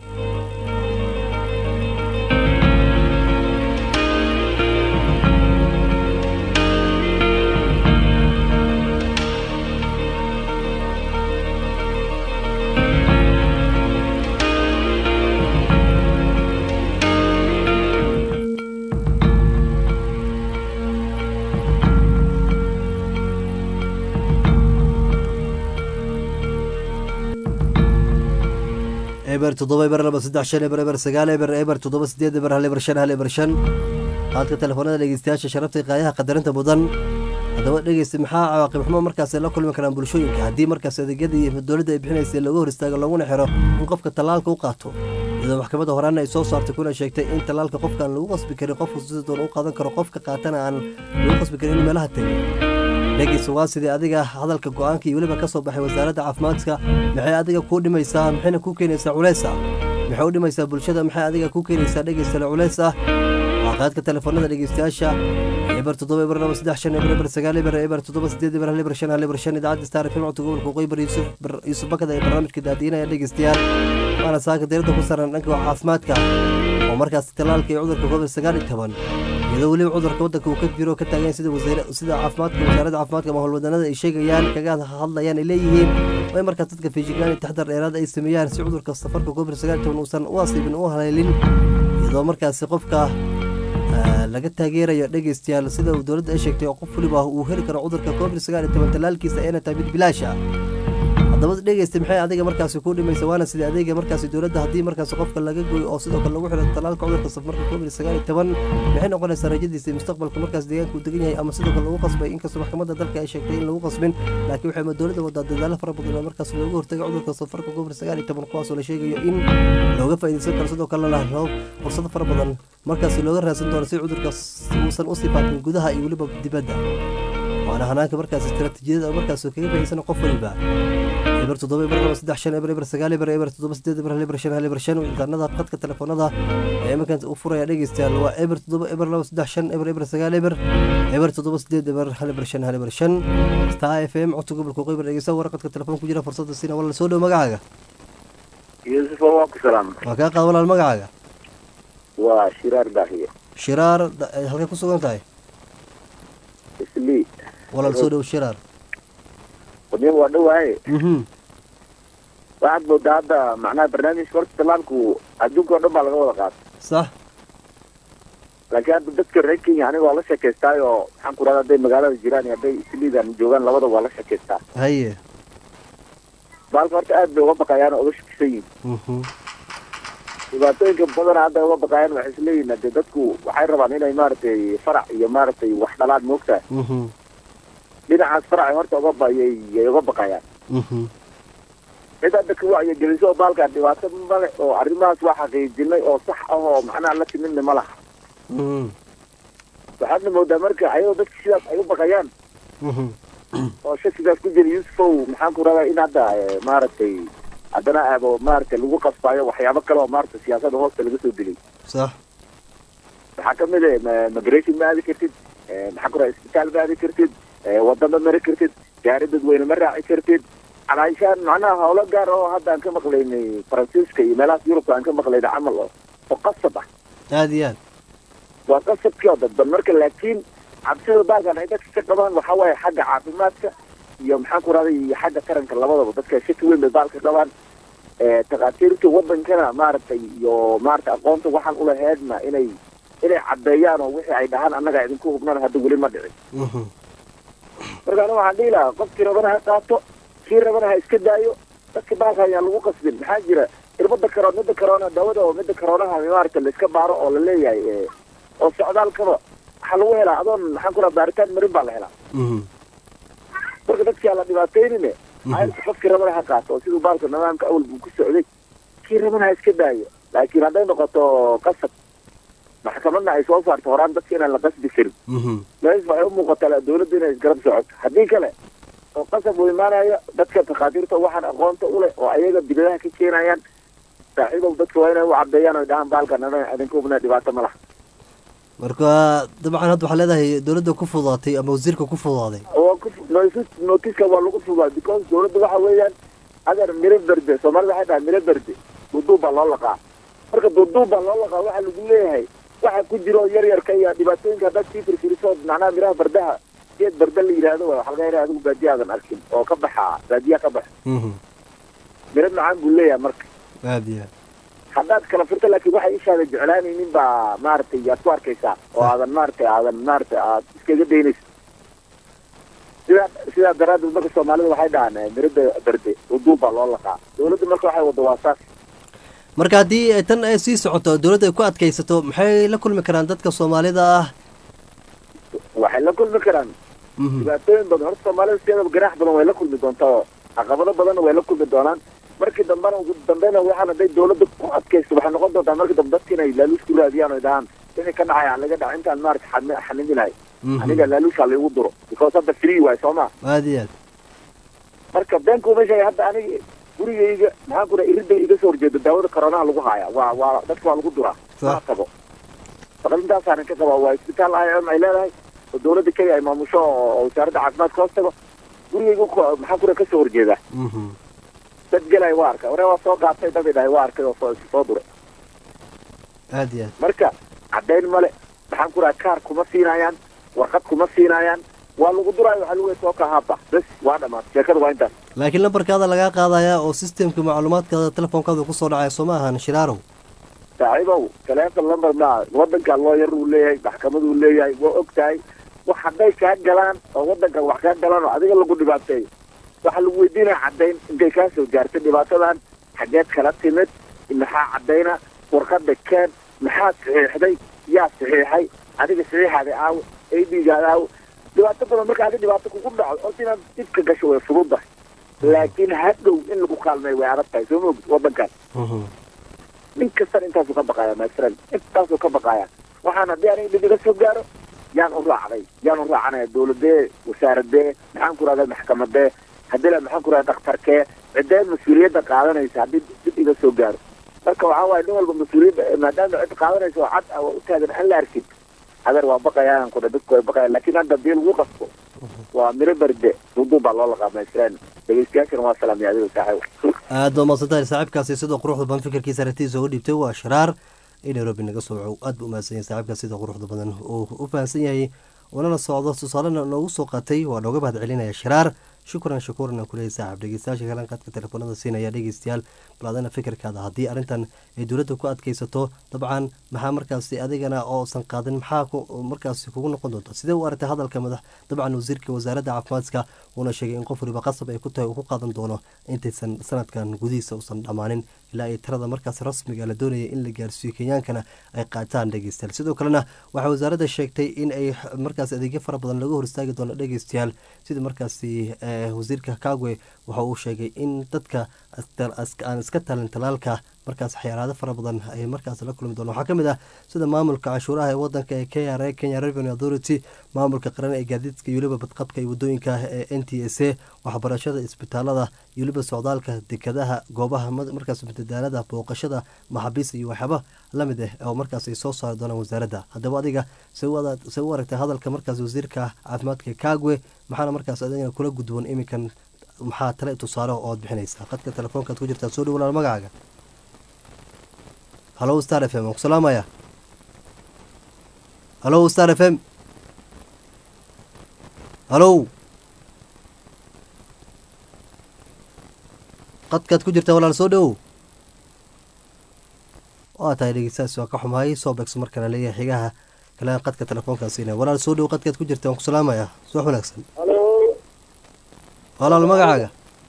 Speaker 1: eber toddoba eber laba saddex shan eber eber sagaal eber eber toddoba sideed eber hal eber shan hal eber shan qaadka telefoonada dhegeystayaasha sharafta qaayaha qadarinta mudan haddaba dhegeysta maxaa cawaaqib xumo markaas la kulmi karaan bulshooyinka haddii markaas adeegyadii dowladda ay bixinaysay looga hor istaago laguna xiro in qofka tallaalka u qaato iyadoo maxkamadda horaana ay soo saartay kuna sheegtay in tallaalka qofkaan lagu qasbi karin qofku sida doon u qaadan karo qofka qaatana aan lagu qasbi karin in meelaha tegay dhegeysa waa sidii adiga hadalka go-aanka iyo weliba ka soo baxay wasaaradda caafimaadka maxay adiga kuu dhimaysaa maxayna kuu keenaysaa culays ah maxay u dhimaysaa bulshada maxay adiga kuu keenaysaa dhegeystale culays ah waa qaadka telefoonada dhegeystayaasha eber toddoba eber laba saddex shan eber eber sagaal eber eber toddoba sideed eber hal eber shan hal eber shan idaacadda star fm codka gobolka waqooyi yuusuf yuusuf bakada ee barnaamijka daadiinaya dhegeystayaal waana saaka diirada ku saran dhanka caafimaadka oo markaas talaalka iyo cudurka covid sagaal iyo toban iyadoo weliba cudurka waddanka uu ka jiro ka taagan sida wasiir sida caafimaadka wasaaradda caafimaadka ama howlwadanada ay sheegayaan kaga hadlayaan ay leeyihiin way markaas dadka feejignaan iyo taxdar dheeraad ay sameeyaan si cudurka safarka covid sagaal iyo toban uusan u asiibin u haleelin iyadoo markaasi qofka laga taageerayo dhegeystayaal sida uu dowladda ay sheegtay oo qof waliba uu heli karo cudurka covid sagaal iyo toban talaalkiisa ayna tahay mid bilaasha haddaba dhegeysta maxay adiga markaasi ku dhimaysa waana sidii adeega markaasi dowladda haddii markaasi qofka laga goyo oo sidoo kale lagu xiro talaalka cudurka safarka covid sagaal iyo toban maxay noqonaysaa rajadiisa iyo mustaqbalka markaas deegaanka uu degan yahay ama sidoo kale lagu qasbay inkastoo maxkamadda dalka ay sheegtay in lagu qasbin laakiin waxay dowladda wadaa dadaalo fara badan oo markaas looga hortaga cudurka safarka covid sagaal iyo toban kuwaasoo la sheegayo in looga faa'iidaysan karo sidoo kalena roob fursado fara badan markaasi looga raadsan doono si cudurkaas uusan usii faafin gudaha iyo weliba dibadda waana hanaanka markaas istaraatiijiyada markaas kaga faa'iidaysan qof waliba eber toddoba eber laba saddex shan eber eber sagaal eber eber toddoba sideed eber hal eber shan hal eber shan wicitaanada khadka telefoonada ee iminkan u furaya dhegeystayaal waa eber toddoba eber laba saddex shan eber eber sagaal eber eber toddoba sideed eber hal eber shan hal eber shan star f m codka gobolka qeybar dhegeysta warqadka telefoon ku jira fursadda siina wala soo dhow magacaaga
Speaker 3: yuusuf waa ku salaam
Speaker 1: waa kaa qaad walaal magacaaga
Speaker 3: waa shiraar daahiye
Speaker 1: shiraar halkay ku sugan tahay
Speaker 3: islii
Speaker 1: walaal soo dhow shiraar
Speaker 3: wadniin waa dhowaaye
Speaker 1: mhm
Speaker 3: waxaad moodaa hadda macnaha barnaamijka horta talaalku adduunka oo dhan baa laga wada qaata
Speaker 1: sax
Speaker 3: laakiin hadda dadka reer kenya aniga waa la sheekaystaay oo maxaan ku rahda hadday magaalada jiraan iyo hadday isliidan joogaan labada waa la sheekaystaa
Speaker 1: haye
Speaker 3: baalka horta aad bay uga baqayaan oo uga shakisan yihin
Speaker 1: mhm
Speaker 3: dhibaatooyinka badana hadda uga baqayaan waxay isleeyihin hadee dadku waxay rabaan inay maaragtay farac iyo maaragtay wax dhalaan moogtahay
Speaker 1: mhm
Speaker 3: dhinacaas faracay horta uga bayay yay uga baqayaan
Speaker 1: mhm
Speaker 3: cid hadda ka wacyi geliso oo baalkaa dhibaato male oo arrimahaas waa xaqiijinay oo sax ah oo macnaha la timidna ma laha
Speaker 1: mhm
Speaker 3: waxaadna moodaa marka ayadoo dadka sidaas ay u baqayaan
Speaker 1: mhm
Speaker 3: oo shakigaas ku jira yuusufow maxaan ku radaa in hadda eh, maaragtay haddana aabo maaragtay lagu qasbaayo waxyaabo kale oo maaragtay siyaasada hoosta laga soo dilay
Speaker 1: sax
Speaker 3: waxaa kamid ah ma- migration ma aadi kartid eh, maxaan ku radaa isbitaal ma aadi kartid eh, wadda ma mari kartid gaari dadweyne ma raaci kartid calaashaan macnaha howlo gaar oo hadda aan ka maqlaynay faransiiska iyo meelahaas yurubka aan ka maqlaynay camal oo oo qasab ah
Speaker 1: aada iyo aad
Speaker 3: waa qasabkii oo dadban marka laakiin cabsida baalkan ay dadka ka qabaan waxaa waaye xagga caafimaadka iyo maxaan ku rahday iyo xagga taranka labadaba dadka shaki weyn bay baalka qabaan Eh, takhaatiirta wadankana maaragtay iyo maaragtay aqoonta waxaan ulaheedna inay inay caddeeyaan oo wixii ay dhahaan annaga idinku hubnaan hadda weli ma dhicin
Speaker 1: mhm
Speaker 3: marka aniga waxaan dhihi lahaa qofkii rabana ha qaato kii rabana ha iska daayo dadka baalka ayaan lagu qasbin maxaa jira irbada karo midda karoona daawada oo midda karoonaha maaragta la iska baaro oo la leeyahay eh, oo socdaalkaba waxaa lagu helaa adoon maxaan ku raha baaritaan marin baa la helaa
Speaker 1: mhm
Speaker 3: marka dadkii aan la dhibaataynine ayarka qofkii rabana ha qaato oo siduu baalka nidaamka awal buu ku socday kii rabana ha iska daayo laakiin hadday noqoto qasab maxkamadna ay soo saarto horaan dadka inaan la qasbi karin
Speaker 1: mhm
Speaker 3: mees waxay u muuqataa dawladda inay isgarab socoto haddii kale oo qasab uu imaanayo dadka takhaatiirta waxaan aqoonta u leh oo ayaga dibadaha ka keenayaan saaxiibow dadka waa inay u cadeeyaan oy dhahaan baalkan anaga idinka hubna dhibaato ma laha
Speaker 1: marka dabcan hadda waxaa leedahay dowladda ku fududaatay ama wasiirka ku fududaaday
Speaker 3: oo ku notice notiska waa lagu fudaa because dawladda waxa weeyaan adeer miro berde soomaalida waxay dhahay miro berde duuduub baa loo laqaa marka duuduub baa loo laqaa waxaa lagu leeyahay waxa ku jiro yar yarka iyo dhibaatooyinka haddaad sii firfiriso macnaha miraha bardaha geed barda la yidhaahdo waa waxaa laga yaraa adigu baadiya aadan arkin oo ka baxa baadiya ka baxa
Speaker 1: mhm
Speaker 3: miro macaan buu leeyahay marka
Speaker 1: aada iyo aad
Speaker 3: haddaad kala furto laakiin waxay ishaada jeclaanaynin baa maaragtay yaad ku arkaysaa oo aadan maaragtay aadan maaragtay aad iskaga daynayso sidaa sidaa daraaddeed marka soomaalida waxay dhahaan eh, mirada berde uduub baa loo laqaa dawladda marka waxay wadda waa saas
Speaker 1: marka haddii ay tan ay sii socoto dowladda ay ku adkaysato maxay la kulmi karaan dadka soomaalida ah
Speaker 3: waxay la kulmi karaan
Speaker 1: mhm
Speaker 3: dhibaatooyin badan horta soomaalida sideedaba ganaax badan way la kulmi doontaa oo caqabado badanna way la kulmi doonaan markii dambena ugu dambena waxaan hadday dawladda ku adkaysto waxay noqon doontaa markii dambe dadka inay laaluus ku raadiyaan oy dhahaan wixii ka dhacay aan laga dhaca intaan maarata xani- xanimi lahay
Speaker 1: Mhm.
Speaker 3: aniga laaluusha laigu duro because hadda free waay soo ma
Speaker 1: aada iyo aad
Speaker 3: marka beenku ma sheegay hadda aniga gurigayga maxaan ku dhahay iridda iga soo horjeeda daawada koronaha lagu haaya waa waa dadka waa lagu duraa
Speaker 1: Sax.
Speaker 3: ma qabo faqrintaasaanan ka qabaa waa isbitaal i m ay leedahay oo dawladda kenya ay maamusho oo oo wasaaradda caafimaadka hoos tago gurigayga ku- maxaan ku dhahay kasoo horjeeda
Speaker 1: Mhm.
Speaker 3: dad gelay waa arkay waree waa soo gaatay dad idhahay waa arkay oo soo soo duray
Speaker 1: aada iyo aad
Speaker 3: marka caddayn male maxaan ku dhahay kaar kuma siinayaan warqad kuma siinayaan waa lagu duraayo waxaa lagu soo kahaaba bes waa dhamaatay sheekada waa intaas
Speaker 1: laakiin lambarkaada lagaa qaadayaa oo systemka macluumaadkaada telefoonkaada kusoo dhacaya soo ma ahan shiraarow
Speaker 3: saaxiibow taleefon lambar maa wadanka looyar uu leeyahay maxkamaduu leeyahay waa og tahay wax hadday kaa galaan oo wadanka wax kaa galaan oo adiga lagu dhibaateeyo waxaa lagu weydiinaya caddayn intay kaa soo gaartay dhibaatadan xageed kala timid maxaa caddayna warqada keen maxaa saxiixday yaa saxiixay adiga saxiixaada aawo aidigaada aawo dhibaato badan marka adi dhibaato kugu dhaco horta inaad dibka gasho way fududahay laakiin hadhow in lagu kaalmeeyo way adag tahay soo moogid wadankan
Speaker 1: Mhm.
Speaker 3: nin kastan intaasuu ka baqaya masalan intaasuu ka baqaya waxaan haddii aniga dhib iga soo gaaro yaan u raacday yaan u raacanaya dawladee wasaaradee maxaan ku rahda maxkamadee haddii la maxaan ku rahda dhakhtarkee cidee mas-uuliyadda qaadanaysa haddii dib iga soo gaaro marka waxaa waaye nin walba mas-uuliyadda maadaama cid qaadanaysa oo cad ah waa u taagan aan la arkin adeer waa baqayaan ku dha dadku way baqayaan laakiin hadda haddii lagu qasbo waa miro berde duuduub baa loo laqaa masalan dhegeystayaashana waa salaamya adiga saaxiib
Speaker 1: aada baa mahadsantahay saaxiibkaasi sidoo quruxda badan fikirkiisa aragtidiisa uga dhiibtay waa shiraar in nairobi naga soo waco aad buu umahadsan yahay saaxiibkaas sida quruxda badan uu u fahamsan yahay unana socdo tusaalena noogu soo qaatay waa nooga mahad celinaya shiraar shukran shakuuran aan kuleeyahay saaxiib dhegeystayaasha kalan qadka telefoonada siinaya dhegeystayaal bal adana fikirkaada haddii arrintan ay dowladda ku adkeysato dabcan maxaa markaasi adigana oosan qaadin maxaa ku- markaasi kugu noqon doonta sidee u aragtay hadalka madax dabcan wasiirka wasaaradda caafimaadka uuna sheegay in qof waliba qasab ay ku tahay uu ku qaadan doono intaysan sanadkan gudihiisa uusan dhammaanin ilaa ay tirada markaas rasmiga la doonaya in la gaarsiiyo kenyaankana ay qaataan dhegeystayaal sidoo kalena waxaa wasaaradda sheegtay in ay markaas adeegyo fara badan laga hor istaagi doono dhegeystayaal sida markaasi eh, wasiirka kagwe waxa uu sheegay in dadka astar- as- aan iska talin talaalka markaas xayaraado fara badan ay markaas la kulmi doonaan waxaa ka mid ah sida maamulka canshuuraha ee wadanka ee k r a kenya revenue authority maamulka qaran ee gaadiidka iyo weliba badqabka iyo wadooyinka ee n t s a waxbarashada isbitaalada iyo weliba socdaalka dekadaha goobaha ma- markaas madadaalada booqashada maxaabiista iyo waxyaaba lamid ah oo markaas ay soo saari doonaan wasaaradda haddaba adiga se u ada- se u aragtay hadalka markaas wasiirka caafimaadka kagwe maxaana markaas adigana kula gudboon iminkan maxaa tale tusaale oo aad bixinaysaa qadka telefoonkaad ku jirtaa soo dhowlaal magacaaga halo star f m waan ku salaamaya halo star f m halo qadkaad ku jirtaa walaal soo dhowow waa tahay dhegeystayaas waa ka xumahay soo beegso markana leeyahay xigaha kale qadka telefoonkaasiina walaal soo dhow qadkaad ku jirta waan ku salaamaya subax wanaagsan
Speaker 3: halo
Speaker 1: walaal magacaaga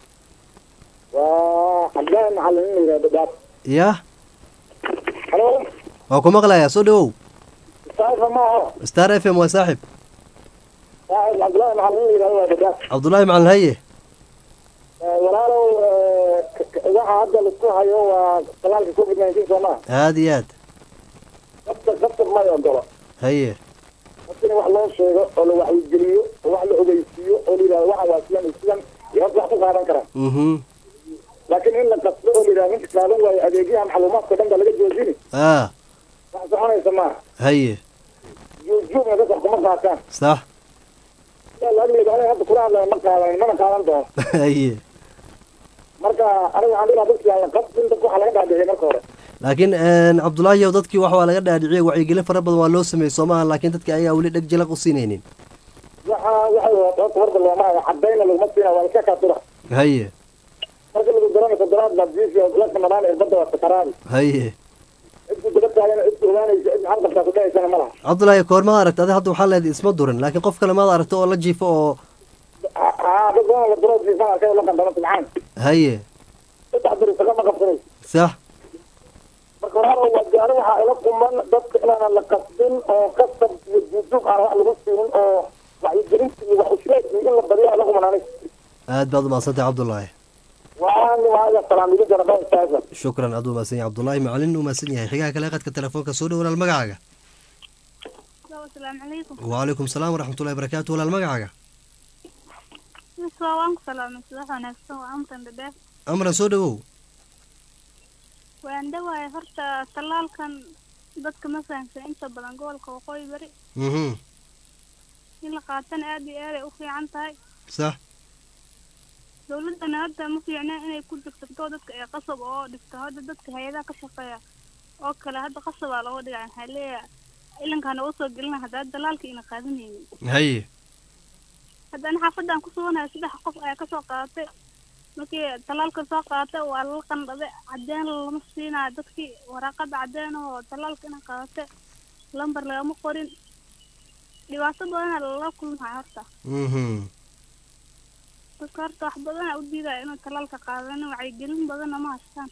Speaker 3: waa cabdilaahi macalin in la yidhahdo dhaaf
Speaker 1: ya
Speaker 3: halo
Speaker 1: waa ku maqlayaa soo dhowow
Speaker 3: saaxiba maaho
Speaker 1: star f m waa saaxib
Speaker 3: saaxib cabdilaahi macalin in la yidhahdo waa dhadhaaf
Speaker 1: cabdullaahi macalin haye
Speaker 3: walaalow waxa hadda laisku hayo waa talaalka covid nineteen soo maa
Speaker 1: aada iyo aad
Speaker 3: qabta qabta may ogolo
Speaker 1: haye
Speaker 3: marka in wax loo sheego oo la wacyigeliyo oo wax la ogeysiiyo oo la yidhahdo waxa waa sidan iyo sidan iyo horta wax ku qaadan karaan
Speaker 1: mhm
Speaker 3: laakiin in la qasbo oo la yidhahdo ninka qaadan waayo adeegyaha macluumaadka dhan baa laga joojini
Speaker 1: ah
Speaker 3: wax soconaysa maaha
Speaker 1: haye
Speaker 3: juugjuugna dadka kuma qaataan
Speaker 1: sax
Speaker 3: laagleeda aniga hadda kula hadlaya ma qaadan mana qaadan doono
Speaker 1: haye
Speaker 3: marka aniga waxaan dhigaa dadki aan la qasbin dadka waxa laga dhaadhiciyay marka hore
Speaker 1: laakiin cabdullaahi ow dadkii wax waa laga dhaadhiciyey wacyigelin fara badan waa loo sameeyey soo maaha laakiin dadki ayagaa weli dheg jalaq u siinaynin
Speaker 3: waxa waxay wadaata horta horta looma hayo cadayna laguma siina waa iska kaasura
Speaker 1: haye
Speaker 3: marka lagu daranayso daraad baad jiisi oo laka madhaan irbada waa sakaraabi
Speaker 1: haye
Speaker 3: cidku daba taagana cidku ogaanaysa cid maxal qabtaa kudhahaysana ma laha
Speaker 1: cabdullaahi koor maad aragta adi hadda waxaa leedahay isma durin laakiin qof kale maad aragta oo la jiifo oo
Speaker 3: aa dad badan la duro jiifan arkay la qandano subxaan
Speaker 1: haye
Speaker 3: saddex beri saga ma qabsanayso
Speaker 1: sax
Speaker 3: marka walaalow waa gaari waxaa ila quman dadka inaanan la qasbin oo qasab iyo juujuug aan wax lagu siinin oo wacyigelinta iyo wax usheeg iyo in la badiyo ala quman aniga
Speaker 1: aad baad umaadsantahay cabdullaahi
Speaker 3: waan waaga salaamidi jaraba istaaga
Speaker 1: shukran aad u mahadsan yahay cabdullaahi macalin u mahadsan yahay xigaha kale qadka telefoonka soo dhow walaal magacaaga
Speaker 4: asalaamu calaykum
Speaker 1: wacalaykum salaam waraxmatullahi barakaatu walaal magacaaga
Speaker 4: miswaa waan ku salaamay subax wanaagsan waa amran dhadheer
Speaker 1: amran soo dhawow
Speaker 4: waan dhawaaya horta tallaalkan dadka ma fahamsan inta badan gobolka waqooyi bari
Speaker 1: mhm
Speaker 4: in la qaatana aad iyo aad ay u fiican tahay
Speaker 1: sax
Speaker 4: dowladdana hadda ma fiicna inay ku degsato dadka ee qasab oo dhigto hadda dadka hay-adaha ka shaqeeya oo kale hadda qasabaa looga dhigaa waxaa leeyahay ilankaana usoo gelina haddaa dalaalka ina qaadanaynin
Speaker 1: haye
Speaker 4: haddana xaafadan ku suganayo saddex qof ayaa kasoo qaadatay markii talaalka soo qaatay waa lala qandhaday cadeen lama siinayo dadkii waraaqada cadeen oo talaalka ina qaadatay lambar lagama qorin dhibaato badana lala kulmayo horta
Speaker 1: mhm
Speaker 4: dadka horta wax badana u diidaya inuu talaalka qaadanin wacyigelin badanna ma haystaan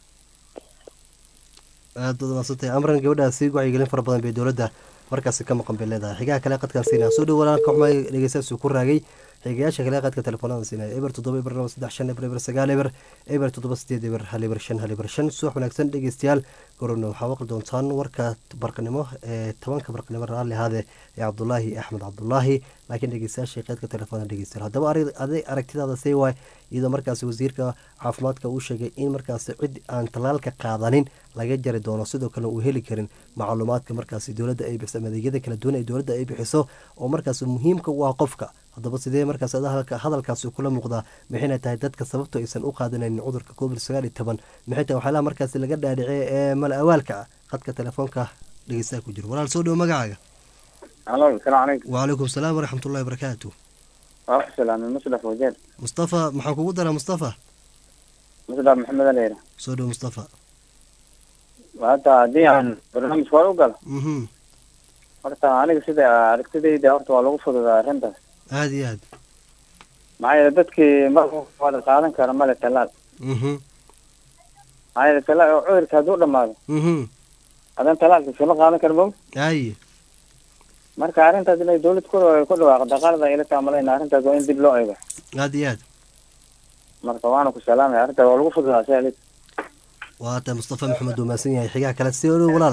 Speaker 1: aad baad maadsantahay amran gabadhaasi wacyigelin fara badan bay dowladda markaasi ka maqan bay leedahay xigaha kale qadkaan siinaya soo dhow walaalka xumay dhegeystayaasuu ku raagay xigayaasha kale qadka telefoonada siinaya eber toddoba eber laba saddex shan eber eber sagaal eber eber toddoba sideed eber hal eber shan hal eber shan subax wanaagsan dhegeystayaal gorona waxaa waqli doontaan warka barqanimo ee tobanka barqanimo raalli ahaade ee cabdulaahi axmed cabdulaahi laakiin dhegeystayaasha qeydka telefoonada dhegeystayaal haddaba aday aragtidaada see waay iyadoo markaasi wasiirka caafimaadka uu sheegay in markaasi cid aan tallaalka qaadanin laga jari doono sidoo kale uu heli karin macluumaadka markaasi dowladda ay bixiso adeegyada kala duwan ee dowladda ay bixiso oo markaasi muhiimka u ah qofka haddaba sidee markaas hadalkaasi kula muuqdaa maxayna tahay dadka sababto aysan u qaadanayn cudurka covid sagaal iyo toban maxay tahay waxyaalaha markaasi laga dhaadhicay ee mala awaalka ah qadka telefoonka dhegeystaha ku jiro walaal soo dhowo magacaaga
Speaker 7: alo asalaamu calaykum
Speaker 1: wacalaykum salaam waraxmatullahi barakaatu
Speaker 7: waa ku salaamay musdaf wajeer
Speaker 1: mustafa maxaan kugu daraa mustafa
Speaker 7: musdaf maxamed aleyra
Speaker 1: soo dhowo mustafa
Speaker 7: hadda haddii aan barnaamijka hore u galo
Speaker 1: mhm
Speaker 7: horta aniga sida aragtidayda horta waa lagu fududaa arrintaas
Speaker 1: aada iyo aad
Speaker 7: maxaa yeele dadkii mar wada qaadan kara male talaal
Speaker 1: mhm
Speaker 7: maxaa yeele talaal oo cudurka hadduu dhamaado
Speaker 1: mhm
Speaker 7: hadan talaalka isula qaadan kara mog
Speaker 1: aye
Speaker 7: marka arrintaas inay dawlad ku ku dhawaaqda qalada ila taamalayna arrintaas waa in dib loo eego
Speaker 1: aada iyo aad
Speaker 7: marka waana ku salaamaya arrintaas waa lagu fududaa si alig
Speaker 1: waa tahay mustafa maxamed uu mahadsan yahay xigaha kale si odhow walaal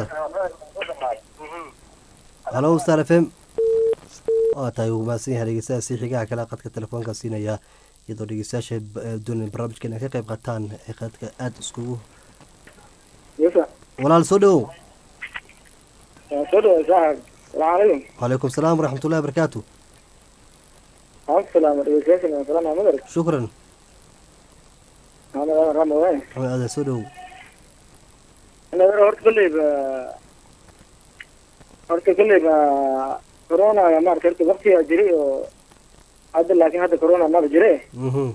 Speaker 1: halo star f m waa tahay uu mahadsan yahay dhegeystayaasi xigaha kale qadka telefoonka siinaya iyadoo dhegeystayaasha doonay barnaamijka inay ka qayb qaataan ee qadka aada iskugu walaal soo dhowow
Speaker 2: soo dhawa saaxib salaamu calaykum
Speaker 1: wacalaykum salaam waraxmatullahi barakaatu
Speaker 2: waan salaama dhegeystayaasha waan salaama madar
Speaker 1: shukran
Speaker 2: maxamed aadan rama waay
Speaker 1: maxamed aadan soo dhowow
Speaker 2: inaad horta kolleyba horta kolleyba corona maarata horta waktigaa jiray oo hadda laakiin hadda corona maba jire
Speaker 1: mhm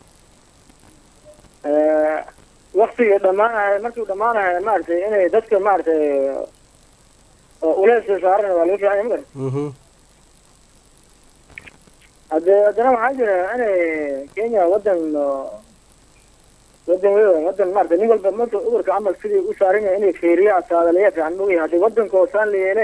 Speaker 2: waktiga dhamaanahay markuu dhamaanahay maaragtay inay dadka maaragtay oo ulees saaran waa laga fiican yahay madar
Speaker 1: mhm
Speaker 2: hadde haddana waxaa jira inay kenya wadan oo wadan wey wadan maarata nin walba marka cudurka camal sidii u saaran yahay inay feeriya saadaleya fiican mogayahay hadii wadanka oo saan la yeele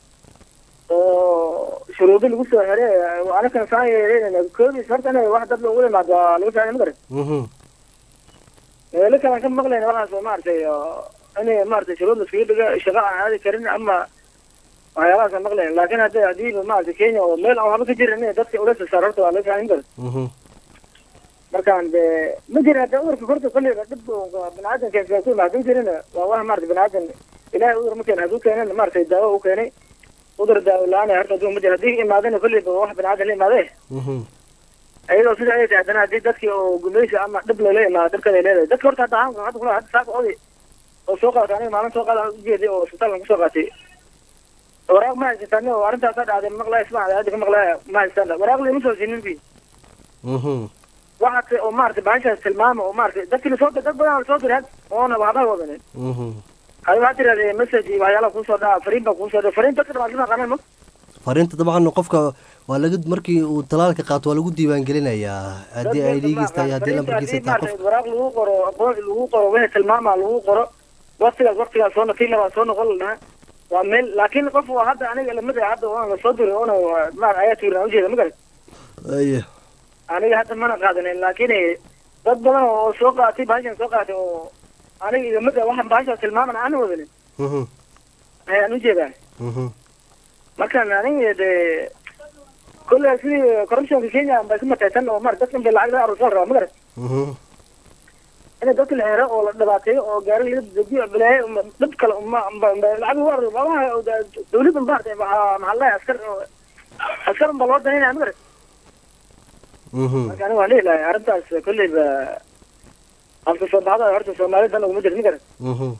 Speaker 2: oo shuruudi lagu soo xire anakan saan yeeleyna koodis horta inay wax dad loogu yimaado waa laga fiican madar
Speaker 1: mhm
Speaker 2: meelo kalaan ka maqlayna waxaas oo maaragtay oo inay maaragtay shuruud laskaga dhiga shaqa aan aadi karin ama waxyaabahaas aan maqlayna laakin hadda hadiiba maaragtay kenya oo meel aan waxba ka jirin inay dadka ula sasaar horta waa laga fiican madar
Speaker 1: mhm
Speaker 2: markaan de ma jira hadda cudurka horta kolleyba dhib biniaadanka ku hadduu jirin waa wax maarata biniaadan ilahay cudur ma keena hadduu keenan maaragtay daawo u keenay cudur daawo la-aan horta aduu ma jira haddii imaadana kolleyba wax biniaadan la imaade
Speaker 1: mhm
Speaker 2: iyadoo sida ay tahay haddana haddii dadkii oo gumaysi ama dhib lala imaado dhibkan ay leedahay dadka horta hadda ahaan hadda kula hadda saaka oday oo soo qaatay aniga maalin soo qaada ujeeday oo isbitaalkan kusoo qaatay waraaq ma haysataan oo arrintaasa dhacday maqlaya ismacda hadda ka maqlaya ma haystaan waraaq lama soo siinin bi
Speaker 1: mhm
Speaker 2: waxaase oo maarata bahashaas tilmaama oo maarata dadkii lasoo dad badan lasoo diray oona waxba wadanin
Speaker 1: mhm
Speaker 2: hadi waxaa tirahdee message iyo waxyaalaha kuusoo dhaca fariin baa kuusoo dhaca fariin dadka dhamaad lama aqaanaan ma
Speaker 1: fariinta dabcan qofka waa laga markii uu talaalka qaato waa lagu diiwaan gelinayaa haddii ay dhiigiis tahay haddii lambarkiisa tahay qof
Speaker 2: waraaq lagu qoro aqoon lagu qoro wixii tilmaama lagu qoro waktigaas waktigaas soo tii labaa soo noqon lahaa waa meel laakiin qof waa hadda aniga lamid ah hadda waan lasoo diray oona ma ayaa tuuran ujeeda ma garan
Speaker 1: aye
Speaker 2: aniga hadda mana qaadanin laakiin dad badan oo soo qaatay bahashan soo qaatay oo aniga igamid ah waxaan bahashaas tilmaaman aan wadanin
Speaker 1: mhm
Speaker 2: ayaan ujeedaa
Speaker 1: mhm
Speaker 2: markaan aniga dee kolle sidii corruptionka kenya bay ku mataysan oo mar dadkan bay lacag laga aruursan rabaa magarat
Speaker 1: Mhm.
Speaker 2: in dadka la xiro oo la dhibaateeyo oo gaari laga dejiyo bilaay dhib kale uma uma- uma- lacag lagu aruuriyo maaha dawladda maartay maxaa maxaa la askar oo askar unba loo danaynaya magarat
Speaker 1: Mhm.
Speaker 2: marka aniga waan dhihi lahay arrintaas kolleyba afka soo baxda horta soomaalidan uguma jirto magarat
Speaker 1: Mhm.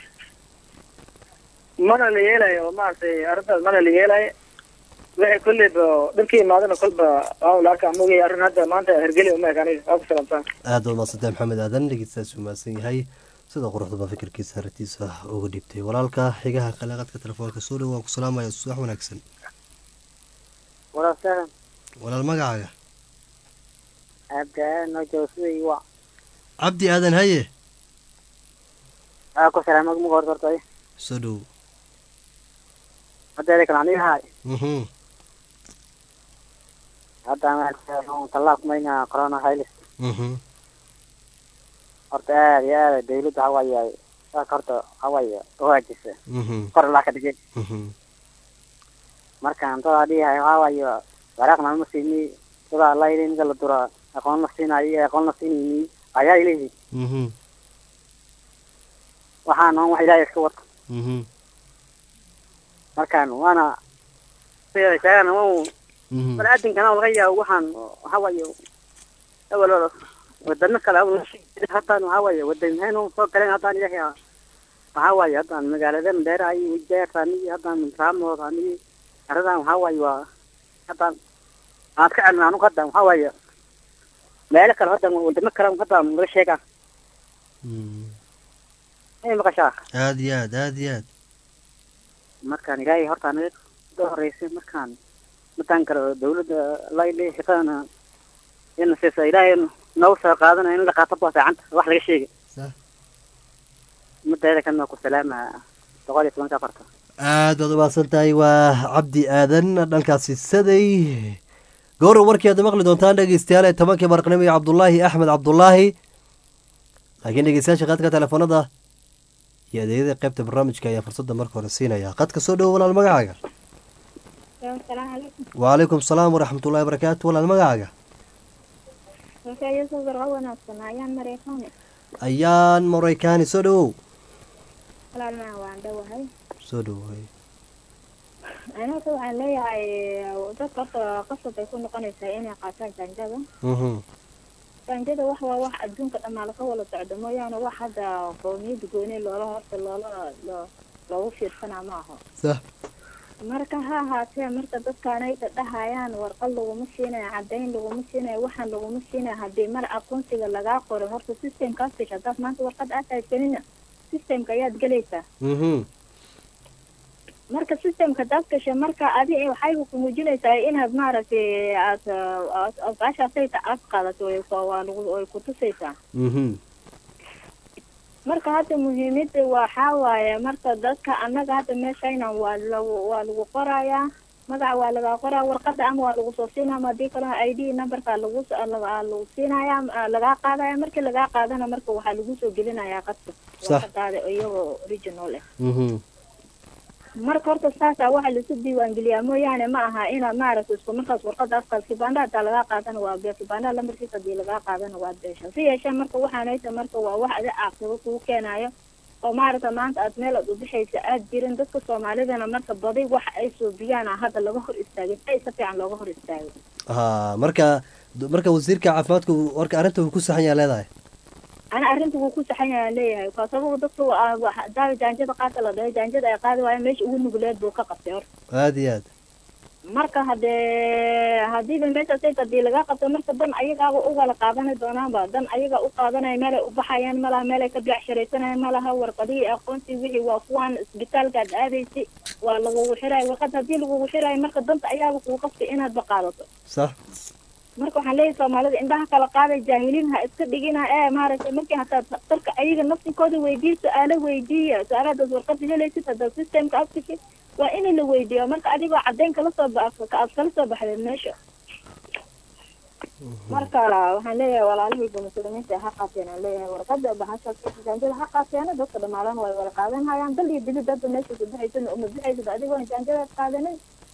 Speaker 2: mana la yeelayo maaragtay arrintaas mana la yeelayo wixii kolleyba dhibka imaadana kolba waa la arkaa mogay arrin hadda maanta hergeli uma eg aniga waa ku salaamsan
Speaker 1: aada u maadsantahay maxamed aadan dhegeystaas uu mahadsan yahay sida quruxda baa fikirkiisa arrintiisa uga dhibtay walaalka xigaha kale qadka telefoonka soo dhow waan ku salaamaya subax wanaagsan
Speaker 8: walaashaan
Speaker 1: walaal magacaaga
Speaker 8: abdaan joosay wa
Speaker 1: cabdi aadan haye
Speaker 8: aa ku salaamad muga hor hortay
Speaker 1: soo dhow
Speaker 8: hadeeda kale aniga hay
Speaker 1: Mhm.
Speaker 8: hadda maaragtay tallaab mayna corona virus
Speaker 1: Mhm.
Speaker 8: horta aad iyo aad dawladda waxa waaye saaka horta waxa waaye uhaajisa
Speaker 1: Mhm.
Speaker 8: kor laa ka dhigay
Speaker 1: Mhm.
Speaker 8: markaan dadaa dhihahay waxa waaye waraaqna ma siini dadaa layli ninka la dura aqoon la siinayo iyo aqoon la siinayni ayaa ileeyihin
Speaker 1: Mhm.
Speaker 8: waxaan on wax ilaahay iska wata
Speaker 1: Mhm.
Speaker 8: markaan waana sida sheegana waa
Speaker 1: Mhm.
Speaker 8: baniaadankana laga yaabo waxaan waxa waaye awal wadano kale hataan waxa waaye wadanheen soo galeen haddaan ilahay waxa waaye haddaan magaalada mandheera ay wajeertaan iyo haddaan raamoodaan iyo aradan waxa waaye waa haddaan aan ka celin anugu haddaan waxa waaye meelo kale haddaan wadamo kale haddaan laga sheegaa
Speaker 1: Mhm.
Speaker 8: ay maqashaa
Speaker 1: aada iyo aad aada iyo aad
Speaker 8: markaan ilaahay horta anaga ka horeysay markaan mataan kale dawladda layli shaqadana in siisa ilaahay noogu soo qaadanayo in la qaato baa fiicanta wax laga sheegay
Speaker 1: Sah.
Speaker 8: mideeda kana ku salaama boqol iyo tobanka afarta
Speaker 1: aad baad u mahadsan tahay waa cabdi aadan dhankaasi saday gowra warkii aad maqli doontaan dhegeystayaal ee tobankii barqnimo iyo cabdulaahi axmed cabdulaahi laakiin dhegeystayaasha qadka telefoonada iyo adeegyada qaybta barnaamijka ayaa fursadda marka hore siinaya qadka soo dhowo walaal magacaaga
Speaker 4: asalaamu calaykum
Speaker 1: wacalaykum salaam waraxmatullahi wabarakaatu walaal magacaaga
Speaker 4: marka iyasoo barqa wanaagsan ayaan mareykaani
Speaker 1: ayaan maraykaani soo dhowow
Speaker 4: walaalmaa waan dhowahay
Speaker 1: soo dhowow
Speaker 4: anaka waxaan leeyahay dadka horta qasab ay ku noqonaysaa inay qaataan jaanjada
Speaker 1: Mhm.
Speaker 4: jaanjada wax waa wax adduunka dhammaa laga wada socdo mooyaane wax hadda qowmiyadda gooni loola horta loola loo- loogu fiirsanaa ma aho
Speaker 1: sah
Speaker 4: marka ha ahaatee marka dadkaanay dhahayaan warqad laguma siinayo caddayn laguma siinayo waxaan laguma siinayo haddii mar aqoonsiga lagaa qoro horta systemkaas gasha haddaad maanta warqad aad haysanina systemka ayaad gelaysaa
Speaker 1: Mhm.
Speaker 4: marka systemka hadaad gasha marka adi waxay ku muujinaysaa inaad maaragtay aad aad- aad baashaasayta aad qaadato way ku- waa lagu way kutusaysaa
Speaker 1: Mhm.
Speaker 4: marka hadda muhiimada waxaa waaye marka dadka annaga hadda meeshayna waa lagu waa lagu qorayaa magaca waa laga qoraa warqada ama waa lagu soo siinaya ama haddii kalena i d numberka lagu so- laga- lagu siinaya ah, lagaa qaadaya markii lagaa qaadana marka waxaa lagu soo gelinayaa qadka
Speaker 1: Sax.
Speaker 4: warqadaada iyagoo original ah
Speaker 1: Mhm.
Speaker 4: marka horta saasa waxa lasu diiwaangeliyaa mooyaane ma aha inaad maaragta isku markaas warqadaas qaad kibanda hataa lagaa qaadana waa be kibanda lambarkiisa hadii lagaa qaadana waa beesha si yeeshee marka waxaanayta marka waa wax adi caaqibo kugu keenayo oo maaragta maanta aad meel aad u bixaysa aad jirin dadka soomaalidana marka badi wax ay suubiyaan ah hadda laga hor istaagay si ay si fiican looga hor istaagay
Speaker 1: ha marka marka wasiirka caafimaadka uu- warka arrinta uu ku saxan yaa leedahay
Speaker 4: ana arrinta wuu ku saxan yahay leeyahay ka sababa dadka waa- waa- daawa jaanjada qaata la dhahay jaanjada ay qaadi waayeen meesha ugu nuguleed buu ka qabtay horta
Speaker 1: aada iyo aad
Speaker 4: marka hadee hadiiba meeshaas hadii laga qabto marka dan ayagaaba ugala qaadani doonaanba dan ayaga u qaadanaya meelay u baxayaan malaha meelay ka beecshiraysanayaan malaha warqadihii aqoonsi wixii waa kuwaan isbitaalkaad aadaysi waa lagugu xirayo warqad hadii lagugu xirayo marka danta ayaaba kugu qasbay inaadba qaadato
Speaker 1: sax
Speaker 4: marka waxaan leeyahay soomaalida indhaha kala qaaday jaahiliin ha iska dhigina ee maaragtay markii hataa daktarka ayaga nafsinkooda weydiiya su-aalo weydiiya su-aalaadaas warqada helaysid haddaad systemka afkisid waa in la weydiiyo marka adigoo caddayn kala soo ba aad kala soo baxdeed meesha marka waxaan leeyahay walaalihayga muslimiinta ha qaateen aan leeyahay warqada bahashaas jaanjada ha qaateena dadka dhamaadan way wada qaadan hayaan dal iyo dibid hadda meesha ku bixaysan uma bixaysid adigoon jaanjadaad qaadanin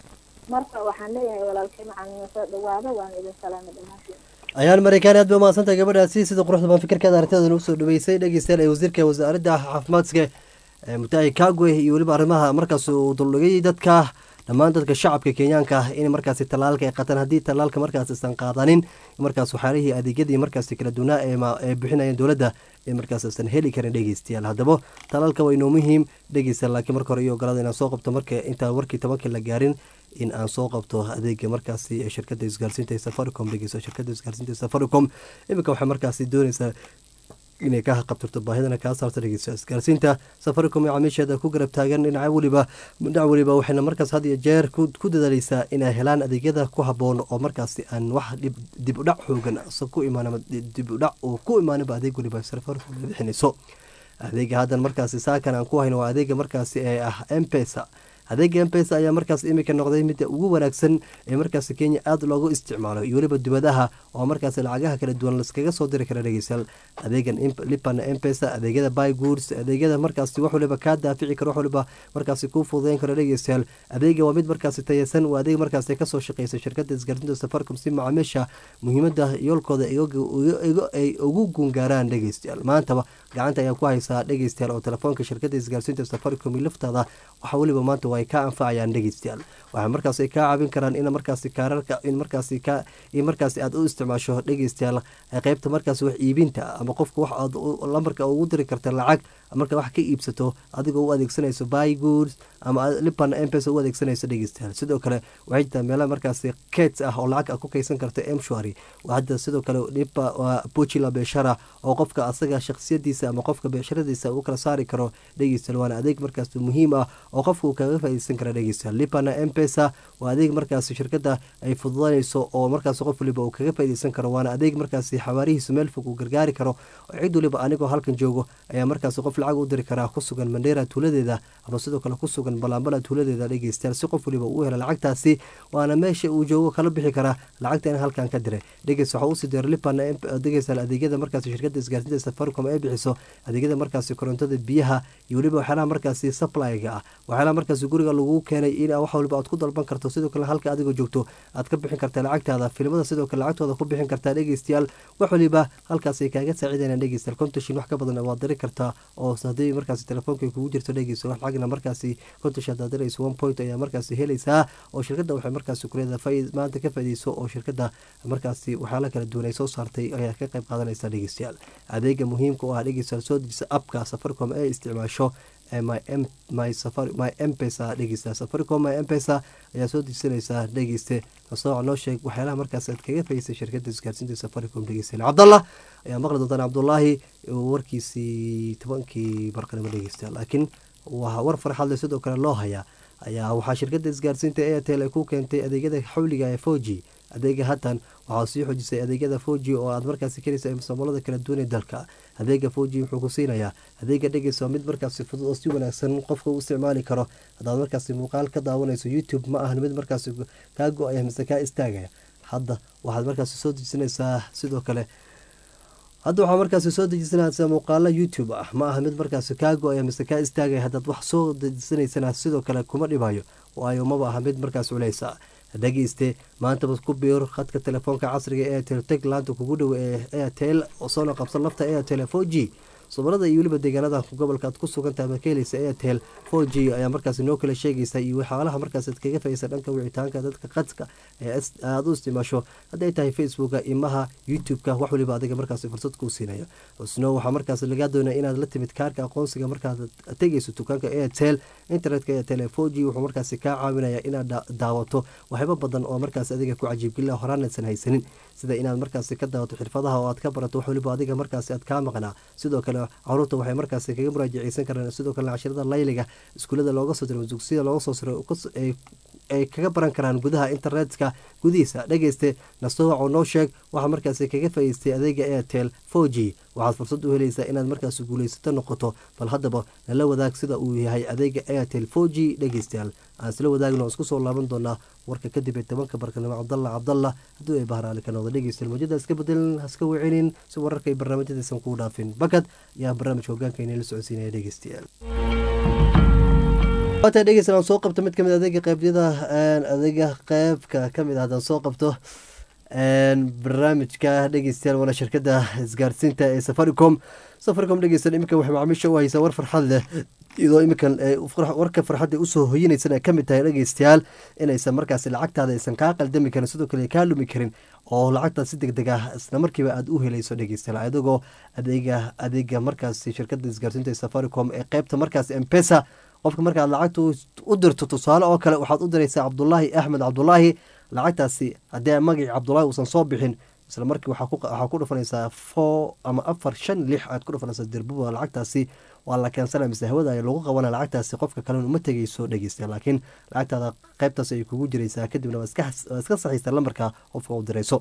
Speaker 9: marka waxaan leeyahay walaalkay macalin soo dhawaada waan idin salaamay dhammaantiin
Speaker 1: ayaan mareykaan aad bay umahadsantahay gabadhaasi sida quruxda baan fikirkeeda arrintadan usoo dhaweysay dhegeystayaal ee wasiirka wasaaradda caafimaadka ee mutahi kagwe iyo weliba arrimaha markaas uu duldhigay dadka dhammaan dadka shacabka kenyaanka ah in markaasi tallaalka ay qataan haddii tallaalka markaas isan qaadanin markaas waxyaalihii adeegyadii markaasi kala duwanaa ee ma- ee bixinayeen dowladda ee markaas isan heli karin dhegeystayaal haddaba tallaalka waa inoo muhiim dhegeystayaal laakiin marka hore iyo ogolaada inaan soo qabto marka intaan warkii tobankii la gaarin in aan soo qabto adeega markaasi ee shirkadda isgaarsiinta ee safaricom dhegeyso shirkadda isgaarsiinta ee safaricom iminka waxay markaasi dooneysaa inay ka qabtirto baahidana kaa saarta dhegeyso isgaarsiinta safaricom ee camiisheeda ku garab taagan dhinaca weliba dhinac weliba waxayna markaas had iyo jeer ku ku dadaaleysaa inay helaan adeegyada ku haboon oo markaasi aan wax dhib dib u dhac xoogan sa ku imaan ama dib u dhac uu ku imaanaba adeeg weliba safaricom ay bixinayso adeega haddan markaasi saakan aan ku hayno waa adeega markaasi ee ah mpesa adeega mpesa ayaa markaas iminka noqday midda ugu wanaagsan ee markaasi kenya aada loogu isticmaalo iyo weliba dibadaha oo markaasi lacagaha kala duwan laskaga soo diri kara dhegeystayaal adeegan imp- lipana mpesa adeegyada buy goods adeegyada markaasi wax waliba kaa daafici karo wax waliba markaasi kuu fududeyn karo dhegeystayaal adeega waa mid markaasi tayeysan waa adeeg markaasi kasoo shaqeysa shirkada isgaarsiinta safaricom si macaamiisha muhiimada yoolkooda iyaga- iyaga- iyaga- ay ugu gungaaraan dhegeystayaal maantaba gacanta ayaa ku haysaa dhegeystayaal oo telefoonka shirkada isgaarsiinta safaricom iyo laftaada waxa weliba maanta waa ay ka anfacayaan dhegeystayaal waxay markaasi kaa caawin karaan in markaasi kaararka in markaasi ka in markaasi aad u isticmaasho dhegeystayaal ee qeybta markaasi wax iibinta ama qofka wax aad u- lambarka ugu diri karta lacag marka wax ka iibsato adigoo u adeegsanayso buy goods ama lipan mpesa u adeegsanayso dhegeystayaal sidoo kale waxay jirtaa meelaha markaasi kets ah oo lacag aad ku kaysan karta mshwari hadda sidoo kale lipa waa bujila beeshara oo qofka asaga shakhsiyadiisa ama qofka beesharadiisa uu kala saari karo dhegeystayaal waana adeeg markaasi muhiim ah oo qofka uu kaga faaideysan kara dhegeystayaal lipana mpesa waa adeeg markaasi shirkada ay fududanayso oo markaasi qof waliba uu kaga faaideysan karo waana adeeg markaasi xawaarihiisu meel fog uu gargaari karo oo cid waliba anigoo halkan joogo ayaa markaasi qof lacag u diri karaa ku sugan mandheera tuuladeeda ama sidoo kale ku sugan balaambala tuuladeeda dhegeystayaal si qof waliba uu hela lacagtaasi waana meesha uu joogo kala bixi karaa lacagta in halkan ka diray dhegeys waxaa usii diray lipan dhegeystayaal adeegyada markaasi shirkada isgaarsiinta safaricom ay bixiso adeegyada markaasi korontada biyaha iyo weliba waxyaalaha markaasi supplyga ah waxyaalaha markaasi guriga lagu keenay in wax waliba aad ku dalban karto sidoo kale halka adigoo joogto aad ka bixin kartaa lacagtaada filimada sidoo kale lacagtooda ku bixin kartaa dhegeystayaal wax waliba halkaas ay kaaga saacidaynaan dhegeystayaal kontashin wax ka badan waad diri kartaa oo haddii markaasi telefoonka ay kugu jirto dhegeysta wax lacagna markaasi kontash hadaad dirayso one point ayaa markaasi helaysaa oo shirkada waxay markaasi kuleedahay faa- maanta ka faaideyso oo shirkada markaasi waxyaala kala duwan ay soo saartay ayaa ka qayb qaadanaysa dhegeystayaal adeega muhiimka u ah dhegeystayaal soo dejisa apka safaricom ee isticmaasho ee my m my safari my mpesa dhegeysta safaricom my mpesa ayaa soo dejisanaysaa dhegeyste masooca noo sheeg waxyaalaha markaas aad kaga faysay shirkada isgaarsiinta safaricom dhegeystayaal cabdallah ayaa maqli doontaan cabdullaahi warkiisii tobankii barqanimo dhegeystayaal laakiin waa war farxad leh sidoo kale loo hayaa ayaa waxaa shirkada isgaarsiinta airtel ay ku keentay adeegyada xawliga ee foji adeega hatan waxaa sii xojisay adeegyada foji oo aad markaasi kelisa musamolada kala duwan ee dalka adeega foji wuxuu ku siinayaa adeega dhegeysa mid markaasi fudud oo si wanaagsan qofka u isticmaali karo haddaad markaasi muuqaal ka daawanayso youtube ma ahan mid markaasi kaa go-aya mise kaa istaagaya hadda waxaad markaasi soo dejisanaysaa sidoo kale hadda waxaa markaasi soo dejisanaysaa muuqaalo youtube ah ma aha mid markaasi kaa go-aya mise kaa istaagaya haddaad wax soo dejisanaysana sidoo kale kuma dhibayo waayo maba aha mid markaas culeysa dhegeyste maantaba ku biir khadka telefoonka casriga ee airtel teg laanta kugu dhow ee airtel oo soona qabsan lafta airtel four g somalada iyo weliba deegaanada gobolka aad ku sugantahay ama ka helaysa airtel four g ayaa markaasi noo kala sheegaysa iyo waxyaalaha markaas aad kaga faysa dhanka wicitaanka dadka qadka ee aada u isticmaasho hadday tahay facebooka imaha youtube-ka wax waliba adiga markaasi fursad kuu siinayo sno waxaa markaas lagaa doonaya inaad la timid kaarka aqoonsiga markaad tegayso dukaanka airtel internetka airtel four g wuxuu markaasi kaa caawinaya inaad daawato waxyaabo badan oo markaas adiga ku cajiibgelila horaanaysan haysanin sida inaad markaasi ka daawato xirfadaha oo aad ka barato wax waliba adiga markaasi aad kaa maqnaa sidoo kale caruurta waxay markaasi kaga muraajaceysan karaan sidoo kale cashirada layliga iskuulada looga soo diro dugsiyada looga soo siro ay kaga baran karaan gudaha internetka gudihiisa dhegeyste nastowac oo noo sheeg waxaa markaasi kaga faa'iistay adeega airtel four g waxaad fursad u helaysaa inaad markaasi guulaysato noqoto bal haddaba nala wadaag sida uu yahay adeega airtel four g dhegeystayaal aan isla wadaagno isku soo laaban doonaa warka kadib ee tobanka barkanimo cabdalla cabdalla hadduu ay bahraali ka noqdo dhegeystayaal mawjada iska bedelin haska wicinin si wararka iyo barnaamijyadaysan kuu dhaafin bakad ayaa barnaamijka hogaanka inay la socodsiinaya dhegeystayaal waata dhegeysan aan soo qabto mid kamid adeega qeybyada adeega qeybka kamid ah haddaan soo qabto barnaamijka dhegeystayaal waana shirkada isgaarsiinta ee safaricom safaricom dhegeysan iminka waxay macaamiisha u haysaa war farxad leh iyadoo iminkan warka farxadda usoo hoyinaysan ay kamid tahay dhegeystayaal inaysan markaasi lacagtaada aysan kaa qaldami karin sidoo kale kaa lumi karin oo lacagtaad si deg deg ah isla markiiba aada u helayso dhegeystayaal adigoo adeega adeega markaasi shirkada isgaarsiinta ee safaricom ee qeybta markaasi mpesa qofka markaad lacagta u dirto tusaale oo kale waxaad u diraysaa cabdulaahi axmed cabdulaahi lacagtaasi haddii magacii cabdulaahi uusan soo bixin isla markii waxaa ku dhufanaysaa four ama afar shan lix aad ku dhufanaysaa dirbuba lacagtaasi waa la keensana mise hawada ay lagu qabana lacagtaasi qofka kalena uma tegeyso dhegeysta laakiin lacagtaada qeybtaas ay kugu jiraysaa kadibna waa iska saxiista lambarka qofka u dirayso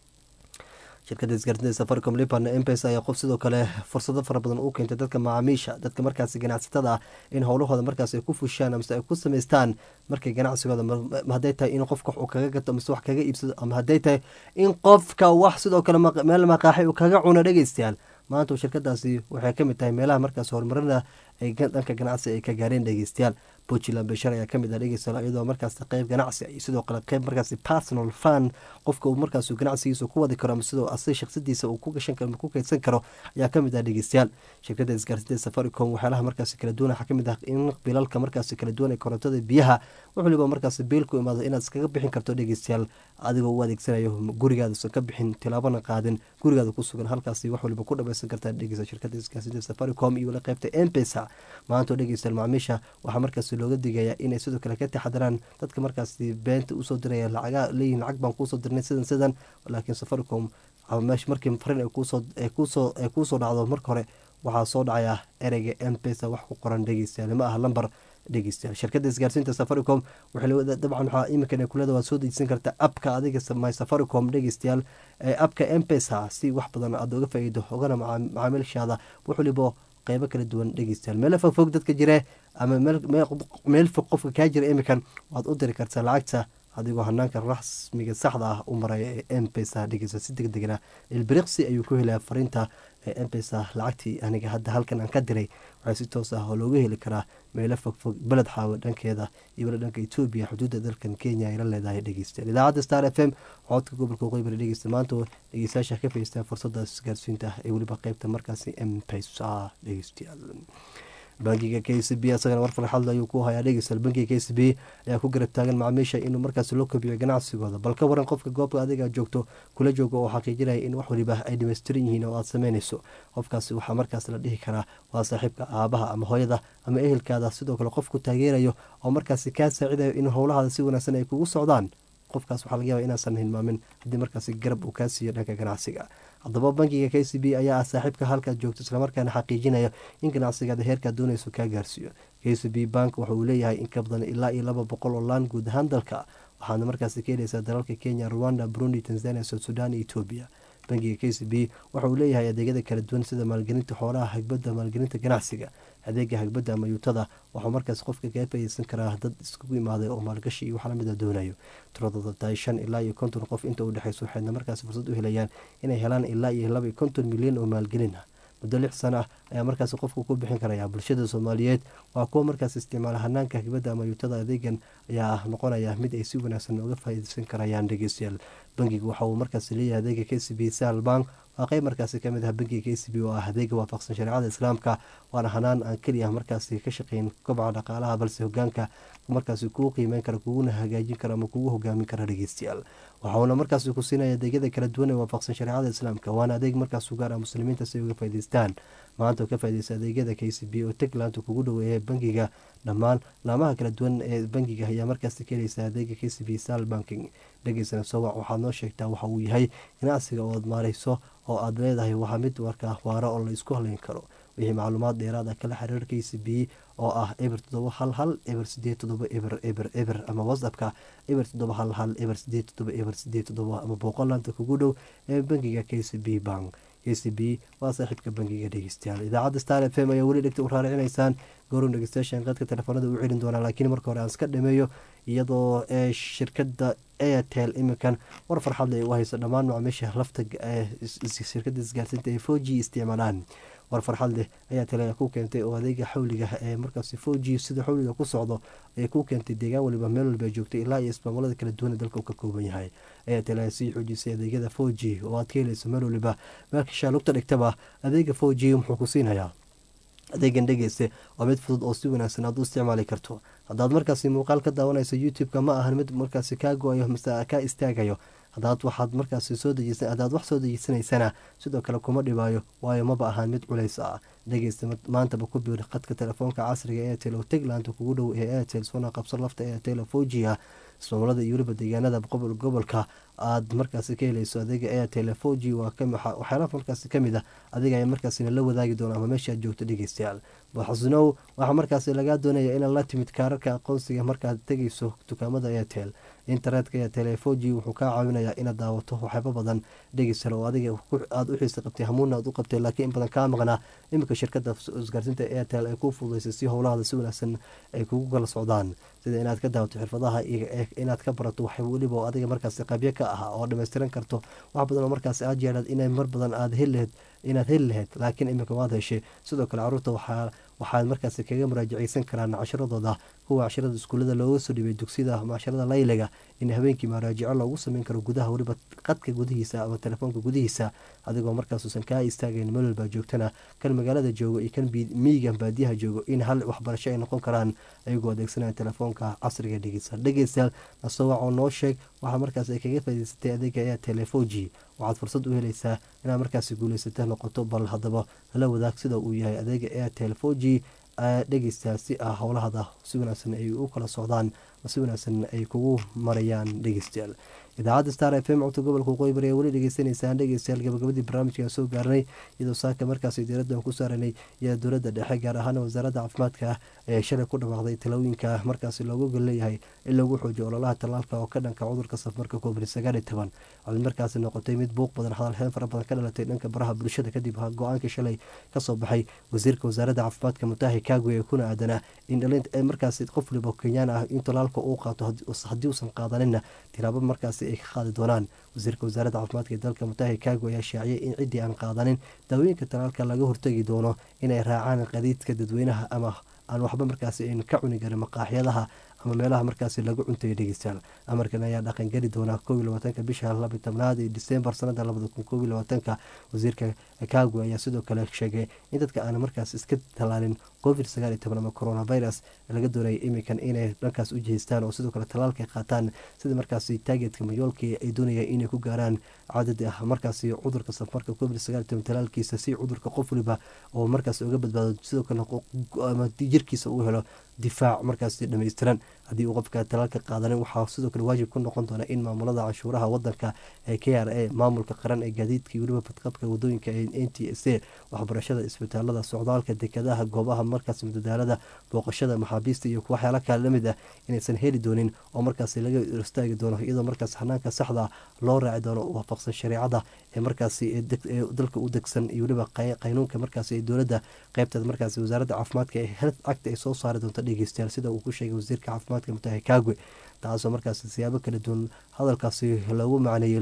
Speaker 1: shirkada isgaarsiinta safaricom lipan mpesa ayaa qof sidoo kale fursado fara badan u keentay dadka macaamiisha dadka markaasi ganacsatada ah in howlahooda markaas ay ku fushaan amase ay ku samaystaan markay ganacsigooda hadday tahay in qofka wax uu kaga gato mise wax kaga iibsado ama hadday tahay in qofka wax sidoo kale meel maqaaxi uu kaga cuno dhegeystayaal maanta shirkadaasi waxay kamid tahay meelaha markaas horumarina ay dhanka ganacsi ay ka gaareen dhegeystayaal puntland beshar ayaa kamid ah dhegeystayaal iyadoo markaas qeyb ganacsi iyo sidoo kale qeyb markaas personal fund qofka uu markaas ganacsigiisa ku wadi karo ama sidoo asay shaksadiisa uu ku gashan karo ku kaydsan karo ayaa kamid ah dhegeystayaal shirkada isgaarsiinta safaricom waxyaalaha markaas kala duwan waxaa kamid ah in bilalka markaas kala duwan ee korontada biyaha wax waliba markaas biil ku imaado inaad iskaga bixin karto dhegeystayaal adigoo u adeegsanayo gurigaadausan ka bixin tilaabana qaadin gurigaada ku sugan halkaasi wax waliba ku dhamaysan kartaa dhegeysta shirkada isgaarsiinta safaricom iyo wala qeybta mpesa maantao dhegeystayaal macaamiisha waxaa markaas looga digayaa inay sidoo kale ka taxadaraan dadka markaasi beenta usoo diraya lacaga leeyihin lacag baan kuusoo dirnay sidan sidan laakiin safaricom meesha markii farin ay kuusoo dhacdo marka hore waxaa soo dhacaya ereyga mpesa wax ku qoran dhegeystayaal ma aha lamber dhegeystayaal shirkada isgaarsiinta safaricom dabcan waxaa iminkan ay kuleda waad soo dejsan kartaa abka adiga my safaricom dhegeystayaal abka mpesa si wax badan aada uga faa-iido ogana macaamiilshaada wax waliba qeybo kala duwan dhegeystayaal meelo fogfog dadka jire ama meel fog qofka kaa jira iminkan waad u diri kartaa lacagta adigoo hanaanka rasmiga saxda ah u maraya ee mpesa dhegeysta si deg degna ilbiriqsi ayuu ku helaya fariinta ee mpesa lacagtii aniga hadda halkan aan ka diray waxaa si toos ah oo looga heli karaa meelo fogfog beled xaawo dhankeeda iyo wala dhanka etoobiya xuduudda dalkan kenya ay la leedahay dhegeystayaal idaacadda star f m codka gobolka waqooyi dhegeysta maanta dhegeystayaasha ka faystaan fursadaas isgaarsiinta ee weliba qeybta markaasi mpesa dhegeystayaal bankiga k c b asagana war farxadle ayuu ku hayaa dhegeystayaal bankiga k c b ayaa ku garab taagan macaamiisha inuu markaas loo kobiyo ganacsigooda bal ka waran qofka goobta adiga joogto kula joogo oo xaqiijinaya in wax waliba ay dhamaystiran yihiin oo aad sameynayso qofkaasi waxaa markaas la dhihi karaa waa saaxiibka aabaha ama hooyada ama ehelkaada sidoo kale qofku taageerayo oo markaasi kaa saacidayo in howlahaada si wanaagsan ay kugu socdaan qofkaas waxaa laga yaaba inaasan hilmaamin haddii markaasi garab uu kaa siiyo dhanka ganacsiga haddaba bankiga k c b ayaa ah saaxiibka halkaad joogto islamarkaana xaqiijinaya in ganacsigaada heerkaad doonayso kaa gaarsiiyo k c b bank waxa uu leeyahay in ka badan ilaa iyo laba boqol oo laan guud ahaan dalka waxaadna markaasi ka helaysaa dalalka kenya rwanda burundi tanzania south sudan iyo etoobiya bankiga k c b waxa uu leeyahay adeegyada kala duwan sida maalgelinta xoolaha hagbadda maalgelinta ganacsiga adeega hagbadda ama yuutada waxuu markaas qofka kaga faaideysan karaa dad iskugu imaaday oo maalgashi iyo wax lamida doonayo tiradooda tahay shan ilaa iyo konton qof inta u dhexeyso waxayna markaas fursad u helayaan inay helaan ilaa iyo laba iyo konton milyan oo maalgelin ah muddo lix sana ah ayaa markaas qofku ku bixin karaya bulshada soomaaliyeed waa kuwa markaas isticmaala hanaanka hagbadda ama yuutada adeegan ayaa noqonaya mid ay si wanaagsan uga faaideysan karayaan dhegeystayaal bankiga waxa uu markaas leeyahay adeega k c b sal bank waa qeyb markaasi kamid ah bankiga k c b oo ah adeega waafaqsan shareecada islaamka waana hanaan aan keliya markaasi ka shaqeyn kobca dhaqaalaha balse hogaanka markaasi kuu qiimeyn kara kuguna hagaajin kara ama kugu hogaamin kara dhegeystayaal waxauna markaasi ku siinaya adeegyada kala duwan ee waafaqsan shareecada islaamka waana adeeg markaas u gaar ah muslimiinta si ay uga faa'idaystaan maanta oo ka faaideysta adeegyada k c b oo tagland kugu dhoweeya bankiga dhammaan laamaha kala duwan ee bankiga ayaa markaasi ka helaysa adeega k c b sal banking dhegeysana sowac waxaad noo sheegtaa waxa uu yahay ganacsiga oo aad maareyso oo aad leedahay waa mid warka waaro oo la isku haleyn karo wixii macluumaad dheeraad ah kala xiriir k c b oo ah eber toddoba hal hal eber sideed toddoba eber eber eber ama whatsappka eber toddoba hal hal eber sideed toddoba eber sideed toddoba ama booqolaanta kugu dhow ee bankiga k c b bank k c b waa saaxiibka bankiga dhegeystayaal idaacadda star f m ayaa weli dhegta u raaricinaysaan goorun dhegeystayaashan qadka telefoonada u celin doonaa laakiin marka hore aan iska dhameeyo iyadoo ee shirkadda airtel iminkan war farxad leh u hayso dhammaan macaamiisha lafta shirkadda isgaarsiinta ee four g isticmaalaan war farxad leh ayaa tale ku keentay oo adeega xawliga ee markaasi foji sida xawliga ku socdo ay ku keentay deegaan waliba meel walba joogtay ilaa iyo ismaamulada kala duwan ee dalka uu ka kooban yahay ayaa tale sii xoojisay adeegyada foji oo aad ka helayso meel waliba meelkashaa lugta dhigtaba adeega foji muxuu ku siinayaa adeegan dhegeyste waa mid fudud oo si wanaagsan aad u isticmaali karto haddaad markaasi muuqaal ka daawanayso youtube-ka ma ahan mid markaasi kaa go-ayo mase kaa istaagayo hadaad waxaad markaasi soo dejisa haddaad wax soo dejiysanaysana sidoo kale kuma dhibaayo waayo maba ahaan mid culays ah dhegeysta maantaba ku biir khadka telefoonka casriga ee airtel oo tegland kugu dhow ee airtel soona qabso lafta airtel oo fojiya ismaamulada iyo weliba deegaanada gobolka aad markaasi ka helayso adeega airtel foji waxyaala markaasi kamid ah adiga ayaa markaasina la wadaagi doona ama meesha aad joogto dhegeystayaal xasunow waxaa markaasi lagaa doonaya inaad la timid kaararka aqoonsiga markaad tegeyso dukaamada airtel internetka airtel foji wuxuu kaa caawinayaa inaad daawato waxyaaba badan dhegeystal oo adiga aada u xiisa qabtay hamuuna aad u qabtay laakiin in badan kaa maqnaa iminka shirkada isgaarsiinta airtel ay kuu fududaysay si howlahada si wanaagsan ay kugu kala socdaan sida inaad ka daawato xirfadaha inaad ka barato wax weliba oo adiga markaasi qabyo ka ah oo dhammaystiran karto wax badan oo markaasi aad jeedhaad inay mar badan aad heli laheyd inaad heli laheyd laakiin iminka waad heshay sidoo kale caruurta waxaa waxaad markaasi kaga muraajaceysan karaan casharadooda kuwa casharada iskuullada looga soo dhibay dugsiyada ama casharada layliga in habeenkii maraajico loogu sameyn karo gudaha weliba qadka gudihiisa ama telefoonka gudihiisa adigoo markaasuusan kaa istaagayn meel walbaa joogtana kan magaalada joogo iyo kan miyigan baadiyaha joogo in hal waxbarasho ay noqon karaan ayagoo adeegsanaya telefoonka casriga dhegeysa dhegeystayaal nasowac oo noo sheeg waxaa markaas ay kaga faa'idaysatay adeega ayaa telefoji waxaad fursad u helaysaa inaad markaasi guulaysata noqoto bal haddaba hala wadaag sida uu yahay adeega airtel foji dhegeystayaal si ah howlahada si wanaagsan ay u kala socdaan si wanaagsan ay kugu marayaan dhegeystayaal idaacadda star f m codka gobolka waqooyi bari ee weli dhegeysaneysaan dhegeystayaal gabagabadii barnaamijkan soo gaarnay iyadoo saaka markaasi diiraddan ku saaranay iyo dowladda dhexe gaar ahaan wasaaradda caafimaadka ee shalay ku dhawaaqday talooyinka markaasi loogu gol leeyahay in lagu xoojiyo ololaha tallaalka oo ka dhanka cudurka safmarka covid sagaal iyo toban waxay markaasi noqotay mid buuq badan hadalheen fara badan ka dhalatay dhanka baraha bulshada kadib go-aankii shalay kasoo baxay wasiirka wasaaradda caafimaadka mutahi kagwe ee kuna aadanaa in dhalint markaasi qof waliba kenyaan ah in tallaalka uu qaato haddii uusan qaadaninna tilaabo markaasi ay ka qaadi doonaan wasiirka wasaaradda caafimaadka ee dalka mutahi kagwe ayaa shaaciyay in ciddii aan qaadanin daawooyinka tallaalka laga hortegi doono inay raacaan qadiidka dadweynaha ama aan waxba markaasi ayn ka cuni karin maqaaxyadaha ama meelaha markaasi lagu cuntayo dhegeystayaal amarkan ayaa dhaqan geli doonaa koob iyo labaatanka bisha labi tobnaad ee disembar sanada labada kun koob iyo labaatanka wasiirka kagwe ayaa sidoo kale sheegay in dadka aan markaas iska tallaalin covid sagaal iyo toban ama coronavirus laga doonaya iminkan inay dhankaas u jihaystaan oo sidoo kale tallaalka ay qaataan sida markaasi taageedka mayoolkii ay doonayaan inay ku gaaraan cadad ah markaasi cudurka safarka covid sagaal iyo toban tallaalkiisa si cudurka qof waliba oo markaas uga badbaado sidoo kale jirkiisa uu helo difaac markaasi dhammaystiran haddii uu qofka talaalka qaadanin waxaa sidoo kale waajib ku noqon doona in maamulada canshuuraha wadanka ee k r a maamulka qaran ee gaadiidka weliba badqabka wadooyinka ee n t s a waxbarashada isbitaalada socdaalka dekadaha goobaha markaas madadaalada booqashada maxaabiista iyo waxyaala kale lamid ah inaysan heli doonin oo markaasi laga istaagi doono iyadoo markaas hanaanka saxda loo raaci doono waafaqsan shareecada ee markaasi dalka u degsan iyo weliba qaynuunka markaasi dowladda qeybteeda markaasi wasaaradda caafimaadka ee health act ay soo saari doonto dhegeystayaal sida uu ku sheegay wasiirka caafimaadka mutahi kagwe taasoo markaasi siyaabo kala duwan hadalkaasi loogu macneeyey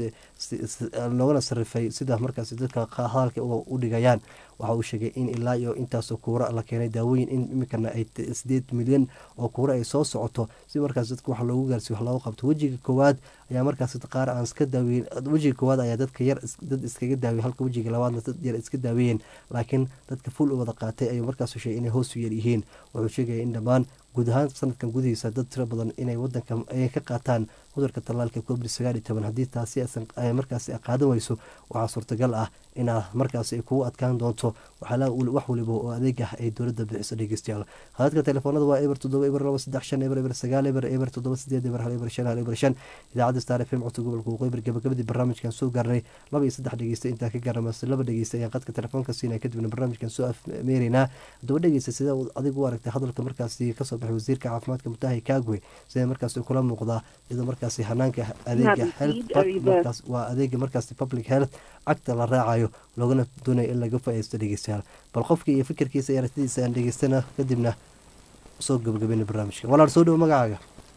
Speaker 1: looguna sarifay sida markaasi dadka hadalka u dhigayaan waxa uu sheegay in ilaa iyo intaasoo kuura la keenay daawooyin in iminkana ay sideed milyan oo kuura ay soo socoto si markaas dadka wax loogu gaarsiyo wax loogu qabto wejiga koowaad ayaa markaas qaar aan iska daaweyn wejiga koowaad ayaa dadka yar dad iskaga daawey halka wejiga labaadna dad yar iska daaweeyeen laakiin dadka ful u wada qaatay ayuu markaas sheegay inay hoos u yar yihiin wuxuu sheegaya in dhammaan guud ahaan sanadkan gudihiisa dad tiro badan inay wadanka ay ka qaataan cudurka tallaalka covid sagaal iyo toban haddii taasi markaasi qaadan weyso waxaa suurtagal ah inaa markaasi ay kugu adkaan doonto wax waliba oo adeeg ah ay dowladda bixiso dhegeystayaal hadadka telefoonada waa eber toddoba eber laba saddex shan eber eber sagaal eber eber toddoba sideed eber hal eber shan hal eber shan idaacadda star f m codka gobolka waqooyi bari gabagabadii barnaamijkan soo gaarnay laba iyo saddex dhegeysta intaa ka gaarnamase laba dhegeysta ayaan qadka telefoonka siinaya kadibna barnaamijkan soo afmeeraynaa haddaba dhegeysta sida adigu u aragtay hadalka markaasi kasoo baxay wasiirka caafimaadka mutahi kagwe sida markaasi kula muuqdaa iyadoo markaasi hanaanka adeega health waa adeega markaasi public health acta la raacayo loogana doonaya in laga faa-iisto dhegeystayaal bal qofka iyo fikirkiisa iyo aragtidiisa aan dhegeystana kadibna soo gabagabeyna barnaamijka walaal soo dhowo magacaaga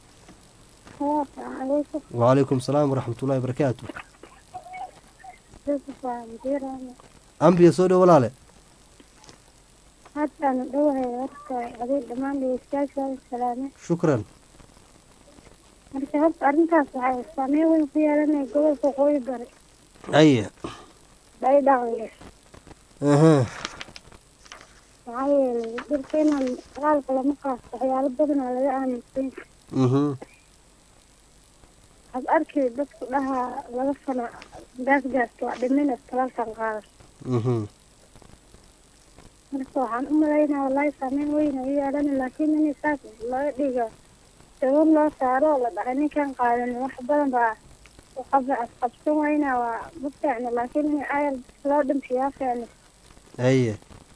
Speaker 1: wacalaykum salaam waraxmatullahi wabarakaatu ambiya soo dhowo walaale
Speaker 10: haddaan dhowahay horta adig dhammaan dhegeystayaasha salaame
Speaker 1: shukran
Speaker 10: marka horta arrintaas waxay saameyn weyn ku yeelanaya gobolka waqooyi bari
Speaker 1: haye
Speaker 10: bay dhaqanka
Speaker 1: aha
Speaker 10: maxaa yeelay dhulka inaan dagaalka lama qaasto waxyaalo badanaa laga aaminsan
Speaker 1: mhm
Speaker 10: waxaad arki dadku dhahaa laba sano gaas gaasta waa dhimina talaalkan qaadan
Speaker 1: mhm
Speaker 10: marka waxaan u malaynaa wallaahi saameyn weyn ay yeelani laakiin in saas laga dhigo dawad loo saaro oo la dhahay ninkan qaadan wax badan baa qab asqabsan weyna waa ma fiicno laakiin in ayar loo dhimsiyaa fiicno
Speaker 1: haye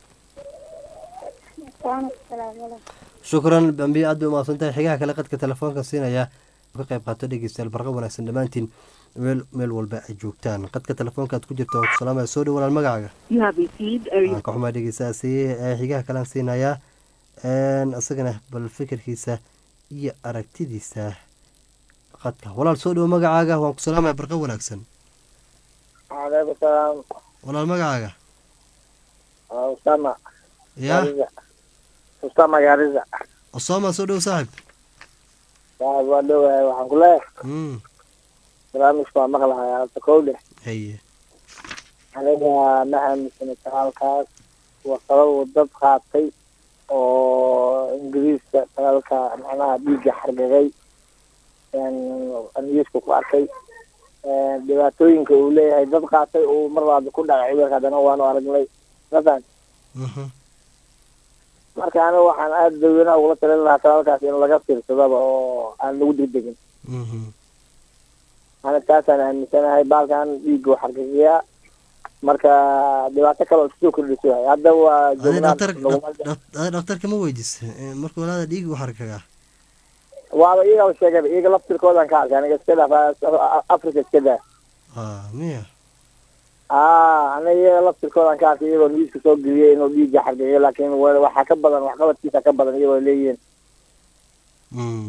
Speaker 10: waana ku salaamala
Speaker 1: shukran bambi aad bay umahadsan tahay xigaha kale qadka telefoonka siinaya ka qayb qaato dhegeystayaal barqa wanaagsan dhammaantiin meel meel walba ay joogtaan qadka telefoonka aad ku jirta waan ku salaamaya soo dhow walaal magacaaga waan ka xumaa dhegeystayaasi ee xigaha kalean siinayaa isagana bal fikirkiisa iyo aragtidiisa qadka walaal soo dhow magacaaga waan ku salaamaya barqa wanaagsan
Speaker 11: calaykum salaam
Speaker 1: walaal magacaaga
Speaker 11: waa usama
Speaker 1: ya
Speaker 11: Gaariza. usama gaariza
Speaker 1: osoma soo dhow saaxib
Speaker 11: saaxib waa dhowahay waxaan ku leeyahay
Speaker 1: mm
Speaker 11: barnaamijka waa maqlahay alta kowle
Speaker 1: haye
Speaker 11: aniga ma aaminsana talaalkaas waa sabab uu dad qaatay oo ingiriiska talaalka macnaha dhiigga xargagay aniisku ku arkay dhibaatooyinka uu leeyahay dad qaatay uu mar labaad ku dhacay cudurka haddana waanu aragnay mafahant
Speaker 1: mhm
Speaker 11: marka aniga waxaan aada dadweynaha ugula talin lahaa talaalkaas in laga fiirsadaba oo aan lagu degdegin
Speaker 1: mhm
Speaker 11: aniga taasaan aaminsanahay baalkan dhiigga uu xargagiyaa marka dhibaato kale oo iskusoo kordhiso waay hadda waa
Speaker 1: adi
Speaker 11: joognaa
Speaker 1: dhaktar
Speaker 11: laguma-
Speaker 1: adi dhakhtarka ma weydis markuu walaada dhiig u xarkagaa
Speaker 11: waaba iyagaba sheegaba iyaga laftirkoodan ka arkay aniga iska dhaaf africa iska daa
Speaker 1: ah miya
Speaker 11: a aniga iyaga laftirkoodan ka arkay iyagoo niiska soo geliyay inuu dhiigga xargagiyo laakiin wa- waxaa ka badan waxqabadkiisa ka badan iyagoo leeyihiin
Speaker 1: mm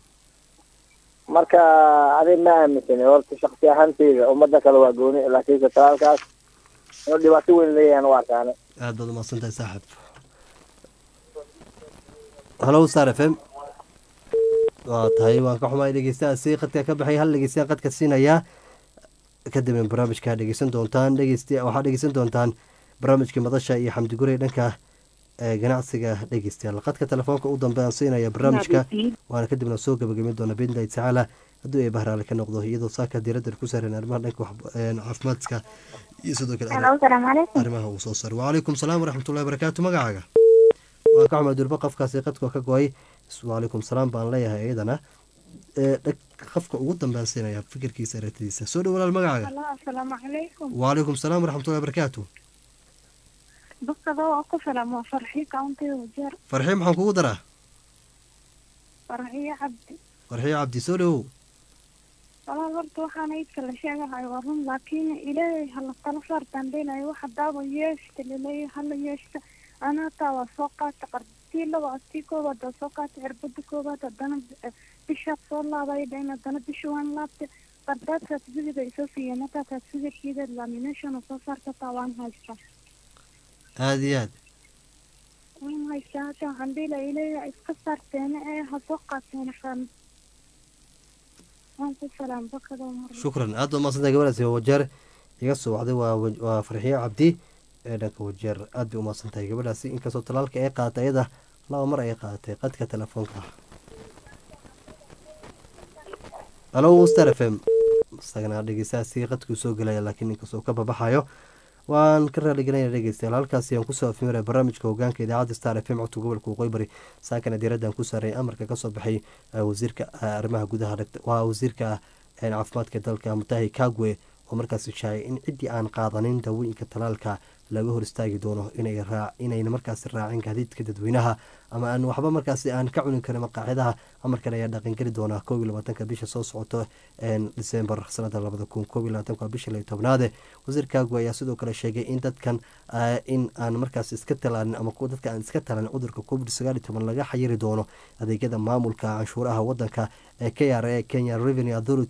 Speaker 11: marka adig ma aaminsani horta shaksi ahaanteyda ummadda kale waa gooni laakiinse talaalkaas inuu dhibaato weyn leeyahan u arkaane
Speaker 1: aad baad umahadsan tahay saaxib halow star f m waa tahay waan ka xumaay dhegeystahaasi qadka ka baxay hal dhegeystayan qadka siinayaa kadibna barnaamijka dhegeysan doontaan dhegeysta waxaad dhegeysan doontaan barnaamijkii madasha iyo xamdi gurey dhanka ee ganacsiga dhegeystayaal qadka telefoonka u dambe aan siinaya barnaamijka waana kadibna soo gabagabeyn doona biidnillahi tacaala hadduu ay bahraale ka noqdo iyadoo saaka diiradda ku saaran arrimaha dhanka wax- een, caafimaadka iyo sidoo kale
Speaker 10: Hello, salaamu calaykum.
Speaker 1: arrimaha uu soo saaray wacalaykum salaam waraxmatullahi barakaatu magacaaga waan ka xumaa durba qofkaasi qadka ka go-ay wacalaykum salaam baan leeyahay iyadana ee dhag- qofka ugu dambean siinaya fikirkiisa aragtidiisa soo dhow walaal magacaaga
Speaker 10: Hello, asalaamu calaykum
Speaker 1: wacalaykum salaam waraxmatullahi barakaatu
Speaker 10: dadkada waa ku filan waa farxiyo countiga wajeer
Speaker 1: farxiyo maxaan kugu daraa
Speaker 10: farxiyo cabdi
Speaker 1: farxiyo cabdi soo dhowow
Speaker 10: walaal horta waxaan aydka la sheegahay waa run laakiin ilaahay hala tala saartaan dhelayo waxa daaba yeeshta laleeyahay hala yeeshta ana hataa waa soo qaata qartii laba tii koobaad waa soo qaata cirbada koobaad haddana eh, bishaad soo laabay dhayn haddana bisha waan laabta qardaad certificate ay soo siiyeen hataa certificatekeeda lamination oo soo saarta hataa waan haystaa
Speaker 1: aada iyo aad
Speaker 10: waan haystaa hata waxaan dhelayo ilaahay iska saarteena ee ha soo qaateen qan waan ku salaam bakada mar
Speaker 1: shukran aad baa umahadsantahay gabadhaasi waa wajeer iga soo wacday waa wa- waa farxiyo cabdi ee dhanka wajeer aad bay umahadsan tahay gabadhaasi inkastoo talaalka ay qaadatay iyada laba mar ay qaadatay qadka telefoonka halo star f m isagana dhegeystahaasi qadkuu soo gelaya laakiin inkastoo ka babaxayo waan ka raaligelinaya dhegeystayaal halkaasi aan kusoo afimira barnaamijka hogaanka idaacadda star f m codka gobolka waqooyi bari saakana diiraddan ku saaray amarka kasoo baxay eh, wasiirka eh, arrimaha gudaha dhagt- waa wasiirka eh, caafimaadka dalka mutahi kagwe oo markaasi shaacay in ciddii aan qaadanin daawooyinka talaalka laga hor istaagi doono inay raa inayna markaasi raacin gaadiidka dadweynaha ama aan waxba markaasi aan ka cunin karin maqaaxidaha amarkan ayaa dhaqangeli doona koob iyo labaatanka bisha soo socoto een, disembar sanada labada kun koob iyo labaatanka waa bisha lay tobnaade wasiir kagwe ayaa sidoo kale sheegay in dadkan ah, in aan markaas iska talaalin ama kuwa dadka aan iska talaalin cudurka covid sagaal iyo toban laga xayiri doono adeegyada maamulka canshuuraha wadanka ee k r a kenya revenue authority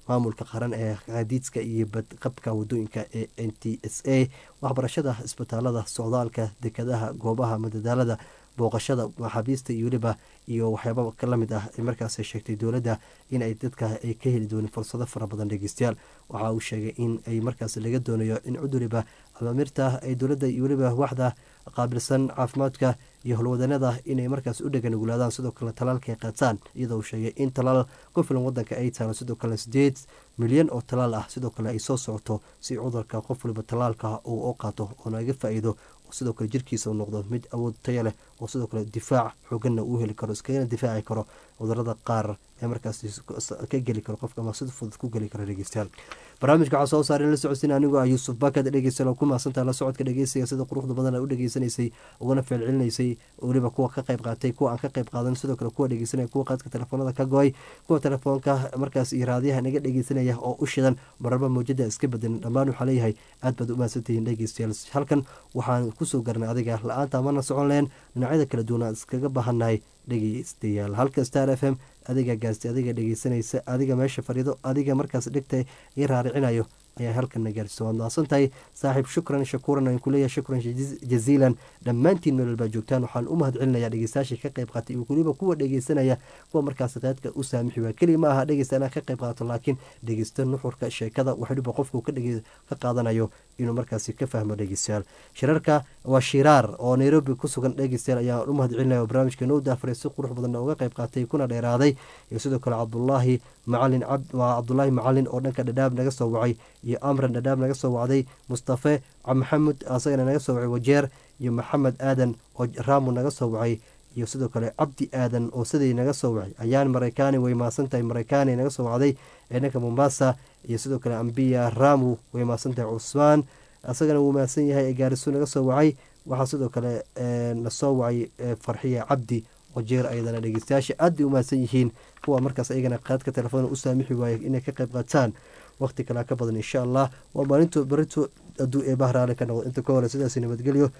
Speaker 1: maamulka qaran ee gaadiidka iyo badqabka wadooyinka ee n t s a waxbarashada isbitaalada socdaalka dekadaha goobaha madadaalada booqashada maxaabiista iyo weliba iyo waxyaaba lamid ah markaas sheegtay dowladda in ay dadka ay ka heli doonin fursado fara badan dhegeystayaal waxa uu sheegay in ay markaas laga doonayo in cid waliba amaamirta ay dowladda iyo weliba waxda qaabilsan caafimaadka iyo howlwadanada inay markaas u dhegan ugulaadaan sidoo kale talaalka ay qaataan iyadoo uu sheegay in talaal ku filan wadanka ay taalo sidoo kale sideed milyan oo talaal ah sidoo kale ay soo socoto si cudurka qof waliba talaalka uu u qaato oona iga faa-iido sidoo kale jirkiisa uu noqdo mid awood taya leh oo sidoo kale difaac xooganna uu heli karo iskagana difaaci karo cudurada qaar ee markaas ka geli karo qofka ama sida fudud ku geli karo dhegeystayaal barnaamijka waxaa soo saaray la socodsiin anigoo ah yuusuf bakad dhegeystayaal oo ku mahadsantaha la socodka dhegeysiga sida quruxda badan a u dhegeysanaysay ugana feelcelinaysay weliba kuwa ka qayb qaatay kuwa aan ka qayb qaadan sidoo kale kuwa dhegeysanaya kuwa qaadka telefoonada ka go-ay kuwa telefoonka markaas iyo raadiyaha naga dhegeysanaya oo u shidan mararba mawjada iska bedelin dhammaan waxaa leeyahay aad baad u mahadsantihiin dhegeystayaal halkan waxaan kusoo garanay adiga la-aanta mana socon leen dhinacyada kala duwan aan iskaga baahannahay dhegeystayaal halka star f m adiga gaarsi adiga dhegeysanaysa adiga meesha fariido adiga markaas dhegta ii raaricinayo ayaa halkana gaarsiisa waad mahadsan tahay saaxiib shukran shakuuran aan kuleeyahay shukran jaziilan dhammaantiin meel walbaa joogtaan waxaan u mahad celinayaa dhegeystayaashii ka qayb qaatay iyo weliba kuwa dhegeysanaya kuwa markaas qaadka u saamixi waa keliya ma aha dhegeysta inaan ka qayb qaato laakiin dhegeysta nuxurka sheekada wax waliba qofku ka qaadanayo inuu markaasi ka fahmo dhegeystayaal shirarka waa shiraar oo nairobi ku sugan dhegeystayaal ayaan u mahad celinaya barnaamijka noo daafaray si qurux badanna uga qayb qaatay kuna dheeraaday iyo sidoo kale cabdulaahi macalin waa cabdulaahi macalin oo dhanka dhadhaab naga soo wacay iyo amran dhadhaab naga soo wacday mustafe maxamud asagana naga soo wacay wajeer iyo maxamed aadan oo raamu naga soo wacay iyo sidoo kale cabdi aadan oo siday naga soo wacay ayaan maraykaani way maasan tahay maraykaani naga soo wacday ee dhanka mombasa iyo sidoo kale ambiya ramu way maasan tahay cusmaan asagana wuu mahadsan yahay ee gaarisu naga soo wacay waxaa sidoo kale na soo wacay farxiya cabdi wajeer ayadana dhegeystayaasha aad bay u mahadsan yihiin kuwa markaas ayagana qaadka telefoona u saamixi waayay inay ka qayb qaataan waqti kalaa ka badan insha allah waa maalinto barito aduu ee bahraale ka noqdo inta ka hore sidaas nabadgelyo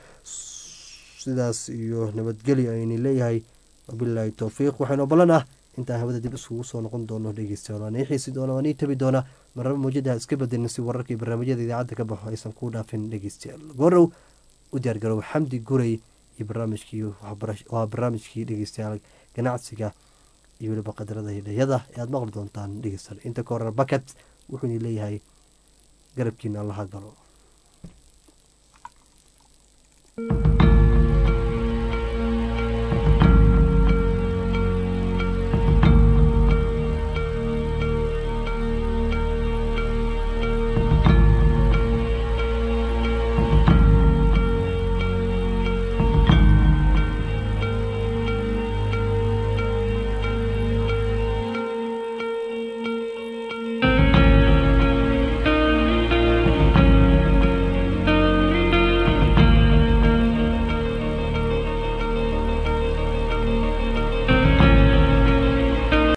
Speaker 1: sidaas iyo nabadgelyo ayni leeyahay wabilaahi towfiiq waxaynoo ballan ah intaan hawada dib iskugu soo noqon doono dhegeystayaal waan ii xiisi doona waan ii tabi doona maraba mawjadaha iska bedelin si wararkii barnaamijyada idaacadda ka baxo aysan kuu dhaafin dhegeystayaal goorow u diyaargarow xamdi guray iyo barnaamijkii waa barnaamijkii dhegeystayaal ganacsiga iyo weliba qadarada hidhayada ee aada maqli doontaan dhegeystayaal inta ka horar bakat wuxuuna leeyahay garabkiina allaha galo